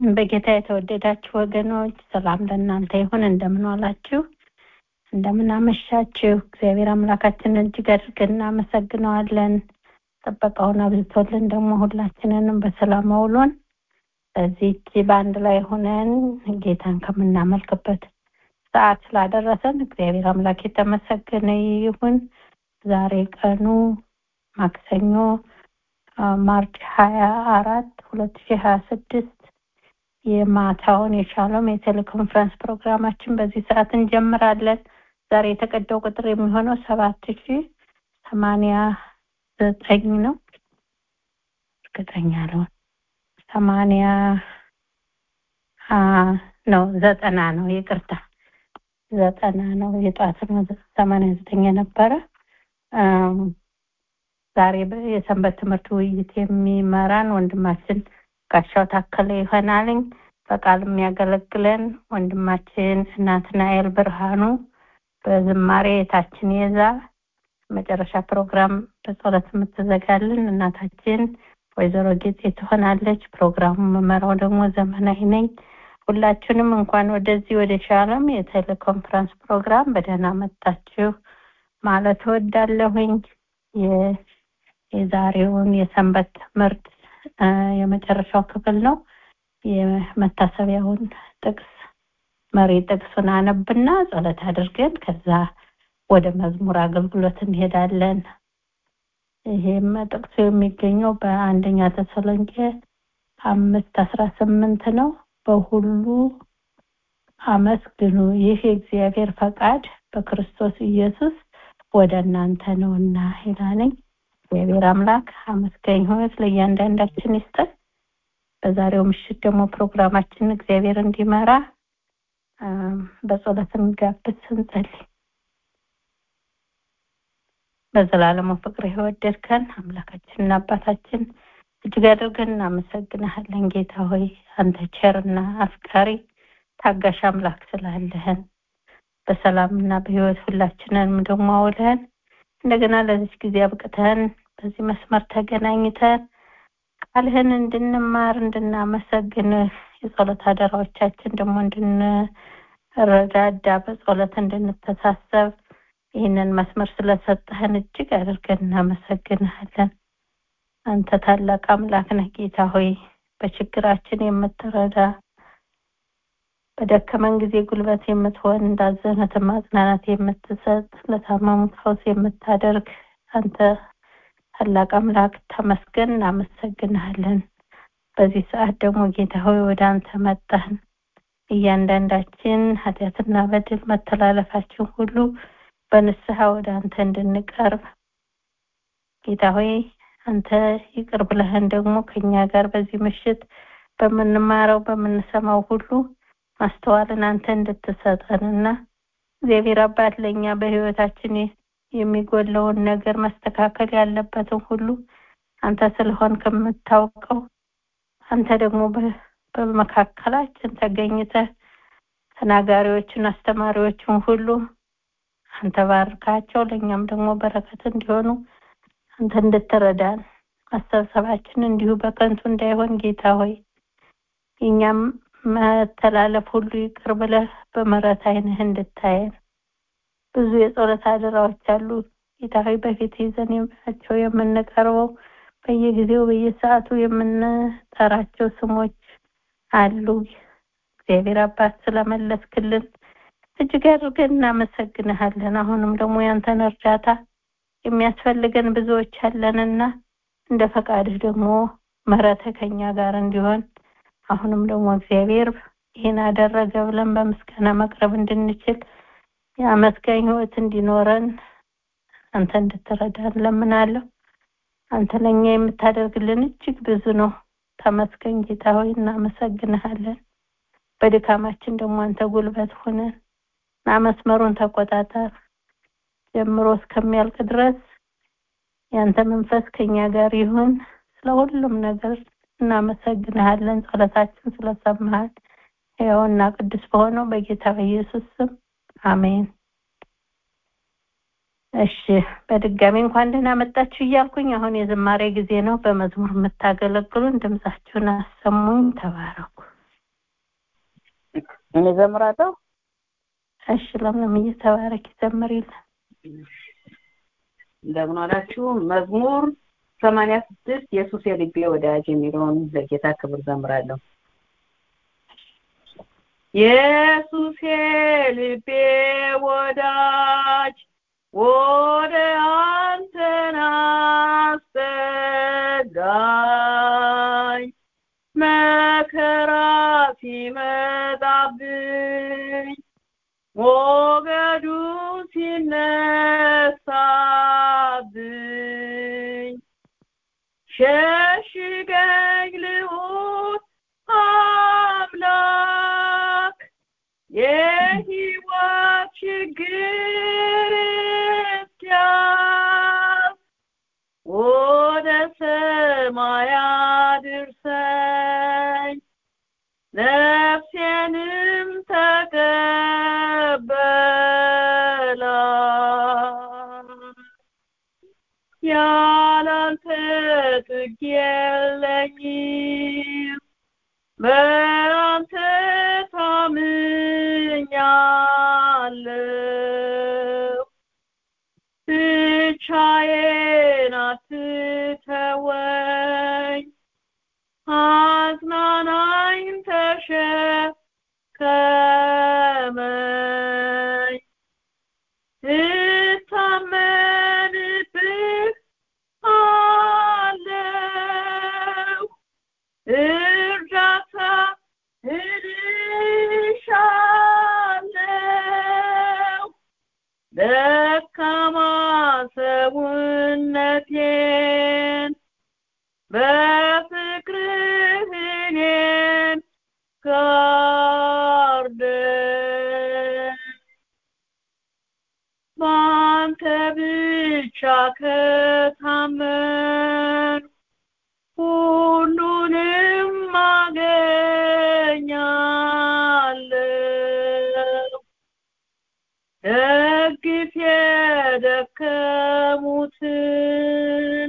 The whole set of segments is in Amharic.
በጌታ የተወደዳችሁ ወገኖች ሰላም ለእናንተ ይሁን። እንደምን ዋላችሁ? እንደምን አመሻችሁ? እግዚአብሔር አምላካችንን እጅግ አድርገን እናመሰግነዋለን። ጥበቃውን አብዝቶልን ደግሞ ሁላችንንም በሰላም አውሎን በዚህች በአንድ ላይ ሆነን ጌታን ከምናመልክበት ሰዓት ስላደረሰን እግዚአብሔር አምላክ የተመሰገነ ይሁን። ዛሬ ቀኑ ማክሰኞ ማርች ሀያ አራት ሁለት ሺህ ሀያ ስድስት የማታውን የሻሎም የቴሌኮንፈረንስ ፕሮግራማችን በዚህ ሰዓት እንጀምራለን። ዛሬ የተቀዳው ቁጥር የሚሆነው ሰባት ሺ ሰማንያ ዘጠኝ ነው። እርግጠኛ አልሆን ሰማንያ ነው ዘጠና ነው ይቅርታ ዘጠና ነው የጠዋት ነው ሰማንያ ዘጠኝ የነበረ ዛሬ የሰንበት ትምህርት ውይይት የሚመራን ወንድማችን ጋሻው ታከለ ይሆናልኝ። በቃል የሚያገለግለን ወንድማችን ናትናኤል ብርሃኑ፣ በዝማሬ የታችን የዛ መጨረሻ ፕሮግራም በጸሎት የምትዘጋልን እናታችን ወይዘሮ ጌጤ ትሆናለች። ፕሮግራሙ መመራው ደግሞ ዘመናዊ ነኝ። ሁላችሁንም እንኳን ወደዚህ ወደ ሻሎም የቴሌኮንፈረንስ ፕሮግራም በደህና መጣችሁ ማለት እወዳለሁኝ። የዛሬውን የሰንበት ትምህርት የመጨረሻው ክፍል ነው። የመታሰቢያውን ጥቅስ መሪ ጥቅሱን አነብና ጸሎት አድርገን ከዛ ወደ መዝሙር አገልግሎት እንሄዳለን። ይሄም ጥቅሱ የሚገኘው በአንደኛ ተሰሎንቄ አምስት አስራ ስምንት ነው። በሁሉ አመስግኑ፣ ይህ የእግዚአብሔር ፈቃድ በክርስቶስ ኢየሱስ ወደ እናንተ ነውና ይላለኝ። እግዚአብሔር አምላክ አመስጋኝ ህይወት ለእያንዳንዳችን ይስጠን። በዛሬው ምሽት ደግሞ ፕሮግራማችን እግዚአብሔር እንዲመራ በጸሎት እንጋብዝ፣ እንጸልይ። በዘላለሙ ፍቅር የወደድከን አምላካችንና አባታችን እጅግ አድርገን እናመሰግንሃለን። ጌታ ሆይ አንተ ቸርና አፍቃሪ ታጋሽ አምላክ ስላለህን በሰላምና በህይወት ሁላችንንም ደግሞ አውለህን እንደገና ለዚች ጊዜ አብቅተን በዚህ መስመር ተገናኝተን ቃልህን እንድንማር እንድናመሰግንህ የጸሎት አደራዎቻችን ደግሞ እንድንረዳዳ በጸሎት እንድንተሳሰብ ይህንን መስመር ስለሰጠህን እጅግ አድርገን እናመሰግንሃለን። አንተ ታላቅ አምላክ ነህ ጌታ ሆይ በችግራችን የምትረዳ በደከመን ጊዜ ጉልበት የምትሆን እንዳዘኑት ማጽናናት የምትሰጥ ለታመሙት ፈውስ የምታደርግ አንተ ታላቅ አምላክ ተመስገን፣ እናመሰግንሃለን። በዚህ ሰዓት ደግሞ ጌታ ሆይ ወደ አንተ መጣን። እያንዳንዳችን ኃጢአትና በደል መተላለፋችን ሁሉ በንስሐ ወደ አንተ እንድንቀርብ ጌታ ሆይ አንተ ይቅር ብለህን ደግሞ ከኛ ጋር በዚህ ምሽት በምንማረው በምንሰማው ሁሉ ማስተዋልን አንተ እንድትሰጠንና እግዚአብሔር አባት ለእኛ በህይወታችን የሚጎለውን ነገር መስተካከል ያለበትን ሁሉ አንተ ስለሆን ከምታውቀው አንተ ደግሞ በመካከላችን ተገኝተህ ተናጋሪዎችን አስተማሪዎችን ሁሉ አንተ ባርካቸው፣ ለእኛም ደግሞ በረከት እንዲሆኑ አንተ እንድትረዳን አስተሳሰባችን እንዲሁ በከንቱ እንዳይሆን ጌታ ሆይ የእኛም መተላለፍ ሁሉ ይቅር ብለህ በምሕረት ዓይንህ እንድታየን ብዙ የጸሎት አደራዎች አሉ ጌታ ሆይ በፊት ይዘን ናቸው የምንቀርበው በየጊዜው በየሰዓቱ የምንጠራቸው ስሞች አሉ። እግዚአብሔር አባት ስለመለስክልን እጅግ አድርገን እናመሰግንሃለን። አሁንም ደግሞ ያንተን እርዳታ የሚያስፈልገን ብዙዎች አለንና እንደ ፈቃድህ ደግሞ ምሕረትህ ከኛ ጋር እንዲሆን አሁንም ደግሞ እግዚአብሔር ይህን አደረገ ብለን በምስጋና መቅረብ እንድንችል የአመስጋኝ ህይወት እንዲኖረን አንተ እንድትረዳን ለምናለሁ። አንተ ለእኛ የምታደርግልን እጅግ ብዙ ነው። ተመስገን ጌታ ሆይ እናመሰግንሃለን። በድካማችን ደግሞ አንተ ጉልበት ሆነን እና መስመሩን ተቆጣጠር ጀምሮ እስከሚያልቅ ድረስ ያንተ መንፈስ ከኛ ጋር ይሁን። ስለ ሁሉም ነገር እናመሰግንሃለን። ጸሎታችን ስለሰማሃል ሕያውና ቅዱስ በሆነው በጌታ በኢየሱስ ስም አሜን። እሺ በድጋሚ እንኳን ደህና መጣችሁ እያልኩኝ አሁን የዝማሬ ጊዜ ነው። በመዝሙር የምታገለግሉን ድምጻችሁን አሰሙኝ። ተባረኩ። እኔ ዘምራለሁ። እሺ ለምለም እየተባረክ ይዘምርልን። እንደምን ዋላችሁ። መዝሙር ሰማንያ ስድስት ኢየሱስ የልቤ ወዳጅ የሚለውን ለጌታ ክብር ዘምራለሁ። ኢየሱስ የልቤ ወዳጅ ወደ አንተ ናስጠጋኝ መከራ ሲመጣብኝ ሞገዱ ሲነሳብኝ ሸሽገኝ ልዑል አምላክ የሕይወት ችግር እስኪያልፍ ወደ ሰማይ አድርሰኝ ነፍሴንም ተቀበላት ያላንተ ጥግ የለኝም በአንተ ታምኛለሁ ብቻዬን አትተወኝ አጽናናኝ ተሸከመኝ እታመንብህ አለው እርዳታ እልሻለው ደካማ ሰውነቴን በፍቅርህ እኔን ጋርደን በአንተ ብቻ ከታመን ሁሉንም አገኛለሁ ደግፍ የደከሙትን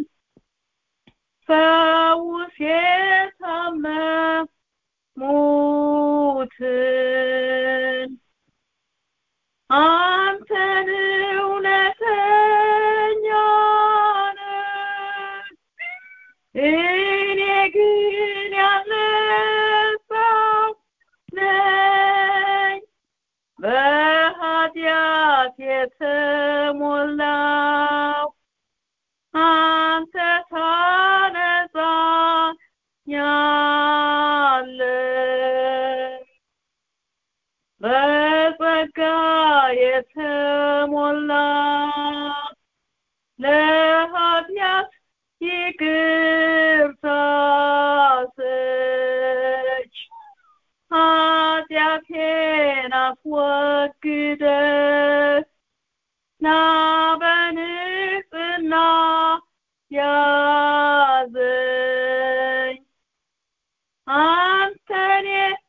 ፈውስ የታመሙትን አንተን እውነተኛ ነህ እኔ ግን ያለሰው ነኝ በኃጢአት የተሞላው አንተ ታነጻኛለህ በጸጋ የተሞላ ለኃጢአት ይቅርታ ሰጭ ኃጢአቴን አስወግደህ ና በንጽሕና ያዘኝ አንተን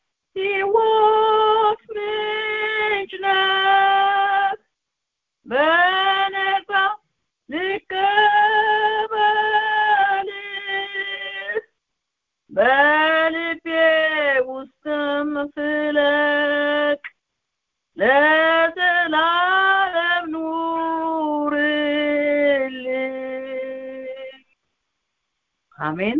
የሕይወት ምንጭ ነህ በነጻ ልቀበልህ በልቤ ውስጥም ፍለቅ ለዘላለም ኑርልኝ አሜን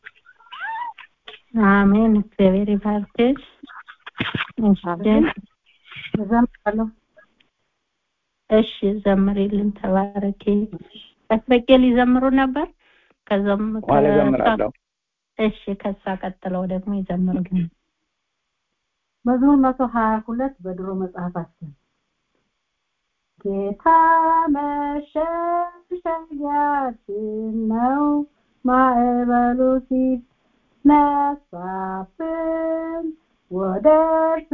አሜን። እግዚአብሔር ይባርክሽ። እሺ እዘምራለሁ። እሺ ዘምሪልን፣ ተባረኪ። በስበቄ ሊዘምሩ ነበር። ከዛም በኋላ እዘምራለሁ። እሺ ከሳ ቀጥለው ደግሞ ይዘምሩልን። መዝሙር መቶ ሀያ ሁለት በድሮ መጽሐፋችን ጌታ መሸሸጊያችን ነው ማዕበሉ ሲነሳብን ወደ እርሱ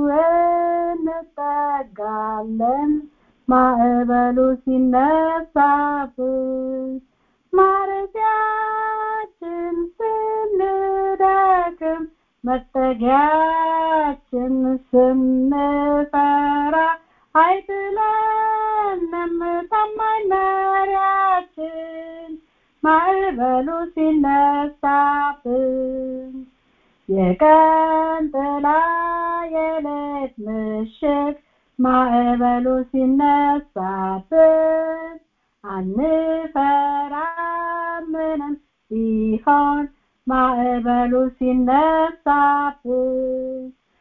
እንጠጋለን ማዕበሉ ሲነሳብን ማረፊያችን ስንደክም መጠጊያችን ስንፈራ አይጥለንም ታማኝ መሪያችን ማዕበሉ ሲነሳብን የቀን ጥላ የሌት ምሽግ ማዕበሉ ሲነሳብን አንፈራም ምንም ቢሆን ማዕበሉ ሲነሳብን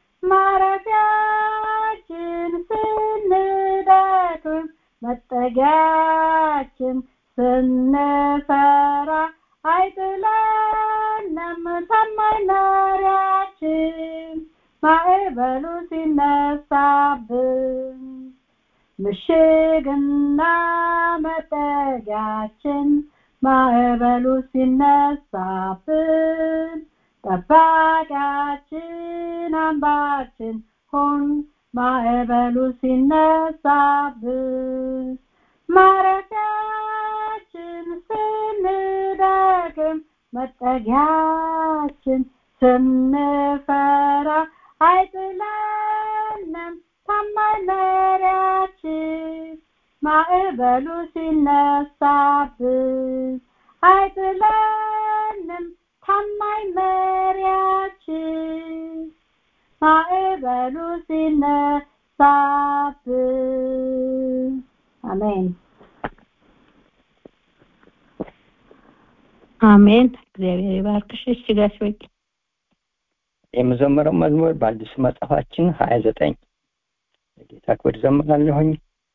ማረፊያችን ስንደክም መጠጊያችን ስንፈራ አይጥለንም ታማኝ መሪያችን ማዕበሉ ሲነሳብን ምሽግና መጠጊያችን ማዕበሉ ሲነሳብን ጠባቂያችን አምባችን ሁን ማዕበሉ ሲነሳብን ማረፊያችን ስንደክም መጠጊያችን ስንፈራ አይጥለንም ታማኝ መሪያችን ማዕበሉ ሲነሳብን አይጥለንም ታማኝ መሪያችን ማዕበሉ ሲነሳብን አሜን አሜን እግዚአብሔር ይባርክሽ እሺ ጋሽ በቂ የምዘምረው መዝሙር በአዲስ መጽሐፋችን ሀያ ዘጠኝ ለጌታ ክብር ዘምራለሁኝ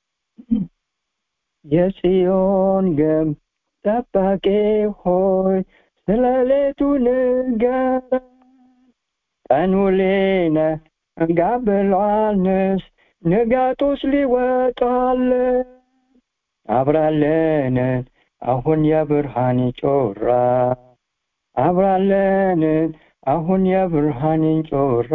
የጽዮን ግንብ ጠባቂ ሆይ ስለ ሌቱ ንገረን ቀኑ ሊነጋ ብሏልንስ ንጋቱስ ሊወጣልን አብራለንን አሁን የብርሃን ጮራ አብራለንን አሁን የብርሃንን ጮራ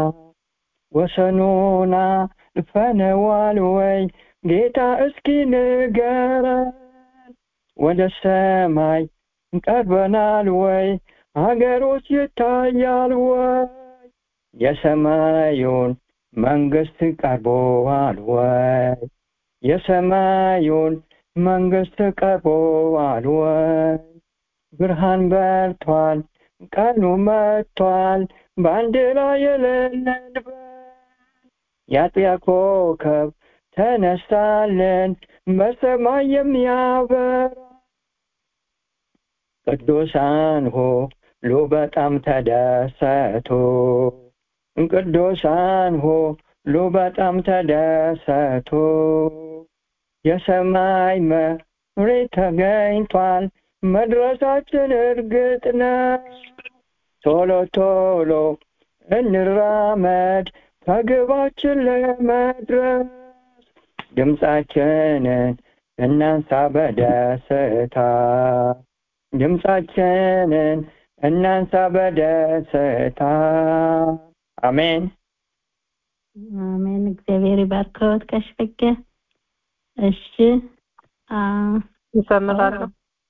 ወሰኑና ልፈነዋል ወይ ጌታ እስኪ ንገረን ወደ ሰማይ ቀርበናል ወይ ሀገሮች ይታያል ወይ የሰማዩን መንግስት ቀርቦዋል ወይ የሰማዩን መንግስት ቀርቦዋል ወይ ብርሃን በርቷል ቀኑ መጥቷል በአንድ ላይ የሌለንበት የአጥቢያ ኮከብ ተነሳለን በሰማይ የሚያበራ ቅዱሳን ሁሉ በጣም ተደሰቱ ቅዱሳን ሁሉ በጣም ተደሰቱ የሰማይ መሪ ተገኝቷል መድረሳችን እርግጥ ነው ቶሎ ቶሎ እንራመድ ከግባችን ለመድረስ ድምፃችንን እናንሳ በደስታ ድምፃችንን እናንሳ በደስታ አሜን አሜን እግዚአብሔር ይባርከዎት ጋሽ በቄ እሺ ይዘምራለሁ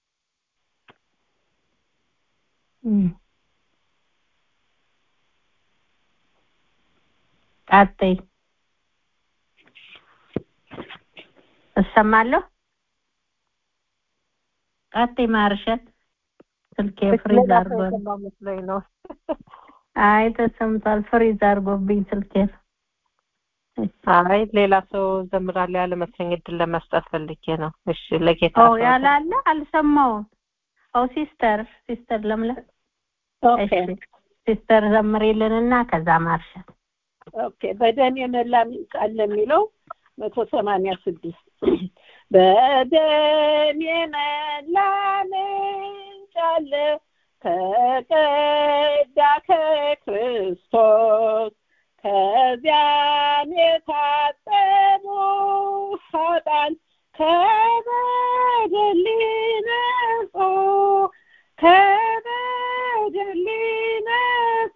ቀጥይ እሰማለሁ ቀጥይ ማርሸት ስልኬ ፍሪዝ አድርጎ መስሎኝ ነው አይ ተሰምቷል ፍሪዝ አድርጎብኝ ስልኬ አይ ሌላ ሰው ዘምራለሁ ያለ መሰለኝ እድል ለመስጠት ፈልጌ ነው እሺ ለጌታ ኦ ያላለ አልሰማውም ኦ ሲስተር ሲስተር ለምለም ኦኬ ሲስተር ዘምሬልንና ከዛ ማርሸት ኦኬ በደም የመላ ቃል ለሚለው መቶ ሰማንያ ስድስት በደም የመላ ምንጭ አለ ተቀዳ ከክርስቶስ ከዚያም የታጠቡ ኃጥአን ከበደል ነጹ ከበደል ነጹ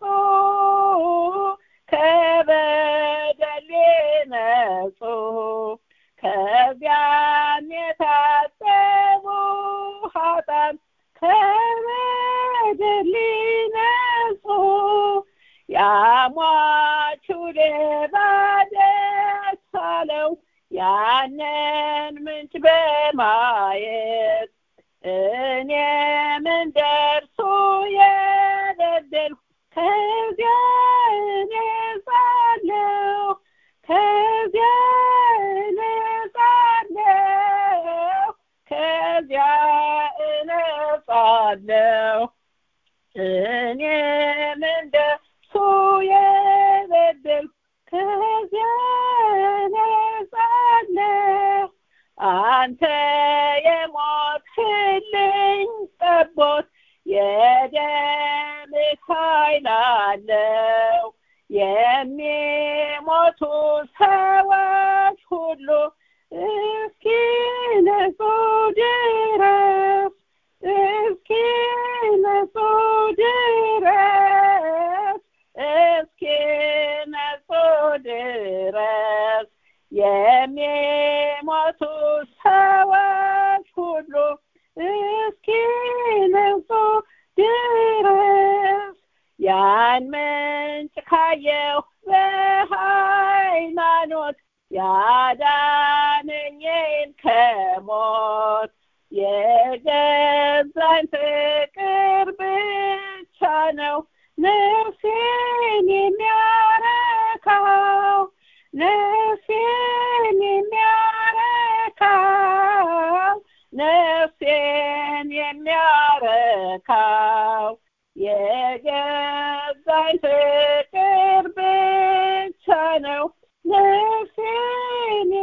ከበደል ነጹ ከዚያም የታጠቡ ኃጥአን ከበደል ነጹ ያሟቹ ሌባ ደስ አለው ያንን ምንጭ በማየት እኔም እንደርሱ የበደልኩ ከዚያ እኔ ነው እኔም እንደሱ የበደልኩ ከዚያ ነጻለሁ አንተ የሞትህልኝ ጠቦት የደምህ ኃይል አለው የሚሞቱ ሰዎች ሁሉ እስኪ ነጹ ድረስ እስኪ ነጹ ድረስ እስኪ ነጹ ድረስ የሚሞቱ ሰዎች ሁሉ እስኪ ነጹ ድረስ ያን ምንጭ ካየሁ በሃይማኖት ያዳነኝን ከሞት የገዛኝ ፍቅር ብቻ ነው ነፍሴን የሚያረካው ነፍሴን የሚያረካው ነፍሴን የሚያረካው የገዛኝ ፍቅር ብቻ ነው ነፍሴን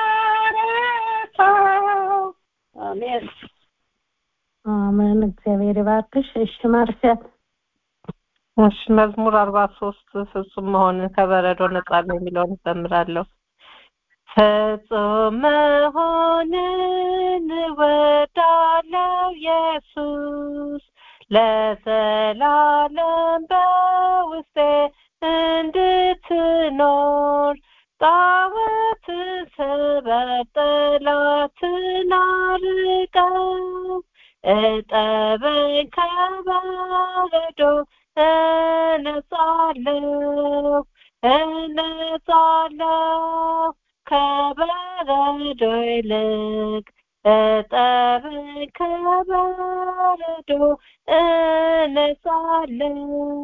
የሚያረካው አሜን አሜን እግዚአብሔር ይባርክሽ እሺ ማርሲያ እሺ መዝሙር አርባ ሶስት ፍጹም መሆንን ከበረዶ ነጻ ነው የሚለውን እዘምራለሁ ፍጹም መሆንን እወዳለው ኢየሱስ ለዘላለም በውስጤ እንድትኖር ጣዖትን ስበር ጠላትን አርቀው እጠበኝ ከበረዶ እነጻለሁ እነጻለሁ ከበረዶ ይልቅ እጠበኝ ከበረዶ እነጻለሁ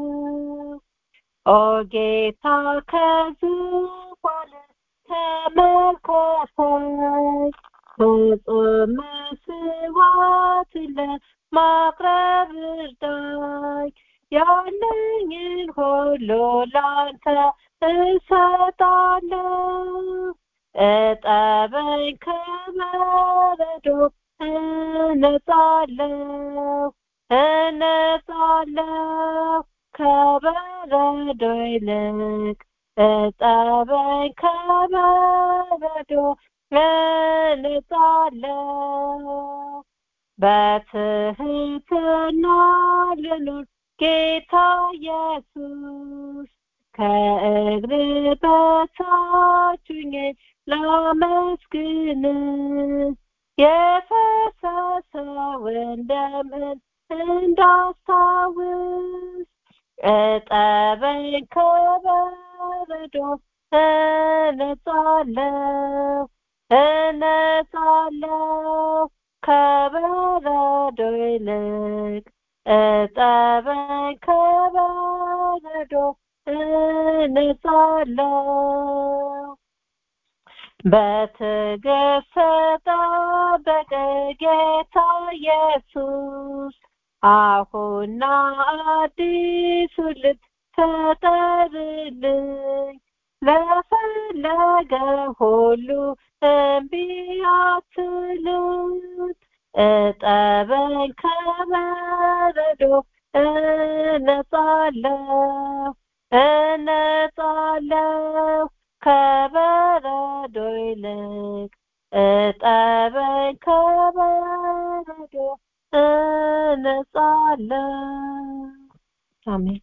ኦ ጌታ ከዙፋን ተመልከተኝ ፍጹም መስዋዕት ለማቅረብ እርዳኝ ያለኝን ሁሉ ላንተ እሰጣለሁ እጠበኝ ከበረዶ እነጻለሁ እነጻለሁ ከበረዶ ይልቅ እጠበኝ ከበረዶ እነጻለሁ በትህትና ልኑር ጌታ ኢየሱስ ከእግር በታች ሆኜ ላመስግን የፈሰሰውን ደምህን እንዳስታውስ እጠበኝ ከበረዶ እነጻለሁ እነጻለሁ ከበረዶ ይልቅ እጠበኝ ከበረዶ እነጻለሁ በትዕግስት ተጠበቀ ጌታ ኢየሱስ አሁና አዲሱ ልብ ፈጠርልኝ ለፈለገ ሁሉ እምቢ አትሉት እጠበኝ ከበረዶ እነጻለሁ እነጻለሁ ከበረዶ ይልቅ እጠበኝ ከበረዶ እነጻለሁ አሜን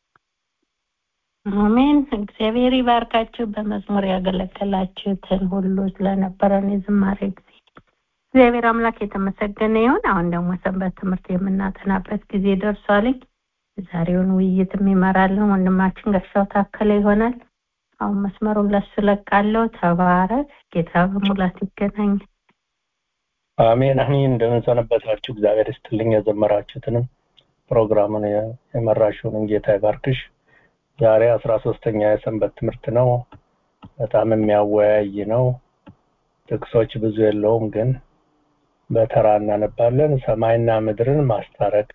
አሜን እግዚአብሔር ይባርካችሁ በመዝሙር ያገለገላችሁትን ሁሉ ስለነበረን የዝማሬ ጊዜ እግዚአብሔር አምላክ የተመሰገነ ይሁን አሁን ደግሞ ሰንበት ትምህርት የምናጠናበት ጊዜ ደርሷልኝ ዛሬውን ውይይት የሚመራልን ወንድማችን ጋሻው ታከለ ይሆናል አሁን መስመሩን ለሱ ለቃለሁ ተባረክ ጌታ በሙላት ይገናኝ አሜን አሜን እንደምንሰነበታችሁ እግዚአብሔር ይስጥልኝ የዘመራችሁትንም ፕሮግራሙን የመራሽውን ጌታ ይባርክሽ ዛሬ አስራ ሶስተኛ የሰንበት ትምህርት ነው በጣም የሚያወያይ ነው ጥቅሶች ብዙ የለውም ግን በተራ እናነባለን ሰማይና ምድርን ማስታረቅ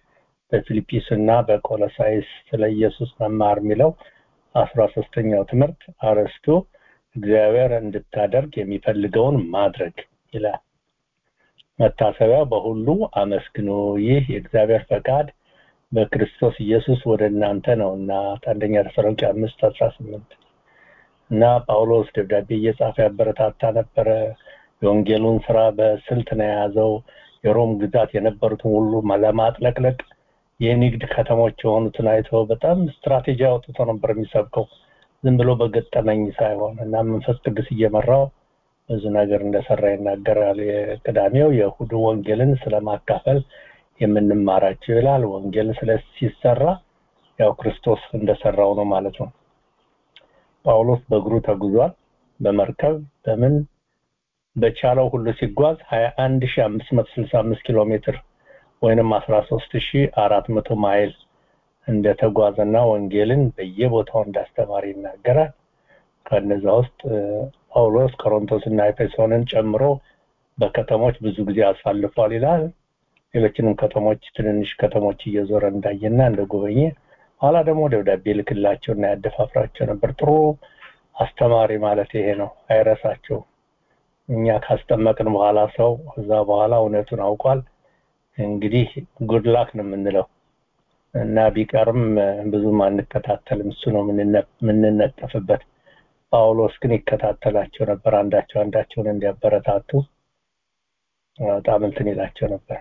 በፊልጵስ እና በቆሎሳይስ ስለ ኢየሱስ መማር የሚለው አስራ ሶስተኛው ትምህርት አርዕስቱ እግዚአብሔር እንድታደርግ የሚፈልገውን ማድረግ ይላል። መታሰቢያ በሁሉ አመስግኑ፣ ይህ የእግዚአብሔር ፈቃድ በክርስቶስ ኢየሱስ ወደ እናንተ ነውና አንደኛ ተሰሎንቄ አምስት አስራ ስምንት እና ጳውሎስ ደብዳቤ እየጻፈ ያበረታታ ነበረ። የወንጌሉን ስራ በስልት ነው የያዘው። የሮም ግዛት የነበሩትን ሁሉ ለማጥለቅለቅ የንግድ ከተሞች የሆኑትን አይቶ በጣም ስትራቴጂ አውጥቶ ነበር የሚሰብከው ዝም ብሎ በገጠመኝ ሳይሆን እና መንፈስ ቅዱስ እየመራው ብዙ ነገር እንደሰራ ይናገራል። የቅዳሜው የእሁዱ ወንጌልን ስለማካፈል የምንማራቸው ይላል። ወንጌል ስለ ሲሰራ ያው ክርስቶስ እንደሰራው ነው ማለት ነው። ጳውሎስ በእግሩ ተጉዟል። በመርከብ በምን በቻለው ሁሉ ሲጓዝ 21565 ኪሎ ሜትር ወይንም 13400 ማይል እንደተጓዘና ወንጌልን በየቦታው እንዳስተማር ይናገራል። ከነዛ ውስጥ ጳውሎስ ቆሮንቶስና ኤፌሶንን ጨምሮ በከተሞች ብዙ ጊዜ አሳልፏል ይላል። ሌሎችንም ከተሞች ትንንሽ ከተሞች እየዞረ እንዳየና እንደጎበኘ ኋላ ደግሞ ደብዳቤ ልክላቸውና ያደፋፍራቸው ነበር። ጥሩ አስተማሪ ማለት ይሄ ነው። አይረሳቸው። እኛ ካስጠመቅን በኋላ ሰው እዛ በኋላ እውነቱን አውቋል። እንግዲህ ጉድላክ ነው የምንለው እና ቢቀርም ብዙም አንከታተልም። እሱ ነው የምንነጠፍበት። ጳውሎስ ግን ይከታተላቸው ነበር። አንዳቸው አንዳቸውን እንዲያበረታቱ በጣም እንትን ይላቸው ነበር፣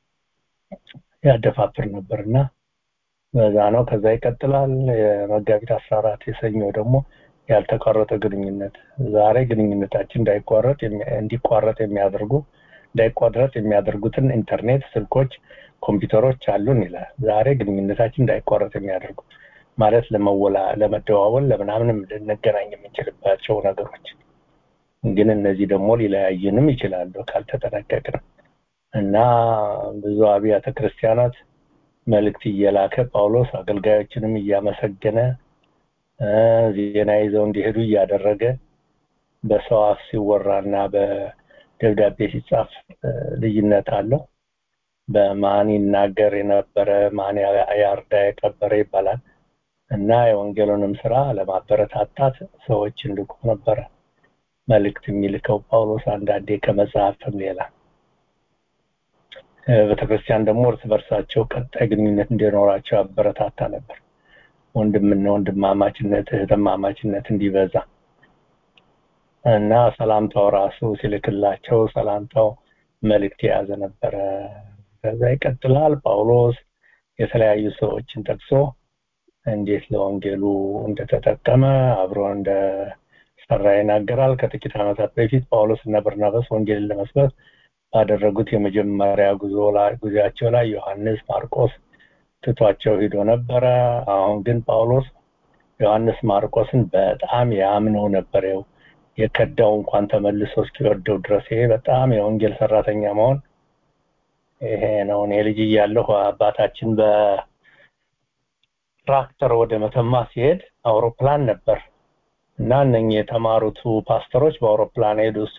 ያደፋፍር ነበር እና በዛ ነው። ከዛ ይቀጥላል። የመጋቢት አስራ አራት የሰኞ ደግሞ ያልተቋረጠ ግንኙነት ዛሬ ግንኙነታችን እንዳይቋረጥ እንዲቋረጥ የሚያደርጉ እንዳይቋረጥ የሚያደርጉትን ኢንተርኔት፣ ስልኮች፣ ኮምፒውተሮች አሉን ይላል። ዛሬ ግንኙነታችን እንዳይቋረጥ የሚያደርጉ ማለት ለመወላ ለመደዋወል ለምናምንም ልንገናኝ የምንችልባቸው ነገሮች ግን እነዚህ ደግሞ ሊለያዩንም ይችላሉ ካልተጠነቀቅን እና ብዙ አብያተ ክርስቲያናት መልእክት እየላከ ጳውሎስ አገልጋዮችንም እያመሰገነ ዜና ይዘው እንዲሄዱ እያደረገ በሰው አፍ ሲወራና በደብዳቤ ሲጻፍ ልዩነት አለው። በማን ይናገር የነበረ ማን ያርዳ የቀበረ ይባላል እና የወንጌሉንም ስራ ለማበረታታት ሰዎች እንልኩ ነበረ መልእክት የሚልከው ጳውሎስ አንዳንዴ ከመጽሐፍም ሌላ ቤተክርስቲያን ደግሞ እርስ በርሳቸው ቀጣይ ግንኙነት እንዲኖራቸው አበረታታ ነበር። ወንድምና ወንድማማችነት እህትማማችነት እንዲበዛ እና ሰላምታው ራሱ ሲልክላቸው ሰላምታው መልእክት የያዘ ነበረ። ከዛ ይቀጥላል። ጳውሎስ የተለያዩ ሰዎችን ጠቅሶ እንዴት ለወንጌሉ እንደተጠቀመ አብሮ እንደሰራ ይናገራል። ከጥቂት ዓመታት በፊት ጳውሎስ እና በርናባስ ወንጌልን ለመስበክ ባደረጉት የመጀመሪያ ጉዞ ላይ ጉዞአቸው ላይ ዮሐንስ ማርቆስ ትቷቸው ሂዶ ነበረ። አሁን ግን ጳውሎስ ዮሐንስ ማርቆስን በጣም ያምነው ነበር። ያው የከዳው እንኳን ተመልሶ እስኪወደው ድረስ ይሄ በጣም የወንጌል ሰራተኛ መሆን ይሄ ነው። እኔ ልጅ እያለሁ አባታችን በትራክተር ወደ መተማ ሲሄድ አውሮፕላን ነበር እና እነኚህ የተማሩቱ ፓስተሮች በአውሮፕላን ሄዱ። እሱ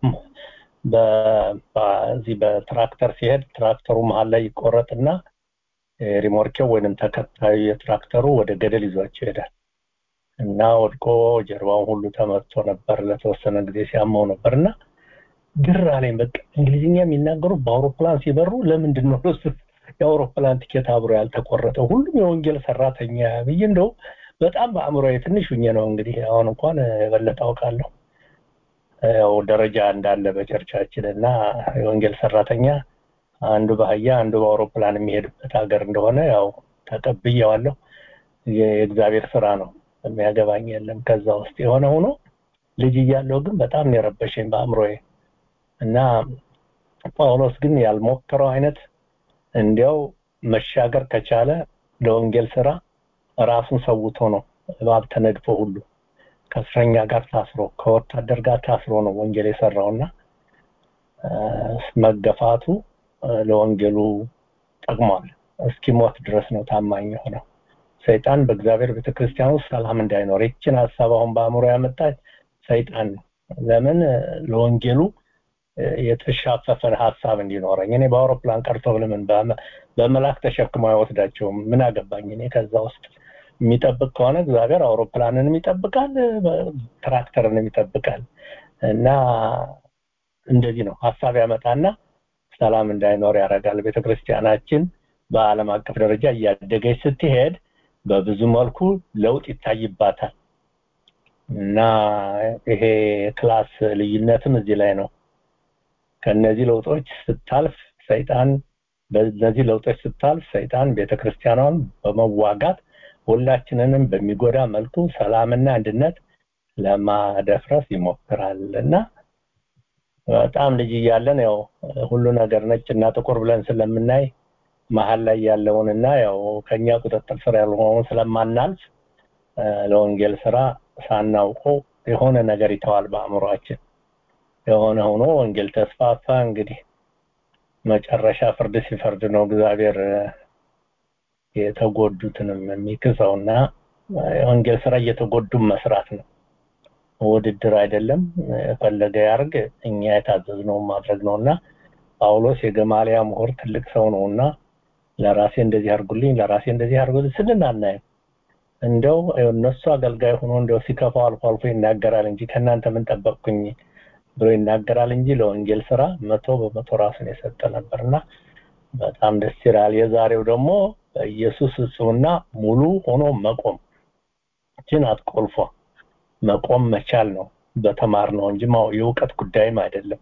በዚህ በትራክተር ሲሄድ ትራክተሩ መሀል ላይ ይቆረጥና ሪሞርኬው ወይንም ተከታዩ የትራክተሩ ወደ ገደል ይዟቸው ይሄዳል እና ወድቆ ጀርባውን ሁሉ ተመትቶ ነበር። ለተወሰነ ጊዜ ሲያመው ነበር እና ግር አለኝ። በቃ እንግሊዝኛ የሚናገሩ በአውሮፕላን ሲበሩ ለምንድን ነው እሱ የአውሮፕላን ቲኬት አብሮ ያልተቆረጠው? ሁሉም የወንጌል ሰራተኛ ብዬ እንደው በጣም በአእምሮ ትንሽ ሁኜ ነው እንግዲህ አሁን እንኳን የበለጠ አውቃለሁ። ያው ደረጃ እንዳለ በቸርቻችን እና የወንጌል ሰራተኛ አንዱ በአህያ አንዱ በአውሮፕላን የሚሄድበት ሀገር እንደሆነ ያው ተቀብዬዋለሁ። የእግዚአብሔር ስራ ነው፣ የሚያገባኝ የለም ከዛ ውስጥ የሆነ ሆኖ ልጅ እያለሁ ግን በጣም ነው የረበሸኝ በአእምሮዬ እና ጳውሎስ ግን ያልሞከረው አይነት እንዲያው መሻገር ከቻለ ለወንጌል ስራ ራሱን ሰውቶ ነው እባብ ተነድፎ ሁሉ ከእስረኛ ጋር ታስሮ ከወታደር ጋር ታስሮ ነው ወንጌል የሰራውና መገፋቱ ለወንጌሉ ጠቅሟል። እስኪሞት ድረስ ነው ታማኝ የሆነው። ሰይጣን በእግዚአብሔር ቤተክርስቲያን ውስጥ ሰላም እንዳይኖር ይችን ሀሳብ አሁን በአእምሮ ያመጣች ሰይጣን ለምን ለወንጌሉ የተሻፈፈን ሀሳብ እንዲኖረኝ እኔ በአውሮፕላን ቀርቶ ለምን በመላክ ተሸክመው አይወስዳቸውም ምን አገባኝ እኔ ከዛ ውስጥ የሚጠብቅ ከሆነ እግዚአብሔር አውሮፕላንንም ይጠብቃል ትራክተርንም ይጠብቃል እና እንደዚህ ነው ሀሳብ ያመጣና ሰላም እንዳይኖር ያደርጋል ቤተክርስቲያናችን በአለም አቀፍ ደረጃ እያደገች ስትሄድ በብዙ መልኩ ለውጥ ይታይባታል እና ይሄ ክላስ ልዩነትም እዚህ ላይ ነው ከነዚህ ለውጦች ስታልፍ ሰይጣን በእነዚህ ለውጦች ስታልፍ ሰይጣን ቤተክርስቲያኗን በመዋጋት ሁላችንንም በሚጎዳ መልኩ ሰላምና አንድነት ለማደፍረስ ይሞክራል እና በጣም ልጅ እያለን ያው ሁሉ ነገር ነጭና ጥቁር ብለን ስለምናይ መሀል ላይ ያለውንና ያው ከኛ ቁጥጥር ስር ያልሆነውን ስለማናልፍ ለወንጌል ስራ ሳናውቀው የሆነ ነገር ይተዋል በአእምሯችን የሆነ ሆኖ ወንጌል ተስፋፋ እንግዲህ መጨረሻ ፍርድ ሲፈርድ ነው እግዚአብሔር የተጎዱትንም የሚክሰውና የወንጌል ስራ እየተጎዱም መስራት ነው ውድድር አይደለም የፈለገ ያርግ እኛ የታዘዝነውን ማድረግ ነውና ጳውሎስ የገማሊያ ምሁር ትልቅ ሰው ነውና ለራሴ እንደዚህ አርጉልኝ ለራሴ እንደዚህ አርጉልኝ ስንል አናይም እንደው እነሱ አገልጋይ ሆኖ እንደው ሲከፋው አልፎ አልፎ ይናገራል እንጂ ከእናንተ ምን ጠበቅኩኝ ብሎ ይናገራል እንጂ ለወንጌል ስራ መቶ በመቶ ራሱን የሰጠ ነበርና በጣም ደስ ይላል የዛሬው ደግሞ በኢየሱስ ፍጹምና ሙሉ ሆኖ መቆም እችን አትቆልፎ መቆም መቻል ነው በተማር ነው እንጂ የእውቀት ጉዳይም አይደለም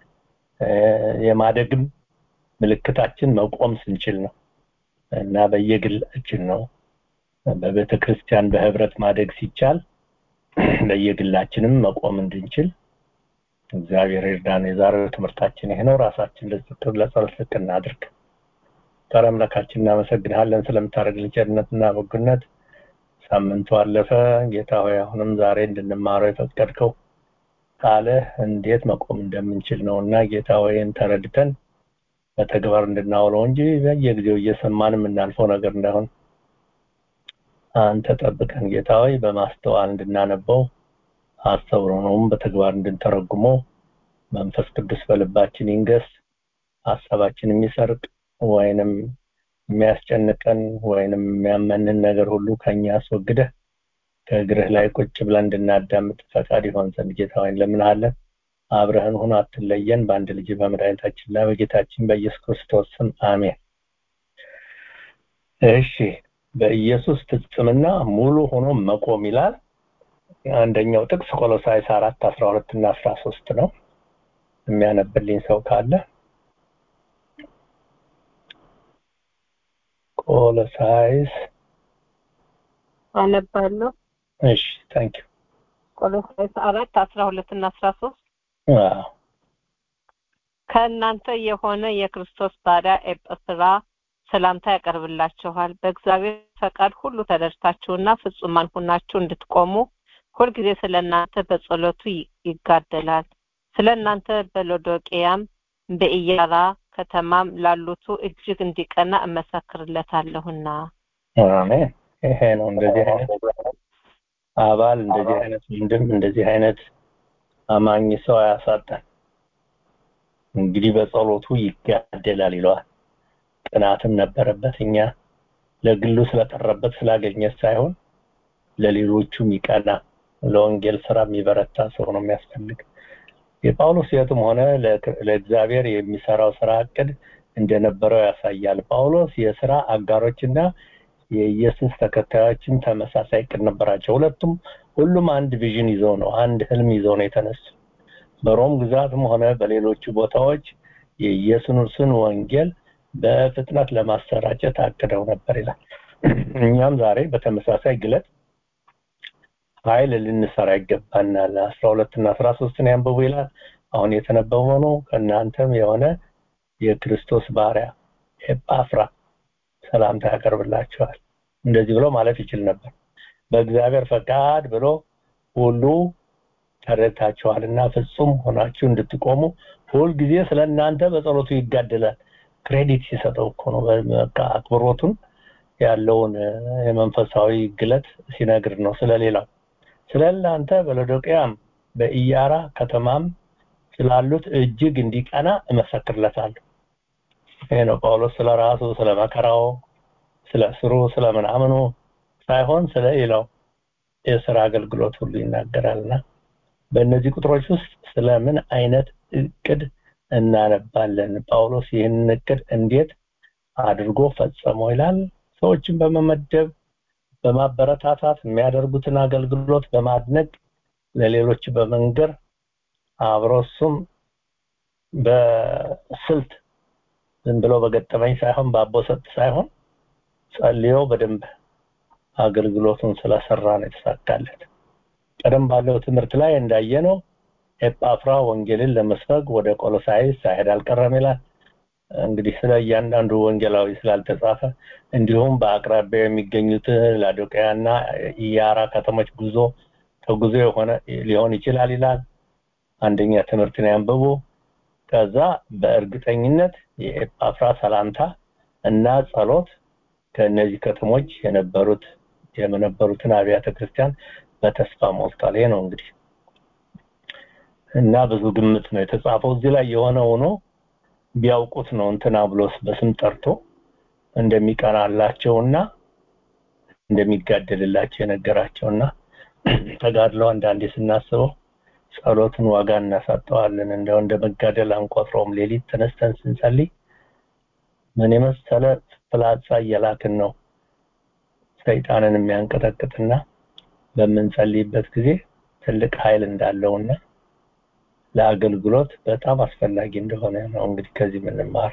የማደግም ምልክታችን መቆም ስንችል ነው እና በየግላችን ነው በቤተ ክርስቲያን በህብረት ማደግ ሲቻል በየግላችንም መቆም እንድንችል እግዚአብሔር ይርዳን የዛሬው ትምህርታችን ይሄ ነው ራሳችን ለጸሎት እናድርግ ፈጣሪ አምላካችን እናመሰግንሃለን ስለምታደርግልን ቸርነትና በጎነት ሳምንቱ አለፈ ጌታ ሆይ አሁንም ዛሬ እንድንማረው የፈቀድከው ቃልህ እንዴት መቆም እንደምንችል ነው እና ጌታ ሆይን ተረድተን በተግባር እንድናውለው እንጂ በየጊዜው እየሰማን የምናልፈው ነገር እንዳይሆን አንተ ጠብቀን ጌታ ሆይ በማስተዋል እንድናነበው አስተውሎነውም በተግባር እንድንተረጉመው መንፈስ ቅዱስ በልባችን ይንገስ ሀሳባችን የሚሰርቅ ወይንም የሚያስጨንቀን ወይንም የሚያመንን ነገር ሁሉ ከኛ አስወግደህ ከእግርህ ላይ ቁጭ ብለን እንድናዳምጥ ፈቃድ ይሆን ዘንድ ጌታ ሆይ እንለምንሃለን አብረህን ሁን አትለየን በአንድ ልጅ በመድኃኒታችንና በጌታችን በኢየሱስ ክርስቶስ ስም አሜን እሺ በኢየሱስ ፍጽምና ሙሉ ሆኖ መቆም ይላል አንደኛው ጥቅስ ቆሎሳይስ አራት አስራ ሁለት እና አስራ ሶስት ነው የሚያነብልኝ ሰው ካለ ቆሎሳይስ አነባለሁ እሺ ታንክ ዩ ቆሎሳይስ አራት አስራ ሁለት እና አስራ ሶስት ከእናንተ የሆነ የክርስቶስ ባሪያ ኤጵስራ ሰላምታ ያቀርብላችኋል በእግዚአብሔር ፈቃድ ሁሉ ተደርታችሁና ፍጹማን ሁናችሁ እንድትቆሙ ሁልጊዜ ስለ እናንተ በጸሎቱ ይጋደላል ስለ እናንተ በሎዶቅያም በኢያራ ከተማም ላሉቱ እጅግ እንዲቀና እመሰክርለታለሁና አሜን ይሄ ነው እንደዚህ አይነት አባል እንደዚህ አይነት ወንድም እንደዚህ አይነት አማኝ ሰው አያሳጣን እንግዲህ በጸሎቱ ይጋደላል ይለዋል ቅናትም ነበረበት እኛ ለግሉ ስለቀረበት ስላገኘ ሳይሆን ለሌሎቹም ይቀና ለወንጌል ስራ የሚበረታ ሰው ነው የሚያስፈልግ የጳውሎስ ህይወትም ሆነ ለእግዚአብሔር የሚሰራው ስራ እቅድ እንደነበረው ያሳያል ጳውሎስ የስራ አጋሮችና የኢየሱስ ተከታዮችም ተመሳሳይ እቅድ ነበራቸው ሁለቱም ሁሉም አንድ ቪዥን ይዘው ነው አንድ ህልም ይዘው ነው የተነሱ በሮም ግዛትም ሆነ በሌሎቹ ቦታዎች የኢየሱስን ወንጌል በፍጥነት ለማሰራጨት አቅደው ነበር ይላል እኛም ዛሬ በተመሳሳይ ግለት ኃይል ልንሰራ ይገባናል አስራ ሁለት እና አስራ ሶስትን ያንብቡ ይላል አሁን የተነበበው ነው ከእናንተም የሆነ የክርስቶስ ባሪያ ኤጳፍራ ሰላምታ ያቀርብላችኋል እንደዚህ ብሎ ማለት ይችል ነበር በእግዚአብሔር ፈቃድ ብሎ ሁሉ ተረድታችኋልና ፍጹም ሆናችሁ እንድትቆሙ ሁልጊዜ ስለ እናንተ በጸሎቱ ይጋደላል ክሬዲት ሲሰጠው እኮ ነው በቃ አክብሮቱን ያለውን የመንፈሳዊ ግለት ሲነግር ነው ስለሌላው ስለ እናንተ በሎዶቅያም በኢያራ ከተማም ስላሉት እጅግ እንዲቀና እመሰክርለታለሁ ይሄ ነው ጳውሎስ ስለ ራሱ ስለ መከራው ስለ ስሩ ስለ ምናምኑ ሳይሆን ስለ ሌላው የስራ አገልግሎት ሁሉ ይናገራልና በእነዚህ ቁጥሮች ውስጥ ስለምን አይነት እቅድ እናነባለን ጳውሎስ ይህንን እቅድ እንዴት አድርጎ ፈጸመው ይላል ሰዎችን በመመደብ በማበረታታት የሚያደርጉትን አገልግሎት በማድነቅ ለሌሎች በመንገር አብሮ እሱም በስልት ዝም ብሎ በገጠመኝ ሳይሆን በአቦሰጥ ሳይሆን ጸልዮ በደንብ አገልግሎቱን ስለሰራ ነው የተሳካለት ቀደም ባለው ትምህርት ላይ እንዳየነው ኤጳፍራ ወንጌልን ለመስበክ ወደ ቆሎሳይስ ሳይሄድ አልቀረም ይላል እንግዲህ ስለ እያንዳንዱ ወንጌላዊ ስላልተጻፈ እንዲሁም በአቅራቢያ የሚገኙት ላዶቅያና ኢያራ ከተሞች ጉዞ ተጉዞ የሆነ ሊሆን ይችላል ይላል አንደኛ ትምህርትን ያንብቡ ከዛ በእርግጠኝነት የኤጳፍራ ሰላምታ እና ጸሎት ከእነዚህ ከተሞች የነበሩት የነበሩትን አብያተ ክርስቲያን በተስፋ ሞልቷል ይሄ ነው እንግዲህ እና ብዙ ግምት ነው የተጻፈው እዚህ ላይ የሆነ ሆኖ ቢያውቁት ነው እንትና ብሎስ በስም ጠርቶ እንደሚቀናላቸውና እንደሚጋደልላቸው የነገራቸውና ተጋድለው አንዳንዴ ስናስበው ጸሎትን ዋጋ እናሳጠዋለን እንደው እንደ መጋደል አንቆጥረውም ሌሊት ተነስተን ስንጸልይ ምን የመሰለ ፍላጻ እየላክን ነው ሰይጣንን የሚያንቀጠቅጥና በምንጸልይበት ጊዜ ትልቅ ኃይል እንዳለውና ለአገልግሎት በጣም አስፈላጊ እንደሆነ ነው እንግዲህ ከዚህ የምንማር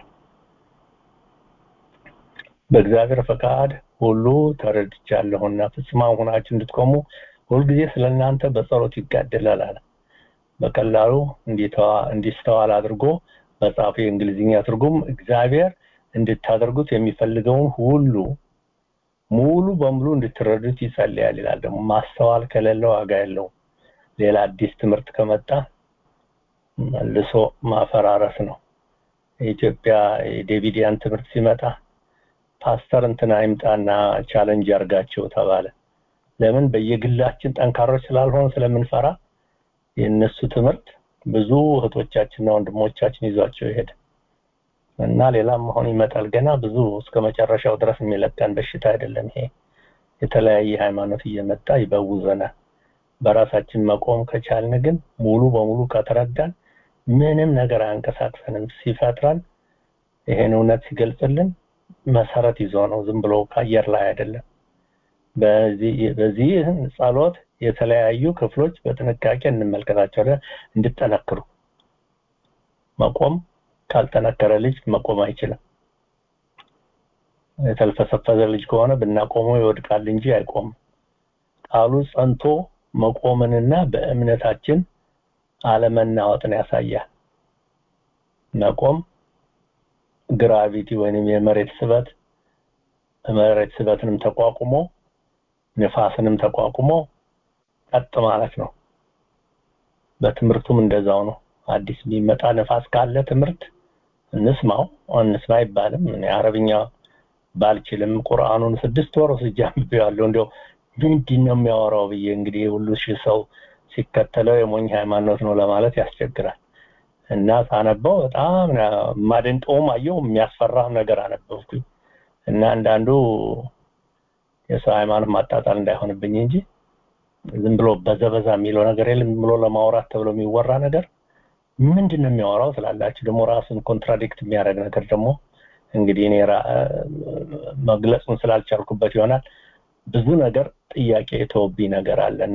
በእግዚአብሔር ፈቃድ ሁሉ ተረድቻለሁና ፍጹማን ሆናችሁ እንድትቆሙ ሁልጊዜ ስለ እናንተ በጸሎት ይጋደላል አለ በቀላሉ እንዲስተዋል አድርጎ መጽሐፉ የእንግሊዝኛ ትርጉም እግዚአብሔር እንድታደርጉት የሚፈልገውን ሁሉ ሙሉ በሙሉ እንድትረዱት ይጸልያል ይላል ደግሞ ማስተዋል ከሌለ ዋጋ የለውም ሌላ አዲስ ትምህርት ከመጣ መልሶ ማፈራረስ ነው የኢትዮጵያ የዴቪዲያን ትምህርት ሲመጣ ፓስተር እንትና ይምጣና ቻለንጅ ያርጋቸው ተባለ ለምን በየግላችን ጠንካሮች ስላልሆን ስለምንፈራ የእነሱ ትምህርት ብዙ እህቶቻችንና ወንድሞቻችን ይዟቸው ይሄድ እና ሌላም አሁን ይመጣል ገና ብዙ እስከ መጨረሻው ድረስ የሚለቀን በሽታ አይደለም ይሄ የተለያየ ሃይማኖት እየመጣ ይበውዘናል በራሳችን መቆም ከቻልን ግን ሙሉ በሙሉ ከተረዳን ምንም ነገር አያንቀሳቅሰንም ሲፈጥረን ይሄን እውነት ሲገልጽልን መሰረት ይዞ ነው ዝም ብሎ ከአየር ላይ አይደለም በዚህ በዚህ ጸሎት የተለያዩ ክፍሎች በጥንቃቄ እንመልከታቸው እንድጠነክሩ መቆም ካልጠነከረ ልጅ መቆም አይችልም የተልፈሰፈዘ ልጅ ከሆነ ብናቆመው ይወድቃል እንጂ አይቆምም ቃሉ ጸንቶ መቆምንና በእምነታችን አለመናወጥን ያሳያል መቆም ግራቪቲ ወይንም የመሬት ስበት መሬት ስበትንም ተቋቁሞ ንፋስንም ተቋቁሞ ቀጥ ማለት ነው በትምህርቱም እንደዛው ነው አዲስ የሚመጣ ንፋስ ካለ ትምህርት እንስማው እንስማ አይባልም እኔ አረብኛ ባልችልም ቁርአኑን ስድስት ወር ወስጄ አንብቤዋለሁ እንዲያው ምንድን ነው የሚያወራው ብዬ እንግዲህ ሁሉ ሺህ ሰው ሲከተለው የሞኝ ሃይማኖት ነው ለማለት ያስቸግራል እና ሳነበው በጣም ማደንቀውም አየው የሚያስፈራ ነገር አነበብኩኝ እና አንዳንዱ የሰው ሃይማኖት ማጣጣል እንዳይሆንብኝ እንጂ ዝም ብሎ በዘበዛ የሚለው ነገር የለም ብሎ ለማውራት ተብሎ የሚወራ ነገር ምንድን ነው የሚያወራው ስላላችሁ ደግሞ ራሱን ኮንትራዲክት የሚያደርግ ነገር ደግሞ እንግዲህ እኔ መግለጹን ስላልቻልኩበት ይሆናል ብዙ ነገር ጥያቄ የተወብኝ ነገር አለና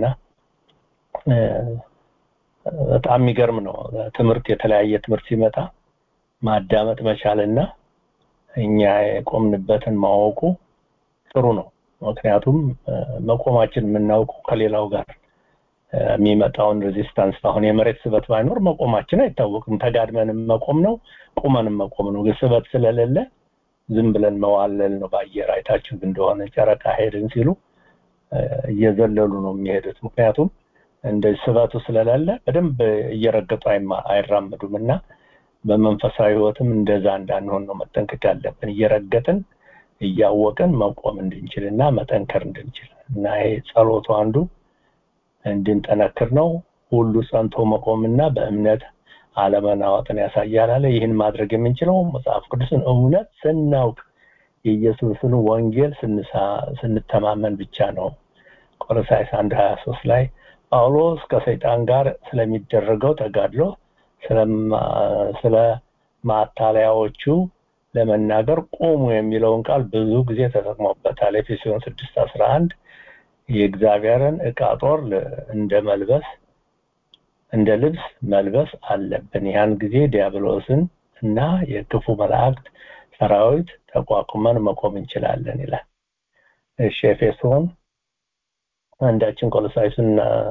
በጣም የሚገርም ነው ትምህርት የተለያየ ትምህርት ሲመጣ ማዳመጥ መቻልና እኛ የቆምንበትን ማወቁ ጥሩ ነው ምክንያቱም መቆማችን የምናውቀው ከሌላው ጋር የሚመጣውን ሬዚስታንስ አሁን የመሬት ስበት ባይኖር መቆማችን አይታወቅም ተጋድመንም መቆም ነው ቁመንም መቆም ነው ስበት ስለሌለ ዝም ብለን መዋለል ነው በአየር አይታችሁ እንደሆነ ጨረቃ ሄድን ሲሉ እየዘለሉ ነው የሚሄዱት ምክንያቱም እንደ ስበቱ ስለሌለ በደንብ እየረገጡ አይራመዱም እና በመንፈሳዊ ህይወትም እንደዛ እንዳንሆን ነው መጠንቀቅ ያለብን እየረገጥን እያወቅን መቆም እንድንችል እና መጠንከር እንድንችል እና ይሄ ጸሎቱ አንዱ እንድንጠነክር ነው ሁሉ ጸንቶ መቆምና በእምነት አለመናወጥን ያሳያል አለ ይህን ማድረግ የምንችለው መጽሐፍ ቅዱስን እውነት ስናውቅ የኢየሱስን ወንጌል ስንተማመን ብቻ ነው ቆሎሳይስ አንድ ሀያ ሶስት ላይ ጳውሎስ ከሰይጣን ጋር ስለሚደረገው ተጋድሎ ስለ ማታለያዎቹ ለመናገር ቁሙ የሚለውን ቃል ብዙ ጊዜ ተጠቅሞበታል ኤፌሶን ስድስት አስራ አንድ የእግዚአብሔርን እቃ ጦር እንደ መልበስ እንደ ልብስ መልበስ አለብን ያን ጊዜ ዲያብሎስን እና የክፉ መላእክት ሰራዊት ተቋቁመን መቆም እንችላለን ይላል እሺ ኤፌሶን አንዳችን ቆሎሳይስን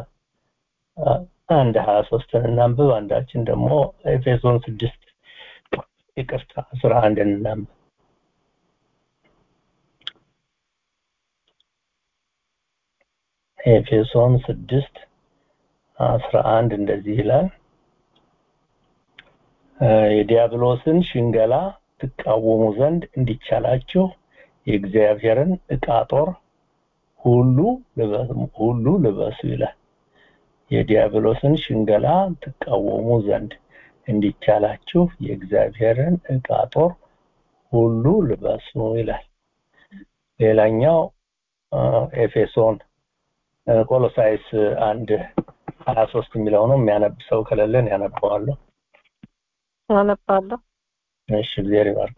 አንድ ሀያ ሶስትን እናንብብ አንዳችን ደግሞ ኤፌሶን ስድስት ይቅርታ አስራ አንድ እናንብብ ኤፌሶን ስድስት አስራ አንድ እንደዚህ ይላል የዲያብሎስን ሽንገላ ትቃወሙ ዘንድ እንዲቻላችሁ የእግዚአብሔርን እቃ ጦር ሁሉ ሁሉ ልበሱ ይላል የዲያብሎስን ሽንገላ ትቃወሙ ዘንድ እንዲቻላችሁ የእግዚአብሔርን እቃ ጦር ሁሉ ልበሱ ይላል ሌላኛው ኤፌሶን ቆሎሳይስ አንድ ሀያ ሶስት የሚለው ነው የሚያነብ ሰው ከሌለን ያነባዋለሁ አነባለሁ እሺ እግዚአብሔር ይባርክ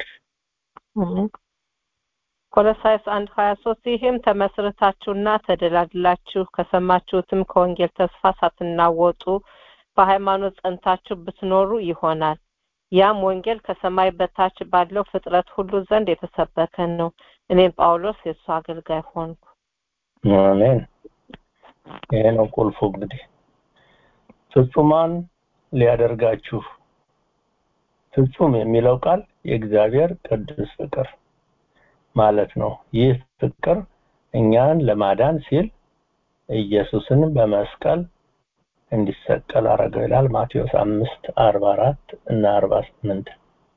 ቆሎሳይስ አንድ ሀያ ሶስት ይህም ተመስርታችሁና ተደላድላችሁ ከሰማችሁትም ከወንጌል ተስፋ ሳትናወጡ በሃይማኖት ጸንታችሁ ብትኖሩ ይሆናል ያም ወንጌል ከሰማይ በታች ባለው ፍጥረት ሁሉ ዘንድ የተሰበከ ነው እኔም ጳውሎስ የእሱ አገልጋይ ሆንኩ አሜን ይሄ ነው ቁልፉ እንግዲህ ፍጹማን ሊያደርጋችሁ ፍጹም የሚለው ቃል የእግዚአብሔር ቅዱስ ፍቅር ማለት ነው ይህ ፍቅር እኛን ለማዳን ሲል ኢየሱስን በመስቀል እንዲሰቀል አረገው ይላል ማቴዎስ አምስት አርባ አራት እና አርባ ስምንት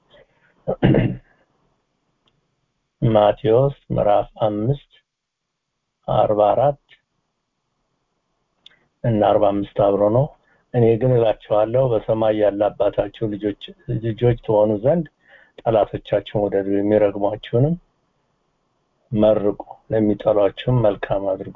ማቴዎስ ምዕራፍ አምስት አርባ አራት እና አርባ አምስት አብሮ ነው እኔ ግን እላችኋለሁ በሰማይ ያለ አባታችሁ ልጆች ልጆች ትሆኑ ዘንድ ጠላቶቻችሁን ወደዱ የሚረግሟችሁንም መርቁ ለሚጠሏችሁም መልካም አድርጉ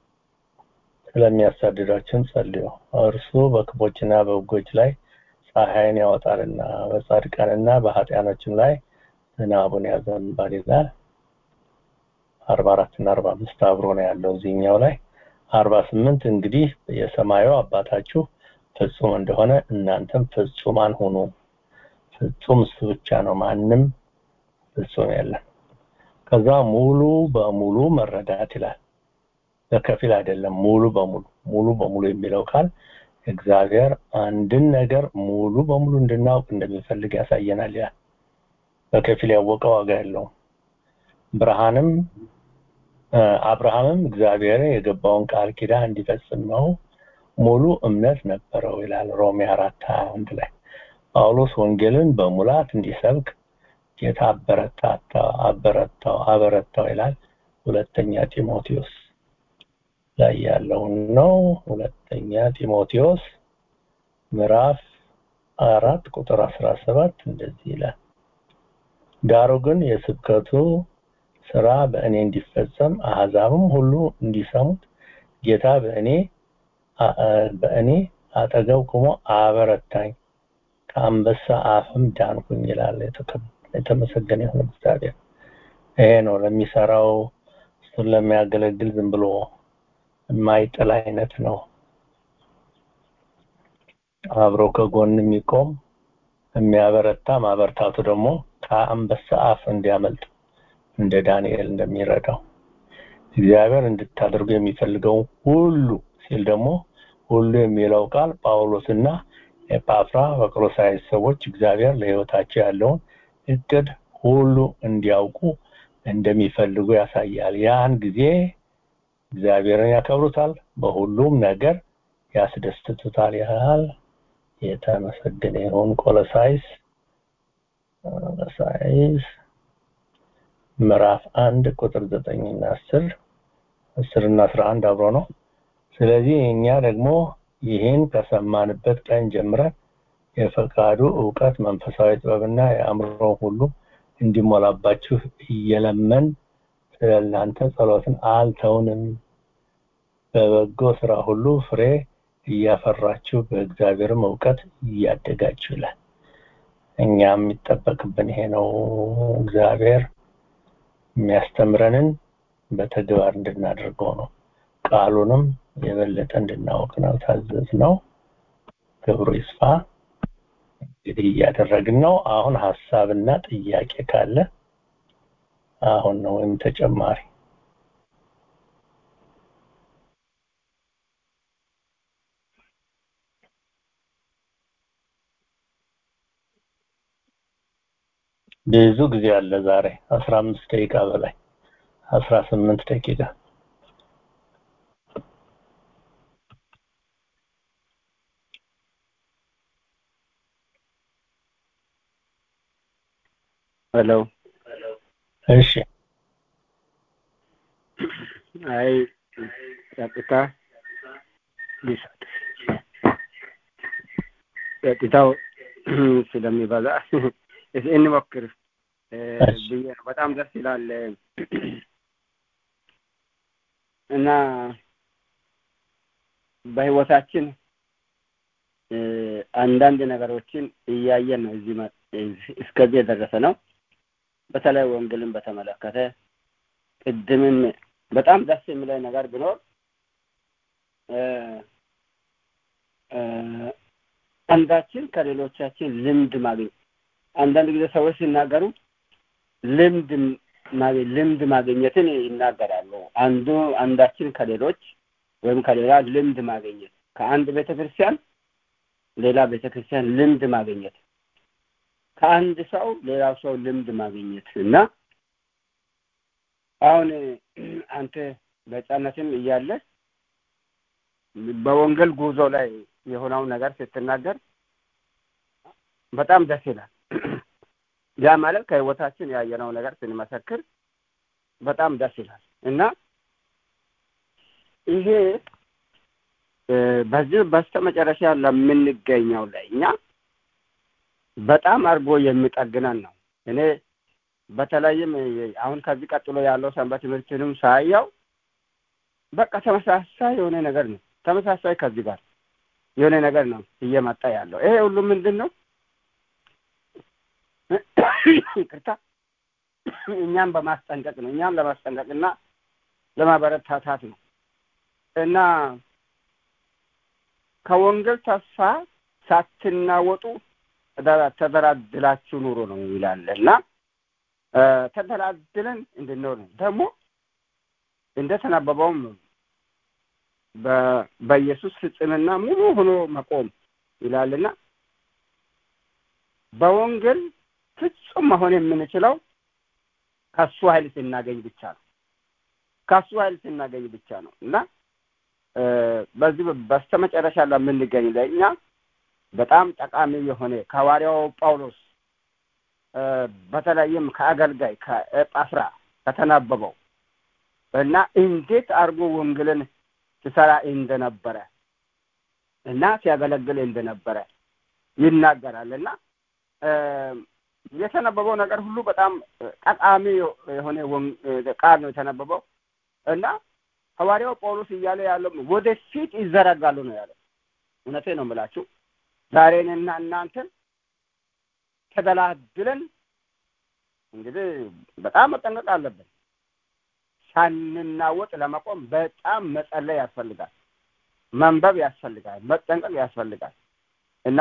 ስለሚያሳድዳችሁም ጸልዩ እርሱ በክፎችና በበጎች ላይ ፀሐይን ያወጣልና በጻድቃንና በኃጢያኖችም ላይ ዝናቡን ያዘንባል ይላል አርባ አራት እና አርባ አምስት አብሮ ነው ያለው እዚህኛው ላይ አርባ ስምንት እንግዲህ የሰማዩ አባታችሁ ፍጹም እንደሆነ እናንተም ፍጹማን ሁኑ ፍጹም እሱ ብቻ ነው ማንም ፍጹም የለም ከዛ ሙሉ በሙሉ መረዳት ይላል በከፊል አይደለም ሙሉ በሙሉ ሙሉ በሙሉ የሚለው ቃል እግዚአብሔር አንድን ነገር ሙሉ በሙሉ እንድናውቅ እንደሚፈልግ ያሳየናል ያ በከፊል ያወቀ ዋጋ የለውም ብርሃንም አብርሃምም እግዚአብሔር የገባውን ቃል ኪዳን እንዲፈጽም ነው ሙሉ እምነት ነበረው ይላል ሮሜ አራት አንድ ላይ ጳውሎስ ወንጌልን በሙላት እንዲሰብክ ጌታ አበረታታው አበረታው አበረታው ይላል ሁለተኛ ጢሞቴዎስ ላይ ያለውን ነው ሁለተኛ ጢሞቴዎስ ምዕራፍ አራት ቁጥር አስራ ሰባት እንደዚህ ይላል ዳሩ ግን የስብከቱ ስራ በእኔ እንዲፈጸም አህዛብም ሁሉ እንዲሰሙት ጌታ በእኔ በእኔ አጠገብ ቆሞ አበረታኝ ከአንበሳ አፍም ዳንኩኝ ይላል የተመሰገነ ይሁን እግዚአብሔር ይሄ ነው ለሚሰራው እሱን ለሚያገለግል ዝም ብሎ የማይጥል አይነት ነው አብሮ ከጎን የሚቆም የሚያበረታ ማበርታቱ ደግሞ ከአንበሳ አፍ እንዲያመልጥ እንደ ዳንኤል እንደሚረዳው እግዚአብሔር እንድታደርጉ የሚፈልገው ሁሉ ሲል ደግሞ ሁሉ የሚለው ቃል ጳውሎስና ኤጳፍራ በቆሎሳይስ ሰዎች እግዚአብሔር ለህይወታቸው ያለውን እቅድ ሁሉ እንዲያውቁ እንደሚፈልጉ ያሳያል ያን ጊዜ እግዚአብሔርን ያከብሩታል በሁሉም ነገር ያስደስቱታል ያህል የተመሰገነ ይሁን ቆሎሳይስ ቆሎሳይስ ምዕራፍ አንድ ቁጥር ዘጠኝ እና አስር አስር እና አስራ አንድ አብሮ ነው ስለዚህ እኛ ደግሞ ይህን ከሰማንበት ቀን ጀምረን የፈቃዱ እውቀት መንፈሳዊ ጥበብና የአእምሮ ሁሉ እንዲሞላባችሁ እየለመን ስለ እናንተ ጸሎትን አልተውንም በበጎ ስራ ሁሉ ፍሬ እያፈራችሁ በእግዚአብሔርም እውቀት እያደጋችሁ ይላል እኛ የሚጠበቅብን ይሄ ነው እግዚአብሔር የሚያስተምረንን በተግባር እንድናደርገው ነው ቃሉንም የበለጠ እንድናውቅ ነው ታዘዝ ነው ክብሩ ይስፋ እንግዲህ እያደረግን ነው አሁን ሀሳብና ጥያቄ ካለ አሁን ነው ወይም ተጨማሪ ብዙ ጊዜ አለ ዛሬ አስራ አምስት ደቂቃ በላይ አስራ ስምንት ደቂቃ ሄሎ እሺ አይ ጸጥታ ሊሰጥ ጸጥታው ስለሚበዛ እስኪ እንሞክር ብዬ ነው በጣም ደስ ይላል እና በህይወታችን አንዳንድ ነገሮችን እያየን ነው እዚህ እስከዚህ የደረሰ ነው በተለይ ወንጌልን በተመለከተ ቅድምም በጣም ደስ የሚለኝ ነገር ቢኖር አንዳችን ከሌሎቻችን ልምድ ማግኘት አንዳንድ ጊዜ ሰዎች ሲናገሩ ልምድ ልምድ ማግኘትን ይናገራሉ አንዱ አንዳችን ከሌሎች ወይም ከሌላ ልምድ ማግኘት ከአንድ ቤተክርስቲያን ሌላ ቤተክርስቲያን ልምድ ማግኘት ከአንድ ሰው ሌላው ሰው ልምድ ማግኘት እና አሁን አንተ በህፃነትም እያለ በወንጌል ጉዞ ላይ የሆነውን ነገር ስትናገር በጣም ደስ ይላል ያ ማለት ከህይወታችን ያየነው ነገር ስንመሰክር በጣም ደስ ይላል እና ይሄ በዚህ በስተመጨረሻ ለምንገኘው ላይ እኛ በጣም አድርጎ የሚጠግነን ነው እኔ በተለይም አሁን ከዚህ ቀጥሎ ያለው ሰንበት ትምህርትንም ሳያው በቃ ተመሳሳይ የሆነ ነገር ነው ተመሳሳይ ከዚህ ጋር የሆነ ነገር ነው እየመጣ ያለው ይሄ ሁሉ ምንድን ነው ይቅርታ እኛም በማስጠንቀቅ ነው እኛም ለማስጠንቀቅ እና ለማበረታታት ነው እና ከወንጌል ተስፋ ሳትናወጡ ተደላድላችሁ ኑሮ ነው ይላል እና ተደላድለን እንድንኖር ነው ደግሞ እንደተነበበውም በኢየሱስ ፍጽምና ሙሉ ሆኖ መቆም ይላልና በወንጌል ፍጹም መሆን የምንችለው ከሱ ኃይል ስናገኝ ብቻ ነው ከሱ ኃይል ስናገኝ ብቻ ነው እና በዚህ በስተመጨረሻ ለምንገኝ ለእኛ በጣም ጠቃሚ የሆነ ከሐዋርያው ጳውሎስ በተለይም ከአገልጋይ ከጳፍራ ከተናበበው እና እንዴት አድርጎ ወንጌልን ሲሰራ እንደነበረ እና ሲያገለግል እንደነበረ ይናገራል እና የተነበበው ነገር ሁሉ በጣም ጠቃሚ የሆነ ቃል ነው የተነበበው እና ሐዋርያው ጳውሎስ እያለ ያለው ወደፊት ይዘረጋሉ ነው ያለው እውነቴ ነው የምላችሁ ዛሬንና እናንተን ተደላድለን እንግዲህ በጣም መጠንቀቅ አለብን ሳንናወጥ ለመቆም በጣም መጸለይ ያስፈልጋል መንበብ ያስፈልጋል መጠንቀቅ ያስፈልጋል እና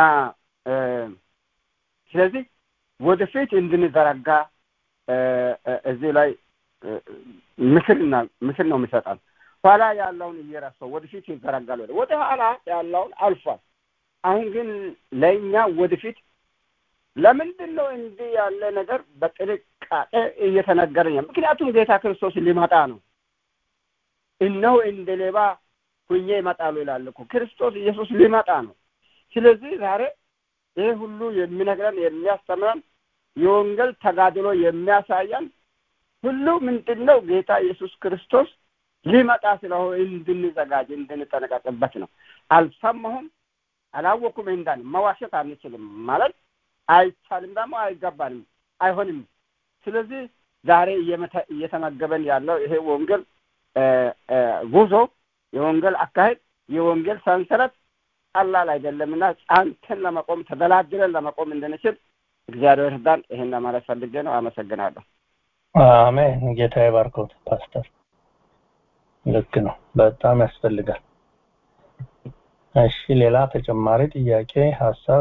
ስለዚህ ወደፊት እንድንዘረጋ እዚህ ላይ ምክርና ምክር ነው የሚሰጣል ኋላ ያለውን እየረሳው ወደፊት ይዘረጋል ወደ ወደ ኋላ ያለውን አልፏል አሁን ግን ለእኛ ወደፊት ለምንድን ነው እንዲህ ያለ ነገር በጥንቃቄ እየተነገረኝ ምክንያቱም ጌታ ክርስቶስ ሊመጣ ነው እነሆ እንደ ሌባ ሁኜ ይመጣሉ ይላል እኮ ክርስቶስ ኢየሱስ ሊመጣ ነው ስለዚህ ዛሬ ይህ ሁሉ የሚነግረን የሚያስተምረን የወንጌል ተጋድሎ የሚያሳየን ሁሉ ምንድን ነው ጌታ ኢየሱስ ክርስቶስ ሊመጣ ስለሆነ እንድንዘጋጅ እንድንጠነቀቅበት ነው አልሰማሁም አላወኩም እንዳን መዋሸት አንችልም ማለት አይቻልም፣ ደግሞ አይገባንም፣ አይሆንም። ስለዚህ ዛሬ እየተመገበን ያለው ይሄ ወንጌል ጉዞ የወንጌል አካሄድ የወንጌል ሰንሰለት ቀላል አይደለምና ጫንተን ለመቆም ተደላድለን ለመቆም እንድንችል እግዚአብሔር እርዳን። ይሄን ለማለት ፈልጌ ነው። አመሰግናለሁ። አሜን። ጌታ ይባርኮት ፓስተር። ልክ ነው፣ በጣም ያስፈልጋል። እሺ፣ ሌላ ተጨማሪ ጥያቄ ሀሳብ?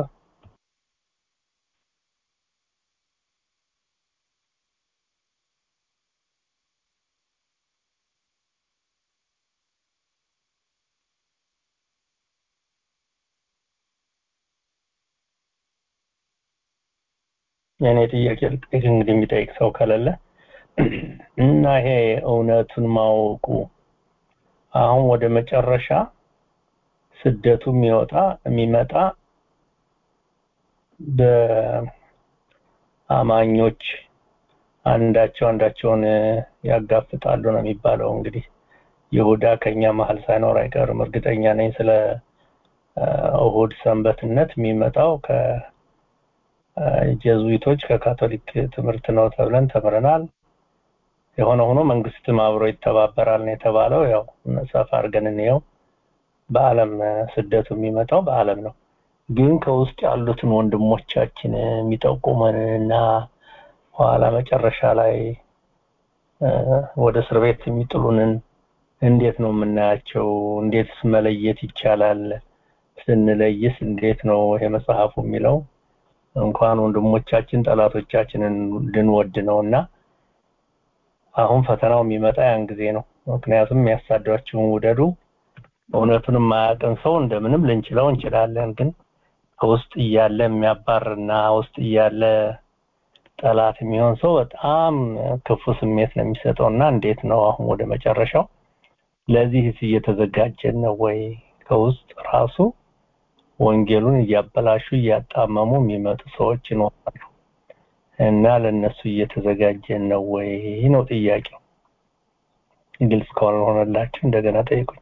የእኔ ጥያቄ ልጠይቅ እንግዲህ የሚጠይቅ ሰው ከሌለ እና ይሄ እውነቱን ማወቁ አሁን ወደ መጨረሻ ስደቱ የሚወጣ የሚመጣ በአማኞች አንዳቸው አንዳቸውን ያጋፍጣሉ ነው የሚባለው። እንግዲህ ይሁዳ ከኛ መሀል ሳይኖር አይቀርም። እርግጠኛ ነኝ ስለ እሁድ ሰንበትነት የሚመጣው ከጀዙዊቶች ከካቶሊክ ትምህርት ነው ተብለን ተምረናል። የሆነ ሆኖ መንግስትም አብሮ ይተባበራል ነው የተባለው። ያው ሰፋ አድርገን እንየው። በአለም ስደቱ የሚመጣው በአለም ነው። ግን ከውስጥ ያሉትን ወንድሞቻችን የሚጠቁመን እና ኋላ መጨረሻ ላይ ወደ እስር ቤት የሚጥሉንን እንዴት ነው የምናያቸው? እንዴትስ መለየት ይቻላል? ስንለይስ እንዴት ነው ይሄ መጽሐፉ የሚለው እንኳን ወንድሞቻችን ጠላቶቻችንን ልንወድ ነው እና አሁን ፈተናው የሚመጣ ያን ጊዜ ነው። ምክንያቱም የሚያሳዷችሁን ውደዱ። እውነቱን የማያውቅን ሰው እንደምንም ልንችለው እንችላለን። ግን ከውስጥ እያለ የሚያባርና ውስጥ እያለ ጠላት የሚሆን ሰው በጣም ክፉ ስሜት ነው የሚሰጠው እና እንዴት ነው አሁን ወደ መጨረሻው ለዚህስ እየተዘጋጀን ነው ወይ? ከውስጥ ራሱ ወንጌሉን እያበላሹ እያጣመሙ የሚመጡ ሰዎች ይኖራሉ እና ለነሱ እየተዘጋጀን ነው ወይ ነው ጥያቄው። ግልጽ ካልሆነላችሁ እንደገና ጠይቁኝ።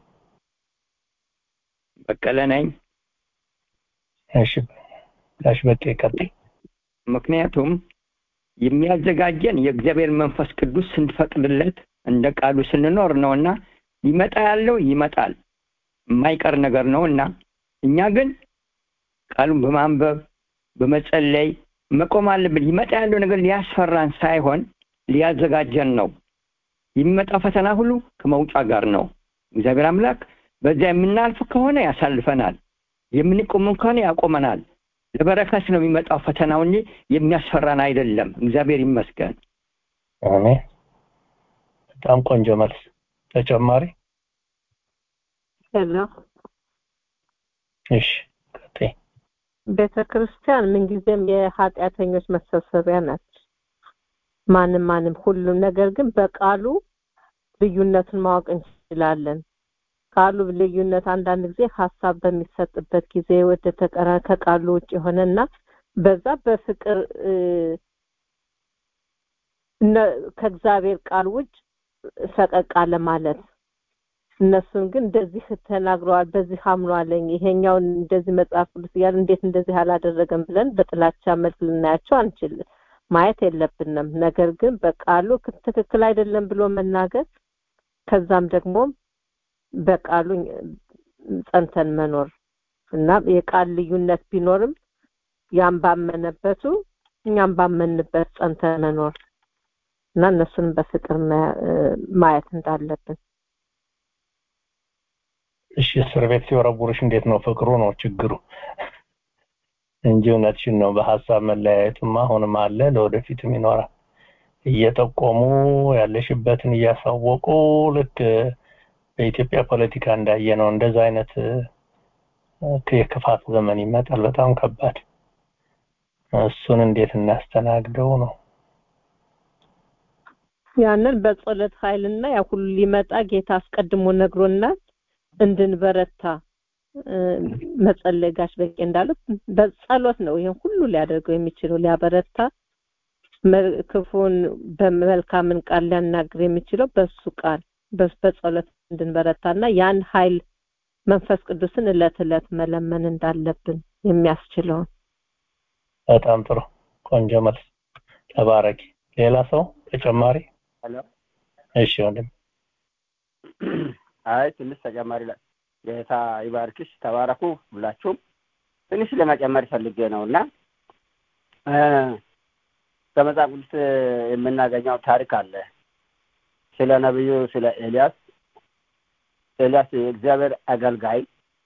በቀለ ነኝ። እሺ ጋሽ በቄ ቀጥይ። ምክንያቱም የሚያዘጋጀን የእግዚአብሔር መንፈስ ቅዱስ ስንፈቅድለት እንደ ቃሉ ስንኖር ነውና ሊመጣ ያለው ይመጣል የማይቀር ነገር ነውና እኛ ግን ቃሉን በማንበብ በመጸለይ መቆም አለብን። ሊመጣ ያለው ነገር ሊያስፈራን ሳይሆን ሊያዘጋጀን ነው። የሚመጣው ፈተና ሁሉ ከመውጫ ጋር ነው። እግዚአብሔር አምላክ በዚያ የምናልፍ ከሆነ ያሳልፈናል፣ የምንቆም ከሆነ ያቆመናል። ለበረከት ነው የሚመጣው ፈተናው እንጂ የሚያስፈራን አይደለም። እግዚአብሔር ይመስገን። አሜን። በጣም ቆንጆ መልስ። ተጨማሪ? ሄሎ እሺ ቀጥይ። ቤተ ክርስቲያን ምንጊዜም የኃጢአተኞች መሰብሰቢያ ናት። ማንም ማንም ሁሉም ነገር ግን በቃሉ ልዩነቱን ማወቅ እንችላለን። ቃሉ ልዩነት አንዳንድ ጊዜ ሀሳብ በሚሰጥበት ጊዜ ወደ ተቀራ ከቃሉ ውጭ የሆነና በዛ በፍቅር ከእግዚአብሔር ቃል ውጭ ፈቀቅ አለ ማለት እነሱን ግን እንደዚህ ተናግረዋል፣ በዚህ አምኗለኝ፣ ይሄኛውን እንደዚህ መጽሐፍ ቅዱስ እያለ እንዴት እንደዚህ አላደረገም ብለን በጥላቻ መልክ ልናያቸው አንችልም፣ ማየት የለብንም። ነገር ግን በቃሉ ትክክል አይደለም ብሎ መናገር ከዛም ደግሞ በቃሉ ጸንተን መኖር እና የቃል ልዩነት ቢኖርም ያም ባመነበቱ እኛም ባመንበት ጸንተን መኖር እና እነሱንም በፍቅር ማየት እንዳለብን እሺ እስር ቤት ሲወረውርሽ እንዴት ነው ፍቅሩ ነው ችግሩ እንጂ እውነትሽን ነው በሀሳብ መለያየቱማ አሁንም አለ ለወደፊትም ይኖራል እየጠቆሙ ያለሽበትን እያሳወቁ ልክ በኢትዮጵያ ፖለቲካ እንዳየ ነው እንደዛ አይነት የክፋት ዘመን ይመጣል በጣም ከባድ እሱን እንዴት እናስተናግደው ነው ያንን በጸሎት ኃይልና ያ ሁሉ ሊመጣ ጌታ አስቀድሞ ነግሮናል እንድንበረታ መጸለይ ጋሽ በቄ እንዳሉት በጸሎት ነው ይሄን ሁሉ ሊያደርገው የሚችለው ሊያበረታ ክፉን በመልካምን ቃል ሊያናግር የሚችለው በሱ ቃል በጸሎት እንድንበረታና ያን ኃይል መንፈስ ቅዱስን እለት እለት መለመን እንዳለብን የሚያስችለውን በጣም ጥሩ ቆንጆ መልስ ተባረኪ ሌላ ሰው ተጨማሪ ሄሎ እሺ ወንድም አይ ትንሽ ተጨማሪ ላይ ጌታ ይባርክሽ ተባረኩ ሁላችሁም ትንሽ ለመጨመር ፈልጌ ነው እና ከመጽሐፍ ቅዱስ የምናገኘው ታሪክ አለ ስለ ነቢዩ ስለ ኤልያስ ኤልያስ የእግዚአብሔር አገልጋይ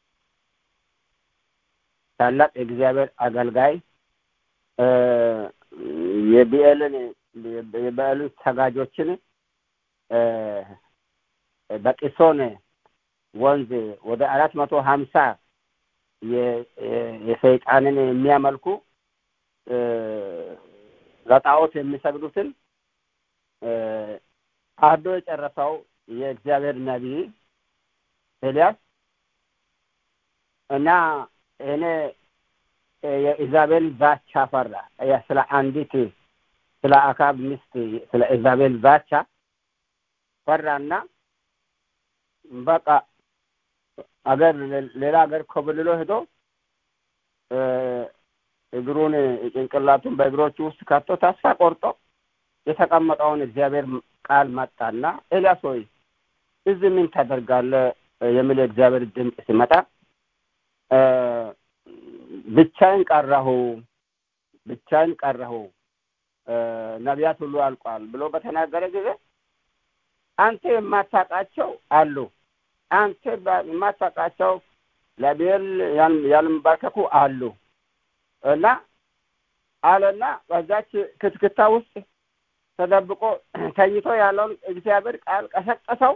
ታላቅ የእግዚአብሔር አገልጋይ የቢኤልን የበዓልን ሰጋጆችን በቂሶን ወንዝ ወደ አራት መቶ ሀምሳ የሰይጣንን የሚያመልኩ ለጣዖት የሚሰግዱትን አርዶ የጨረሰው የእግዚአብሔር ነቢይ ኤልያስ እና እኔ የኢዛቤል ዛቻ ፈራ ስለ አንዲት ስለ አካብ ሚስት ስለ ኢዛቤል ዛቻ ፈራና በቃ አገር ሌላ ሀገር ኮብልሎ ሄዶ እግሩን ጭንቅላቱን በእግሮቹ ውስጥ ከቶ ተስፋ ቆርጦ የተቀመጠውን እግዚአብሔር ቃል መጣና ኤልያስ ሆይ እዚህ ምን ታደርጋለህ የሚል የእግዚአብሔር ድምፅ ሲመጣ ብቻዬን ቀረሁ ብቻዬን ቀረሁ ነቢያት ሁሉ አልቋል ብሎ በተናገረ ጊዜ አንተ የማታውቃቸው አሉ አንተ የማታውቃቸው ለብሔር ያልንባርከኩ አሉ እና አለና በዛች ክትክታ ውስጥ ተደብቆ ተኝቶ ያለውን እግዚአብሔር ቃል ቀሰቀሰው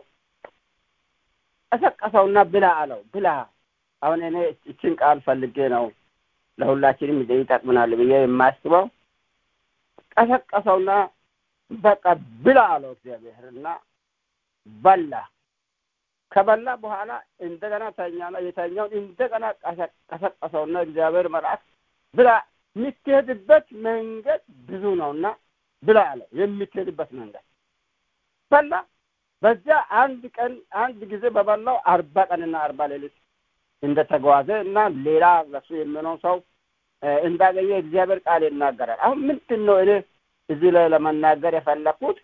ቀሰቀሰውና ብላ አለው ብላ አሁን እኔ እችን ቃል ፈልጌ ነው ለሁላችንም ይጠቅምናል ብዬ የማስበው ቀሰቀሰውና በቃ ብላ አለው እግዚአብሔር እና በላ ከበላ በኋላ እንደገና ተኛና የተኛውን እንደገና ቀሰቀሰውና እግዚአብሔር መልአክ ብላ የምትሄድበት መንገድ ብዙ ነውና ብላ አለው የምትሄድበት መንገድ በላ በዚያ አንድ ቀን አንድ ጊዜ በበላው አርባ ቀንና አርባ ሌሊት እንደተጓዘ እና ሌላ ለሱ የሚሆነው ሰው እንዳገኘ እግዚአብሔር ቃል ይናገራል አሁን ምንድን ነው እኔ እዚህ ላይ ለመናገር የፈለኩት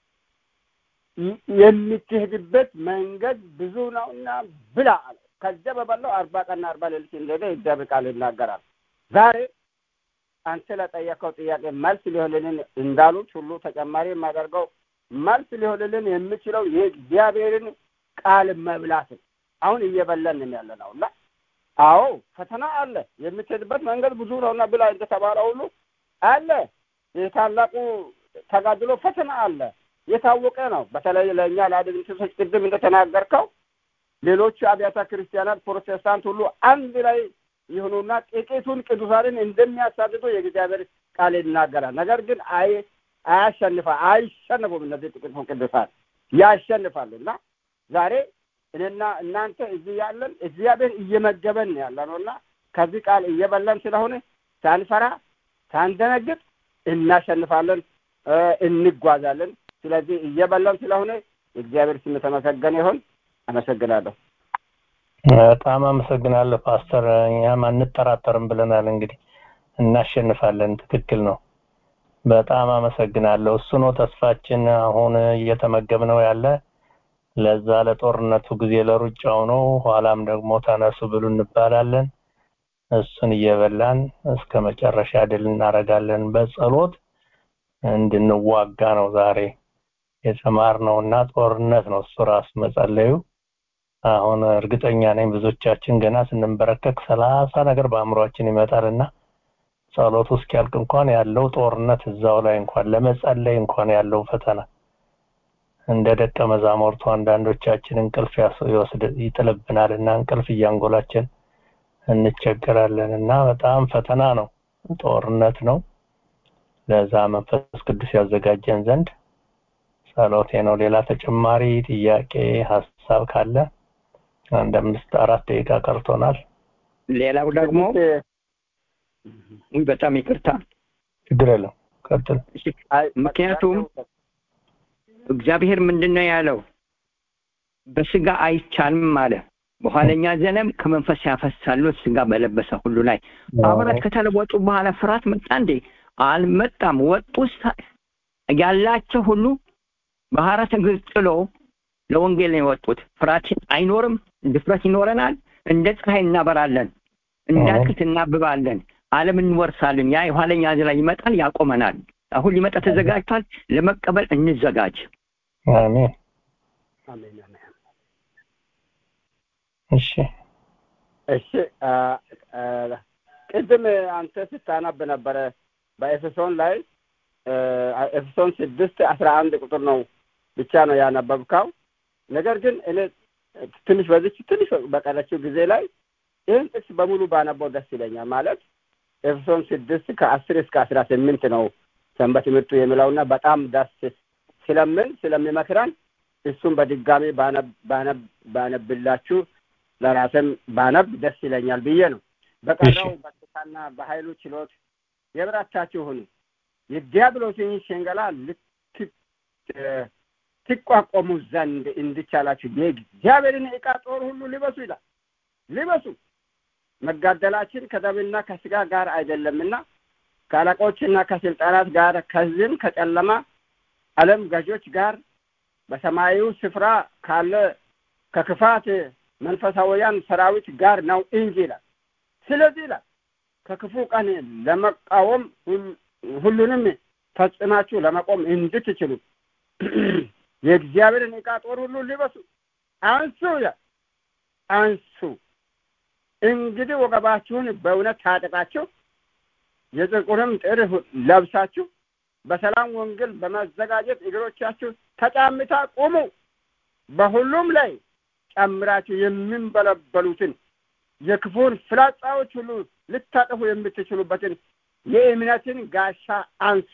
የምትሄድበት መንገድ ብዙ ነው እና ብላ አለ ከዚያ በበላው አርባ ቀንና አርባ ሌሊት እንደሄደ የእግዚአብሔር ቃል ይናገራል ዛሬ አንተ ለጠየቀው ጥያቄ መልስ ሊሆንልን እንዳሉት ሁሉ ተጨማሪ የማደርገው መልስ ሊሆንልን የምችለው የእግዚአብሔርን ቃል መብላትን አሁን እየበላን ያለ ነው እና አዎ ፈተና አለ የምትሄድበት መንገድ ብዙ ነውና ብላ እንደተባለ ሁሉ አለ የታላቁ ተጋድሎ ፈተና አለ የታወቀ ነው በተለይ ለእኛ ለአድቬንቲስቶች ቅድም እንደተናገርከው ሌሎቹ አብያተ ክርስቲያናት ፕሮቴስታንት ሁሉ አንድ ላይ ይሁኑና ጥቂቱን ቅዱሳንን እንደሚያሳድዱ የእግዚአብሔር ቃል ይናገራል ነገር ግን አይ አያሸንፋ አይሸነፉም እነዚህ ጥቂቱን ቅዱሳን ያሸንፋሉ እና ዛሬ እኔና እናንተ እዚህ ያለን እግዚአብሔር እየመገበን ያለ ነው እና ከዚህ ቃል እየበላን ስለሆነ ሳንፈራ ሳንደነግጥ እናሸንፋለን እንጓዛለን ስለዚህ እየበላን ስለሆነ እግዚአብሔር ስም የተመሰገነ ይሆን አመሰግናለሁ በጣም አመሰግናለሁ ፓስተር እኛም አንጠራጠርም ብለናል እንግዲህ እናሸንፋለን ትክክል ነው በጣም አመሰግናለሁ እሱ ነው ተስፋችን አሁን እየተመገብነው ያለ ለዛ ለጦርነቱ ጊዜ ለሩጫው ነው ኋላም ደግሞ ተነሱ ብሉ እንባላለን እሱን እየበላን እስከ መጨረሻ ድል እናደርጋለን በጸሎት እንድንዋጋ ነው ዛሬ የተማርነውና ጦርነት ነው እሱ ራሱ መጸለዩ አሁን እርግጠኛ ነኝ ብዙዎቻችን ገና ስንንበረከክ ሰላሳ ነገር በአእምሯችን ይመጣልና ጸሎቱ እስኪያልቅ እንኳን ያለው ጦርነት እዛው ላይ እንኳን ለመጸለይ እንኳን ያለው ፈተና እንደ ደቀ መዛሙርቱ አንዳንዶቻችን እንቅልፍ ይወስድ ይጥልብናል እና እንቅልፍ እያንጎላችን እንቸገራለን እና በጣም ፈተና ነው ጦርነት ነው ለዛ መንፈስ ቅዱስ ያዘጋጀን ዘንድ ጸሎቴ ነው ሌላ ተጨማሪ ጥያቄ ሀሳብ ካለ አንድ አምስት አራት ደቂቃ ቀርቶናል ሌላው ደግሞ ውይ በጣም ይቅርታ ችግር የለም ቀጥል ምክንያቱም እግዚአብሔር ምንድነው ያለው በስጋ አይቻልም አለ በኋለኛ ዘመን ከመንፈስ ያፈሳሉ ስጋ በለበሰ ሁሉ ላይ ሐዋርያት ከተለወጡ በኋላ ፍርሃት መጣ እንዴ? አልመጣም። ወጡ ሳ- ያላቸው ሁሉ ባህረ እግር ጥሎ ለወንጌል ነው የወጡት። ፍርሃት አይኖርም። ድፍረት ይኖረናል። እንደ ፀሐይ እናበራለን፣ እንደ አትክልት እናብባለን፣ ዓለም እንወርሳለን። ያ የኋለኛ ዘመን ይመጣል፣ ያቆመናል። አሁን ሊመጣ ተዘጋጅቷል። ለመቀበል እንዘጋጅ። አሜን። አሜን አሜን። እሺ እሺ አ፣ አ፣ ቅድም አንተ ስታነብ ነበረ በኤፌሶን ላይ አ፣ ኤፌሶን ስድስት አስራ አንድ ቁጥር ነው ብቻ ነው ያነበብከው። ነገር ግን እኔ ትንሽ በዚች ትንሽ በቀረችው ጊዜ ላይ ይህን ጥቅስ በሙሉ ባነበው ደስ ይለኛል። ማለት ኤፌሶን ስድስት ከአስር እስከ አስራ ስምንት ነው ሰንበት ትምህርቱ የሚለውና በጣም ደስ ስለምን ስለሚመክረን እሱም በድጋሚ ባነብ ባነብ ባነብላችሁ ለራስም ባነብ ደስ ይለኛል ብዬ ነው። በቀረው በስልጣንና በኃይሉ ችሎት የበረታችሁ ሁኑ፣ የዲያብሎስን ሽንገላ ልት- ትቋቋሙ ዘንድ እንዲቻላችሁ የእግዚአብሔርን ዕቃ ጦር ሁሉ ልበሱ ይላል። ልበሱ መጋደላችን ከደምና ከስጋ ጋር አይደለምና ከአለቆችና ከስልጣናት ጋር ከዚህም ከጨለማ ዓለም ገዦች ጋር በሰማያዊ ስፍራ ካለ ከክፋት መንፈሳውያን ሰራዊት ጋር ነው እንጂ ይላል። ስለዚህ ይላል ከክፉ ቀን ለመቃወም ሁል- ሁሉንም ፈጽማችሁ ለመቆም እንድትችሉ የእግዚአብሔርን ዕቃ ጦር ሁሉ ልበሱ፣ አንሱ ይላል። አንሱ እንግዲህ ወገባችሁን በእውነት ታጠቃችሁ የጽድቁንም ጥር ለብሳችሁ በሰላም ወንጌል በመዘጋጀት እግሮቻችሁ ተጫምታ ቁሙ። በሁሉም ላይ ጨምራችሁ የሚንበለበሉትን የክፉን ፍላጻዎች ሁሉ ልታጠፉ የምትችሉበትን የእምነትን ጋሻ አንሱ።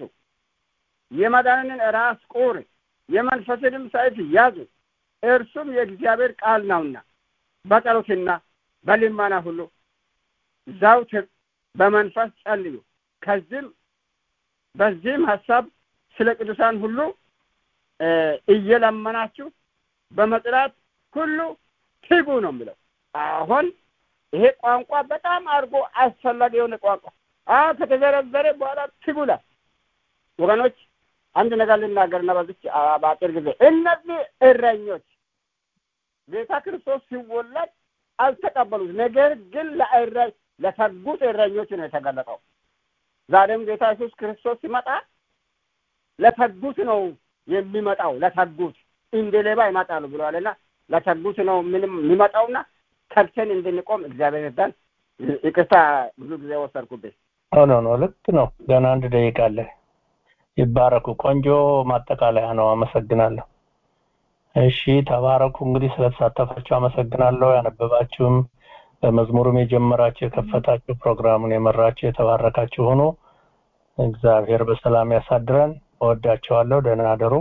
የመዳንን ራስ ቁር የመንፈስንም ሰይፍ ያዙ፣ እርሱም የእግዚአብሔር ቃል ነውና በጸሎትና በልመና ሁሉ ዘውትር በመንፈስ ጸልዩ። ከዚህም በዚህም ሀሳብ ስለ ቅዱሳን ሁሉ እ እየለመናችሁ በመጥራት ሁሉ ትጉ ነው የሚለው። አሁን ይሄ ቋንቋ በጣም አድርጎ አስፈላጊ የሆነ ቋንቋ አ ከተዘረዘረ በኋላ ትጉላል። ወገኖች አንድ ነገር ልናገርና በዚች አ- በአጭር ጊዜ እነዚህ እረኞች ጌታ ክርስቶስ ሲወለድ አልተቀበሉት። ነገር ግን ለእረ ለተጉት እረኞች ነው የተገለጠው። ዛሬም ጌታ ኢየሱስ ክርስቶስ ሲመጣ ለተጉት ነው የሚመጣው። ለተጉት እንደ ሌባ ይመጣሉ ብለዋልና ለተጉት ነው ምንም የሚመጣውና ተግተን እንድንቆም እግዚአብሔር ይርዳን። ይቅርታ ብዙ ጊዜ ወሰድኩብኝ። ኖ ኖ ኖ ልክ ነው። ገና አንድ ደቂቃ አለ። ይባረኩ። ቆንጆ ማጠቃለያ ነው። አመሰግናለሁ። እሺ ተባረኩ። እንግዲህ ስለተሳተፋችሁ አመሰግናለሁ። ያነበባችሁም በመዝሙሩም የጀመራችሁ የከፈታችሁ ፕሮግራሙን የመራችሁ የተባረካችሁ ሆኖ እግዚአብሔር በሰላም ያሳድረን። እወዳቸዋለሁ። ደህና አደሩ።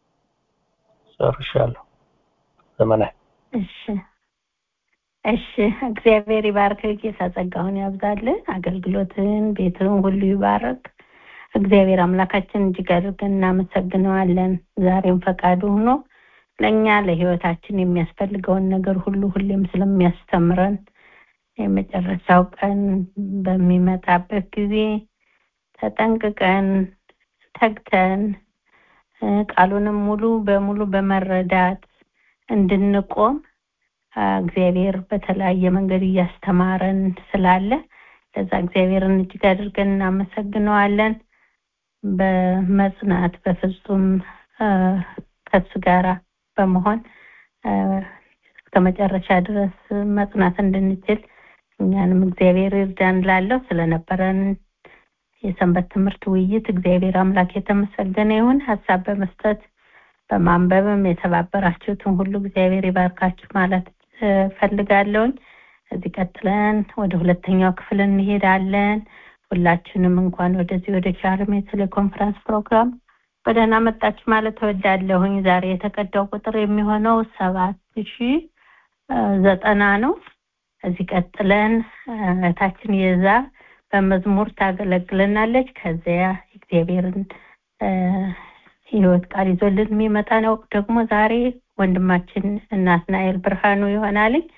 ጨርሻለሁ። ዘመናዊ እሺ እሺ እግዚአብሔር ይባርክ ጌታ ጸጋውን ያብዛልን አገልግሎትን ቤትን ሁሉ ይባርክ እግዚአብሔር አምላካችን እጅግ አድርገን እናመሰግነዋለን ዛሬም ፈቃዱ ሆኖ ለእኛ ለህይወታችን የሚያስፈልገውን ነገር ሁሉ ሁሌም ስለሚያስተምረን የመጨረሻው ቀን በሚመጣበት ጊዜ ተጠንቅቀን ተግተን እ፣ ቃሉንም ሙሉ በሙሉ በመረዳት እንድንቆም አ፣ እግዚአብሔር በተለያየ መንገድ እያስተማረን ስላለ ለዛ እግዚአብሔርን እጅግ አድርገን እናመሰግነዋለን። በመጽናት በፍጹም አ፣ ከሱ ጋራ በመሆን አ፣ እስከ መጨረሻ ድረስ መጽናት እንድንችል እኛንም እግዚአብሔር ይርዳን ላለው ስለነበረን የሰንበት ትምህርት ውይይት እግዚአብሔር አምላክ የተመሰገነ ይሁን። ሀሳብ በመስጠት በማንበብም የተባበራችሁትን ሁሉ እግዚአብሔር ይባርካችሁ ማለት እ፣ ፈልጋለሁኝ። እዚህ ቀጥለን ወደ ሁለተኛው ክፍል እንሄዳለን። ሁላችሁንም እንኳን ወደዚህ ወደ ቻርም የቴሌኮንፈረንስ ፕሮግራም በደህና መጣችሁ ማለት እወዳለሁኝ። ዛሬ የተቀዳው ቁጥር የሚሆነው ሰባት ሺ ዘጠና ነው። እዚህ ቀጥለን እ፣ እህታችን የዛ በመዝሙር ታገለግለናለች። ከዚያ እግዚአብሔርን እ፣ ህይወት ቃል ይዞልን የሚመጣ ነው ደግሞ ዛሬ ወንድማችን ናትናኤል ብርሃኑ ይሆናልኝ።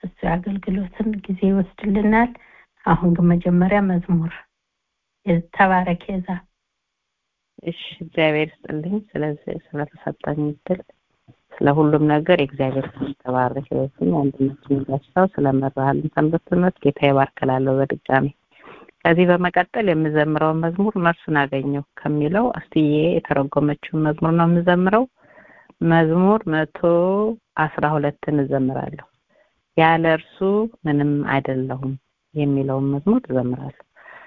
እሱ የአገልግሎትን ጊዜ ይወስድልናል። አሁን ግን መጀመሪያ መዝሙር ተባረክ የዛ እሺ እግዚአብሔር ይስጥልኝ ስለዚህ ስለተሰጠኝ እድል ስለ ሁሉም ነገር የእግዚአብሔር ስም ተባረክ ይበልኝ አንድነቱን ጋሻው ስለመራሃልን ሰንበት ትምህርት ጌታ ይባርክላለሁ በድጋሚ ከዚህ በመቀጠል የምዘምረውን መዝሙር ነፍሱን አገኘው ከሚለው አስትዬ የተረጎመችውን መዝሙር ነው የምዘምረው መዝሙር መቶ አስራ ሁለትን እዘምራለሁ ያለ እርሱ ምንም አይደለሁም የሚለውን መዝሙር እዘምራለሁ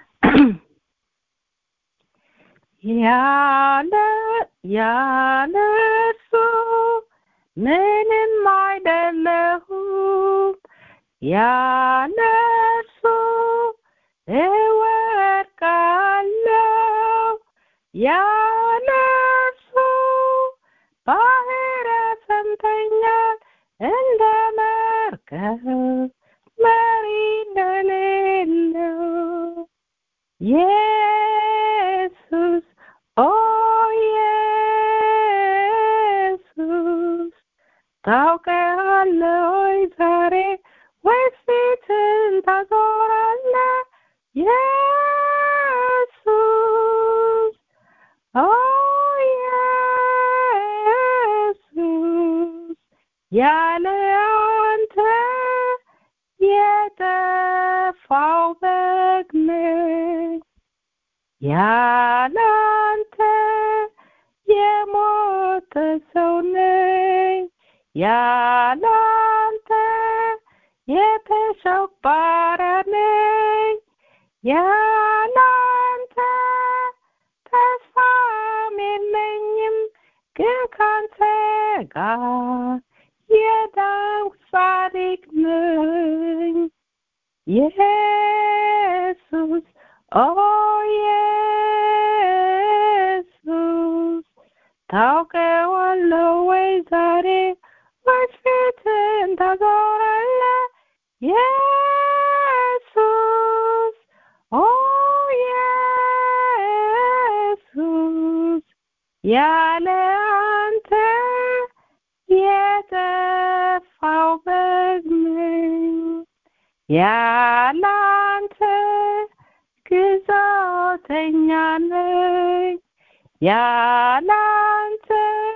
ያለ ያለ እርሱ ምንም አይደለሁም ያለ እርሱ እወድቃለሁ ያለ እርሱ ባህር ያሰምጠኛል እንደ መርከብ መሪ እንደሌለው ኢየሱስ ኦ ኢየሱስ ታውቀዋለህ ወይ ዛሬ ወይስ ፊትን ታዞራለህ ኢየሱስ ኦ ኢየሱስ ያለ አንተ የጠፋው በግ ነኝ ያለ አንተ የሞተ ሰው ነኝ ያለ አንተ የተሸው ባሪያ ነኝ ያለ አንተ ተስፋም የለኝም ግን ካንተ ጋር የዳንኩ ጻድቅ ነኝ ኢየሱስ ኦ ኢየሱስ ታውቀዋለህ ወይ ዛሬ ወይስ ፊትን ታዞራለህ ኢየሱስ ኦ ኢየሱስ ያለ አንተ የጠፋው በግ ነኝ ያለ አንተ ግዛተኛ ነኝ ያለ አንተ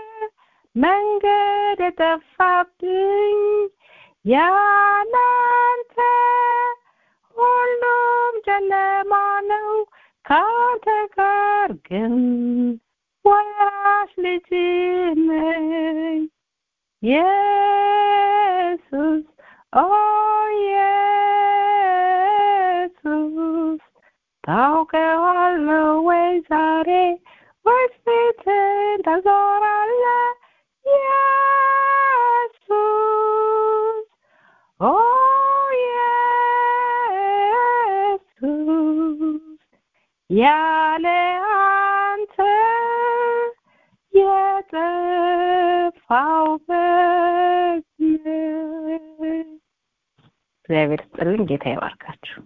መንገድ የጠፋብኝ ያለ አንተ ሁሉም ጨለማ ነው ከአንተ ጋር ግን ወራሽ ልጅ ነኝ ኢየሱስ ኦ ኢየሱስ ታውቀዋለህ ወይ ዛሬ ወይስ ፊትን ታዞራለህ ኢየሱስ ኦ ኢየሱስ ያለ አንተ የጠፋው በግ ነኝ። እግዚአብሔር ስጥልኝ ጌታ ይባርካችሁ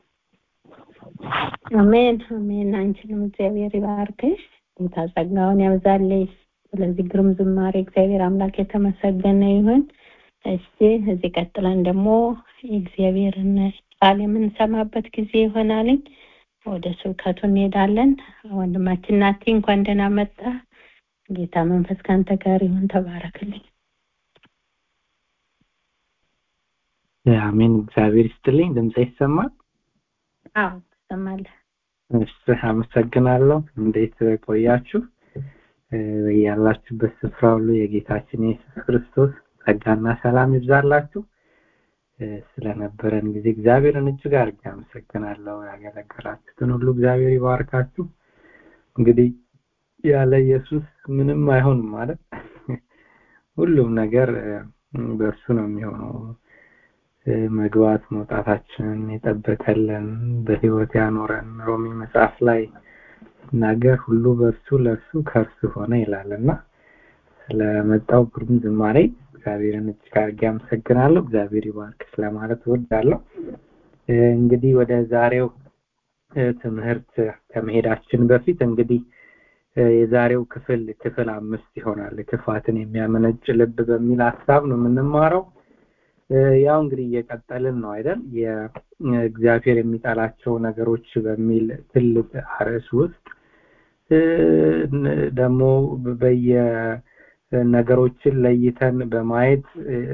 አሜን አሜን አንቺንም እግዚአብሔር ይባርክሽ ጌታ ጸጋውን ያብዛልሽ ስለዚህ ግሩም ዝማሬ እግዚአብሔር አምላክ የተመሰገነ ይሁን እሺ እዚህ ቀጥለን ደግሞ የእግዚአብሔርን ቃል የምንሰማበት ጊዜ ይሆናልኝ ወደ ስብከቱ እንሄዳለን ወንድማችን ናቲ እንኳን ደህና መጣ ጌታ መንፈስ ካንተ ጋር ይሁን ተባረክልኝ አሜን እግዚአብሔር ይስጥልኝ ድምጽ ይሰማል አዎ ትሰማለህ እሺ አመሰግናለሁ እንዴት ቆያችሁ ያላችሁበት ስፍራ ሁሉ የጌታችን የኢየሱስ ክርስቶስ ጸጋና ሰላም ይብዛላችሁ ስለነበረን ጊዜ እግዚአብሔርን እጅግ አድርጌ አመሰግናለሁ ያገለገላችሁትን ሁሉ እግዚአብሔር ይባርካችሁ እንግዲህ ያለ ኢየሱስ ምንም አይሆንም ማለት ሁሉም ነገር በእርሱ ነው የሚሆነው መግባት መውጣታችንን የጠበቀልን በህይወት ያኖረን ሮሚ መጽሐፍ ላይ ነገር ሁሉ በእርሱ ለእርሱ ከእርሱ ሆነ ይላልና ስለመጣው ግሩም ዝማሬ እግዚአብሔርን እጅግ አድርጌ አመሰግናለሁ እግዚአብሔር ይባርክ ስለማለት እወዳለሁ እንግዲህ ወደ ዛሬው ትምህርት ከመሄዳችን በፊት እንግዲህ የዛሬው ክፍል ክፍል አምስት ይሆናል ክፋትን የሚያመነጭ ልብ በሚል ሀሳብ ነው የምንማረው ያው እንግዲህ እየቀጠልን ነው አይደል የእግዚአብሔር የሚጠላቸው ነገሮች በሚል ትልቅ አርዕስ ውስጥ ደግሞ በየ ነገሮችን ለይተን በማየት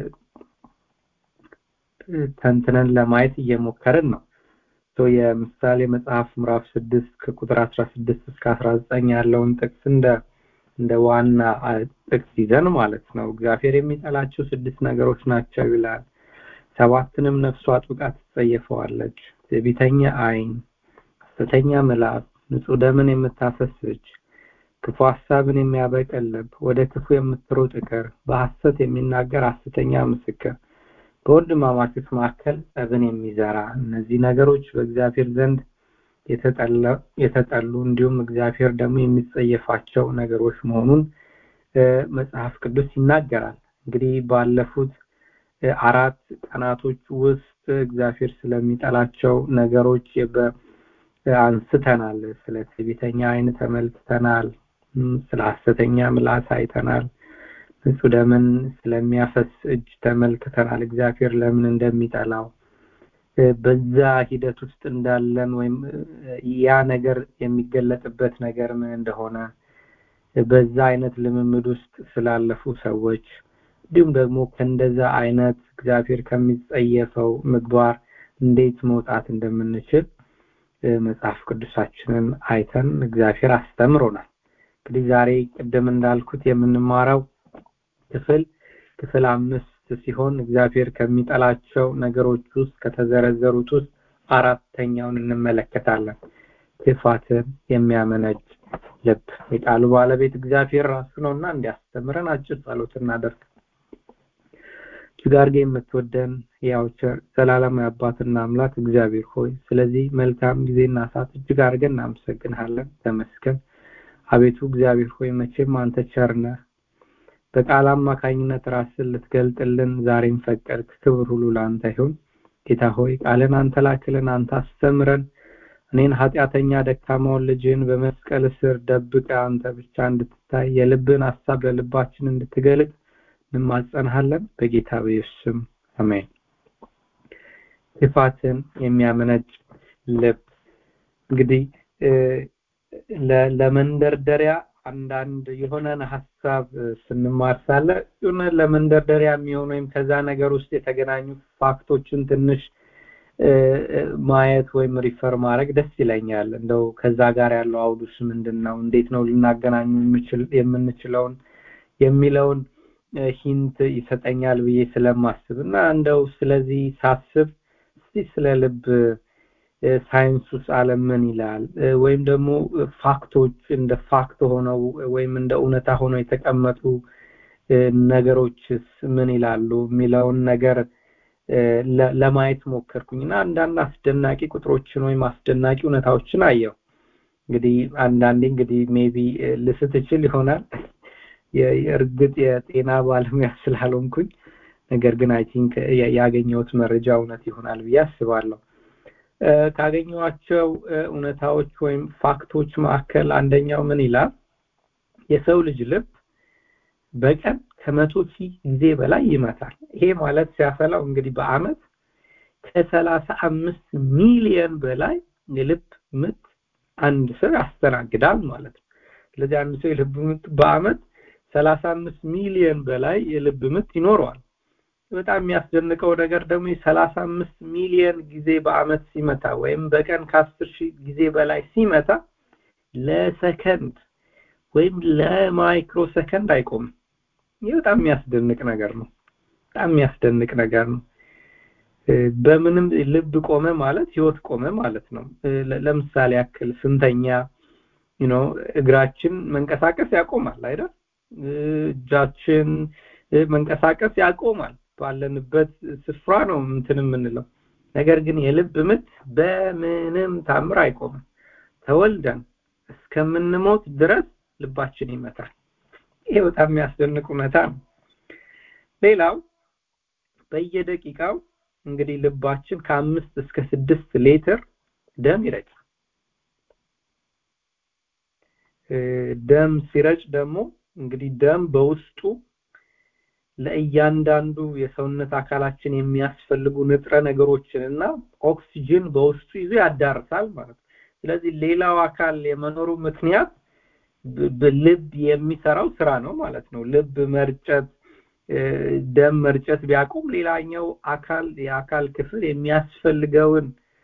ተንትነን ለማየት እየሞከርን ነው የምሳሌ መጽሐፍ ምዕራፍ ስድስት ከቁጥር አስራ ስድስት እስከ አስራ ዘጠኝ ያለውን ጥቅስ እንደ እንደ ዋና ጥቅስ ይዘን ማለት ነው እግዚአብሔር የሚጠላቸው ስድስት ነገሮች ናቸው ይላል ሰባትንም ነፍሷ አጥብቃ ትጸየፈዋለች ትዕቢተኛ አይን ሐሰተኛ ምላስ ንጹህ ደምን የምታፈስ እጅ ክፉ ሐሳብን የሚያበቅል ልብ ወደ ክፉ የምትሮጥ እግር በሐሰት የሚናገር ሐሰተኛ ምስክር በወንድማማቾች መካከል ጸብን የሚዘራ እነዚህ ነገሮች በእግዚአብሔር ዘንድ የተጠሉ እንዲሁም እግዚአብሔር ደግሞ የሚጸየፋቸው ነገሮች መሆኑን መጽሐፍ ቅዱስ ይናገራል እንግዲህ ባለፉት አራት ቀናቶች ውስጥ እግዚአብሔር ስለሚጠላቸው ነገሮች አንስተናል ስለ ትዕቢተኛ አይን ተመልክተናል ስለ ሐሰተኛ ምላስ አይተናል ንጹህ ደምን ስለሚያፈስ እጅ ተመልክተናል እግዚአብሔር ለምን እንደሚጠላው በዛ ሂደት ውስጥ እንዳለን ወይም ያ ነገር የሚገለጥበት ነገር ምን እንደሆነ በዛ አይነት ልምምድ ውስጥ ስላለፉ ሰዎች እንዲሁም ደግሞ ከእንደዛ አይነት እግዚአብሔር ከሚጸየፈው ምግባር እንዴት መውጣት እንደምንችል መጽሐፍ ቅዱሳችንን አይተን እግዚአብሔር አስተምሮናል እንግዲህ ዛሬ ቅድም እንዳልኩት የምንማረው ክፍል ክፍል አምስት ሲሆን እግዚአብሔር ከሚጠላቸው ነገሮች ውስጥ ከተዘረዘሩት ውስጥ አራተኛውን እንመለከታለን ክፋትን የሚያመነጭ ልብ የቃሉ ባለቤት እግዚአብሔር ራሱ ነውና እንዲያስተምረን አጭር ጸሎት እናደርግ እጅግ አድርጌ የምትወደን ያው ዘላለማዊ አባትና አምላክ እግዚአብሔር ሆይ ስለዚህ መልካም ጊዜና ሰዓት እጅግ አድርገን እናመሰግንሃለን ተመስገን አቤቱ እግዚአብሔር ሆይ መቼም አንተ ቸርነህ በቃል አማካኝነት ራስን ልትገልጥልን ዛሬም ፈቀድክ ክብር ሁሉ ለአንተ ይሁን ጌታ ሆይ ቃልን አንተ ላክልን አንተ አስተምረን እኔን ኃጢአተኛ ደካማውን ልጅን በመስቀል ስር ደብቀ አንተ ብቻ እንድትታይ የልብን ሀሳብ ለልባችን እንድትገልጥ እንማጸንሃለን በጌታ በኢየሱስ ስም አሜን ክፋትን የሚያመነጭ ልብ እንግዲህ ለመንደርደሪያ አንዳንድ የሆነን ሀሳብ ስንማር ሳለ የሆነ ለመንደርደሪያ የሚሆን ወይም ከዛ ነገር ውስጥ የተገናኙ ፋክቶችን ትንሽ ማየት ወይም ሪፈር ማድረግ ደስ ይለኛል እንደው ከዛ ጋር ያለው አውዱስ ምንድን ነው እንዴት ነው ልናገናኙ የምንችለውን የሚለውን ሂንት ይሰጠኛል ብዬ ስለማስብ እና እንደው ስለዚህ ሳስብ እስቲ ስለ ልብ ሳይንስ ውስጥ አለም ምን ይላል ወይም ደግሞ ፋክቶች እንደ ፋክት ሆነው ወይም እንደ እውነታ ሆነው የተቀመጡ ነገሮችስ ምን ይላሉ የሚለውን ነገር ለማየት ሞከርኩኝ እና አንዳንድ አስደናቂ ቁጥሮችን ወይም አስደናቂ እውነታዎችን አየው እንግዲህ አንዳንዴ እንግዲህ ሜቢ ልስት እችል ይሆናል የእርግጥ የጤና ባለሙያ ስላልሆንኩኝ ነገር ግን አይ ቲንክ ያገኘሁት መረጃ እውነት ይሆናል ብዬ አስባለሁ ካገኘኋቸው እውነታዎች ወይም ፋክቶች መካከል አንደኛው ምን ይላል የሰው ልጅ ልብ በቀን ከመቶ ሺህ ጊዜ በላይ ይመታል ይሄ ማለት ሲያፈላው እንግዲህ በአመት ከሰላሳ አምስት ሚሊዮን በላይ የልብ ምት አንድ ሰው ያስተናግዳል ማለት ነው ስለዚህ አንድ ሰው የልብ ምት በአመት ሰላሳ አምስት ሚሊዮን በላይ የልብ ምት ይኖረዋል በጣም የሚያስደንቀው ነገር ደግሞ የሰላሳ አምስት ሚሊዮን ጊዜ በአመት ሲመታ ወይም በቀን ከአስር ሺህ ጊዜ በላይ ሲመታ ለሰከንድ ወይም ለማይክሮ ሰከንድ አይቆምም ይህ በጣም የሚያስደንቅ ነገር ነው በጣም የሚያስደንቅ ነገር ነው በምንም ልብ ቆመ ማለት ህይወት ቆመ ማለት ነው ለምሳሌ ያክል ስንተኛ ነው እግራችን መንቀሳቀስ ያቆማል አይደል እጃችን መንቀሳቀስ ያቆማል ባለንበት ስፍራ ነው እንትን የምንለው ነገር ግን የልብ ምት በምንም ታምር አይቆምም ተወልደን እስከምንሞት ድረስ ልባችን ይመታል ይሄ በጣም የሚያስደንቅ እውነታ ነው ሌላው በየደቂቃው እንግዲህ ልባችን ከአምስት እስከ ስድስት ሌትር ደም ይረጫል ደም ሲረጭ ደግሞ እንግዲህ ደም በውስጡ ለእያንዳንዱ የሰውነት አካላችን የሚያስፈልጉ ንጥረ ነገሮችን እና ኦክሲጅን በውስጡ ይዞ ያዳርሳል ማለት ነው ስለዚህ ሌላው አካል የመኖሩ ምክንያት ልብ የሚሰራው ስራ ነው ማለት ነው ልብ መርጨት ደም መርጨት ቢያቆም ሌላኛው አካል የአካል ክፍል የሚያስፈልገውን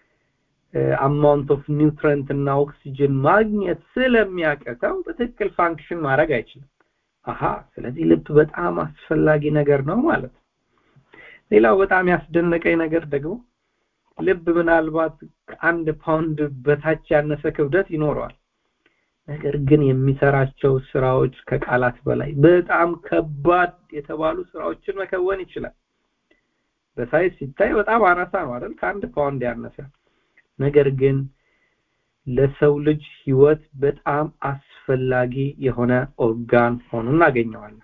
አማውንት ኦፍ ኒውትረንት እና ኦክሲጅን ማግኘት ስለሚያቀተው በትክክል ፋንክሽን ማድረግ አይችልም አሃ ስለዚህ ልብ በጣም አስፈላጊ ነገር ነው ማለት ነው ሌላው በጣም ያስደነቀኝ ነገር ደግሞ ልብ ምናልባት ከአንድ ፓውንድ በታች ያነሰ ክብደት ይኖረዋል ነገር ግን የሚሰራቸው ስራዎች ከቃላት በላይ በጣም ከባድ የተባሉ ስራዎችን መከወን ይችላል በሳይዝ ሲታይ በጣም አናሳ ነው አይደል ከአንድ ፓውንድ ያነሰ ነገር ግን ለሰው ልጅ ህይወት በጣም አስፈላጊ የሆነ ኦርጋን ሆኖ እናገኘዋለን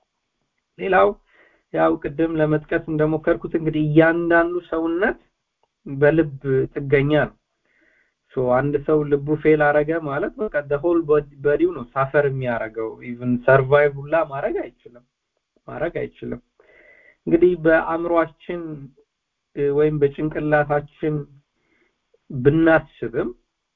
ሌላው ያው ቅድም ለመጥቀስ እንደሞከርኩት እንግዲህ እያንዳንዱ ሰውነት በልብ ጥገኛ ነው ሶ አንድ ሰው ልቡ ፌል አረገ ማለት በቃ ሆል በዲው ነው ሳፈር የሚያረገው ኢቭን ሰርቫይቭ ሁላ ማድረግ አይችልም ማድረግ አይችልም እንግዲህ በአእምሯችን ወይም በጭንቅላታችን ብናስብም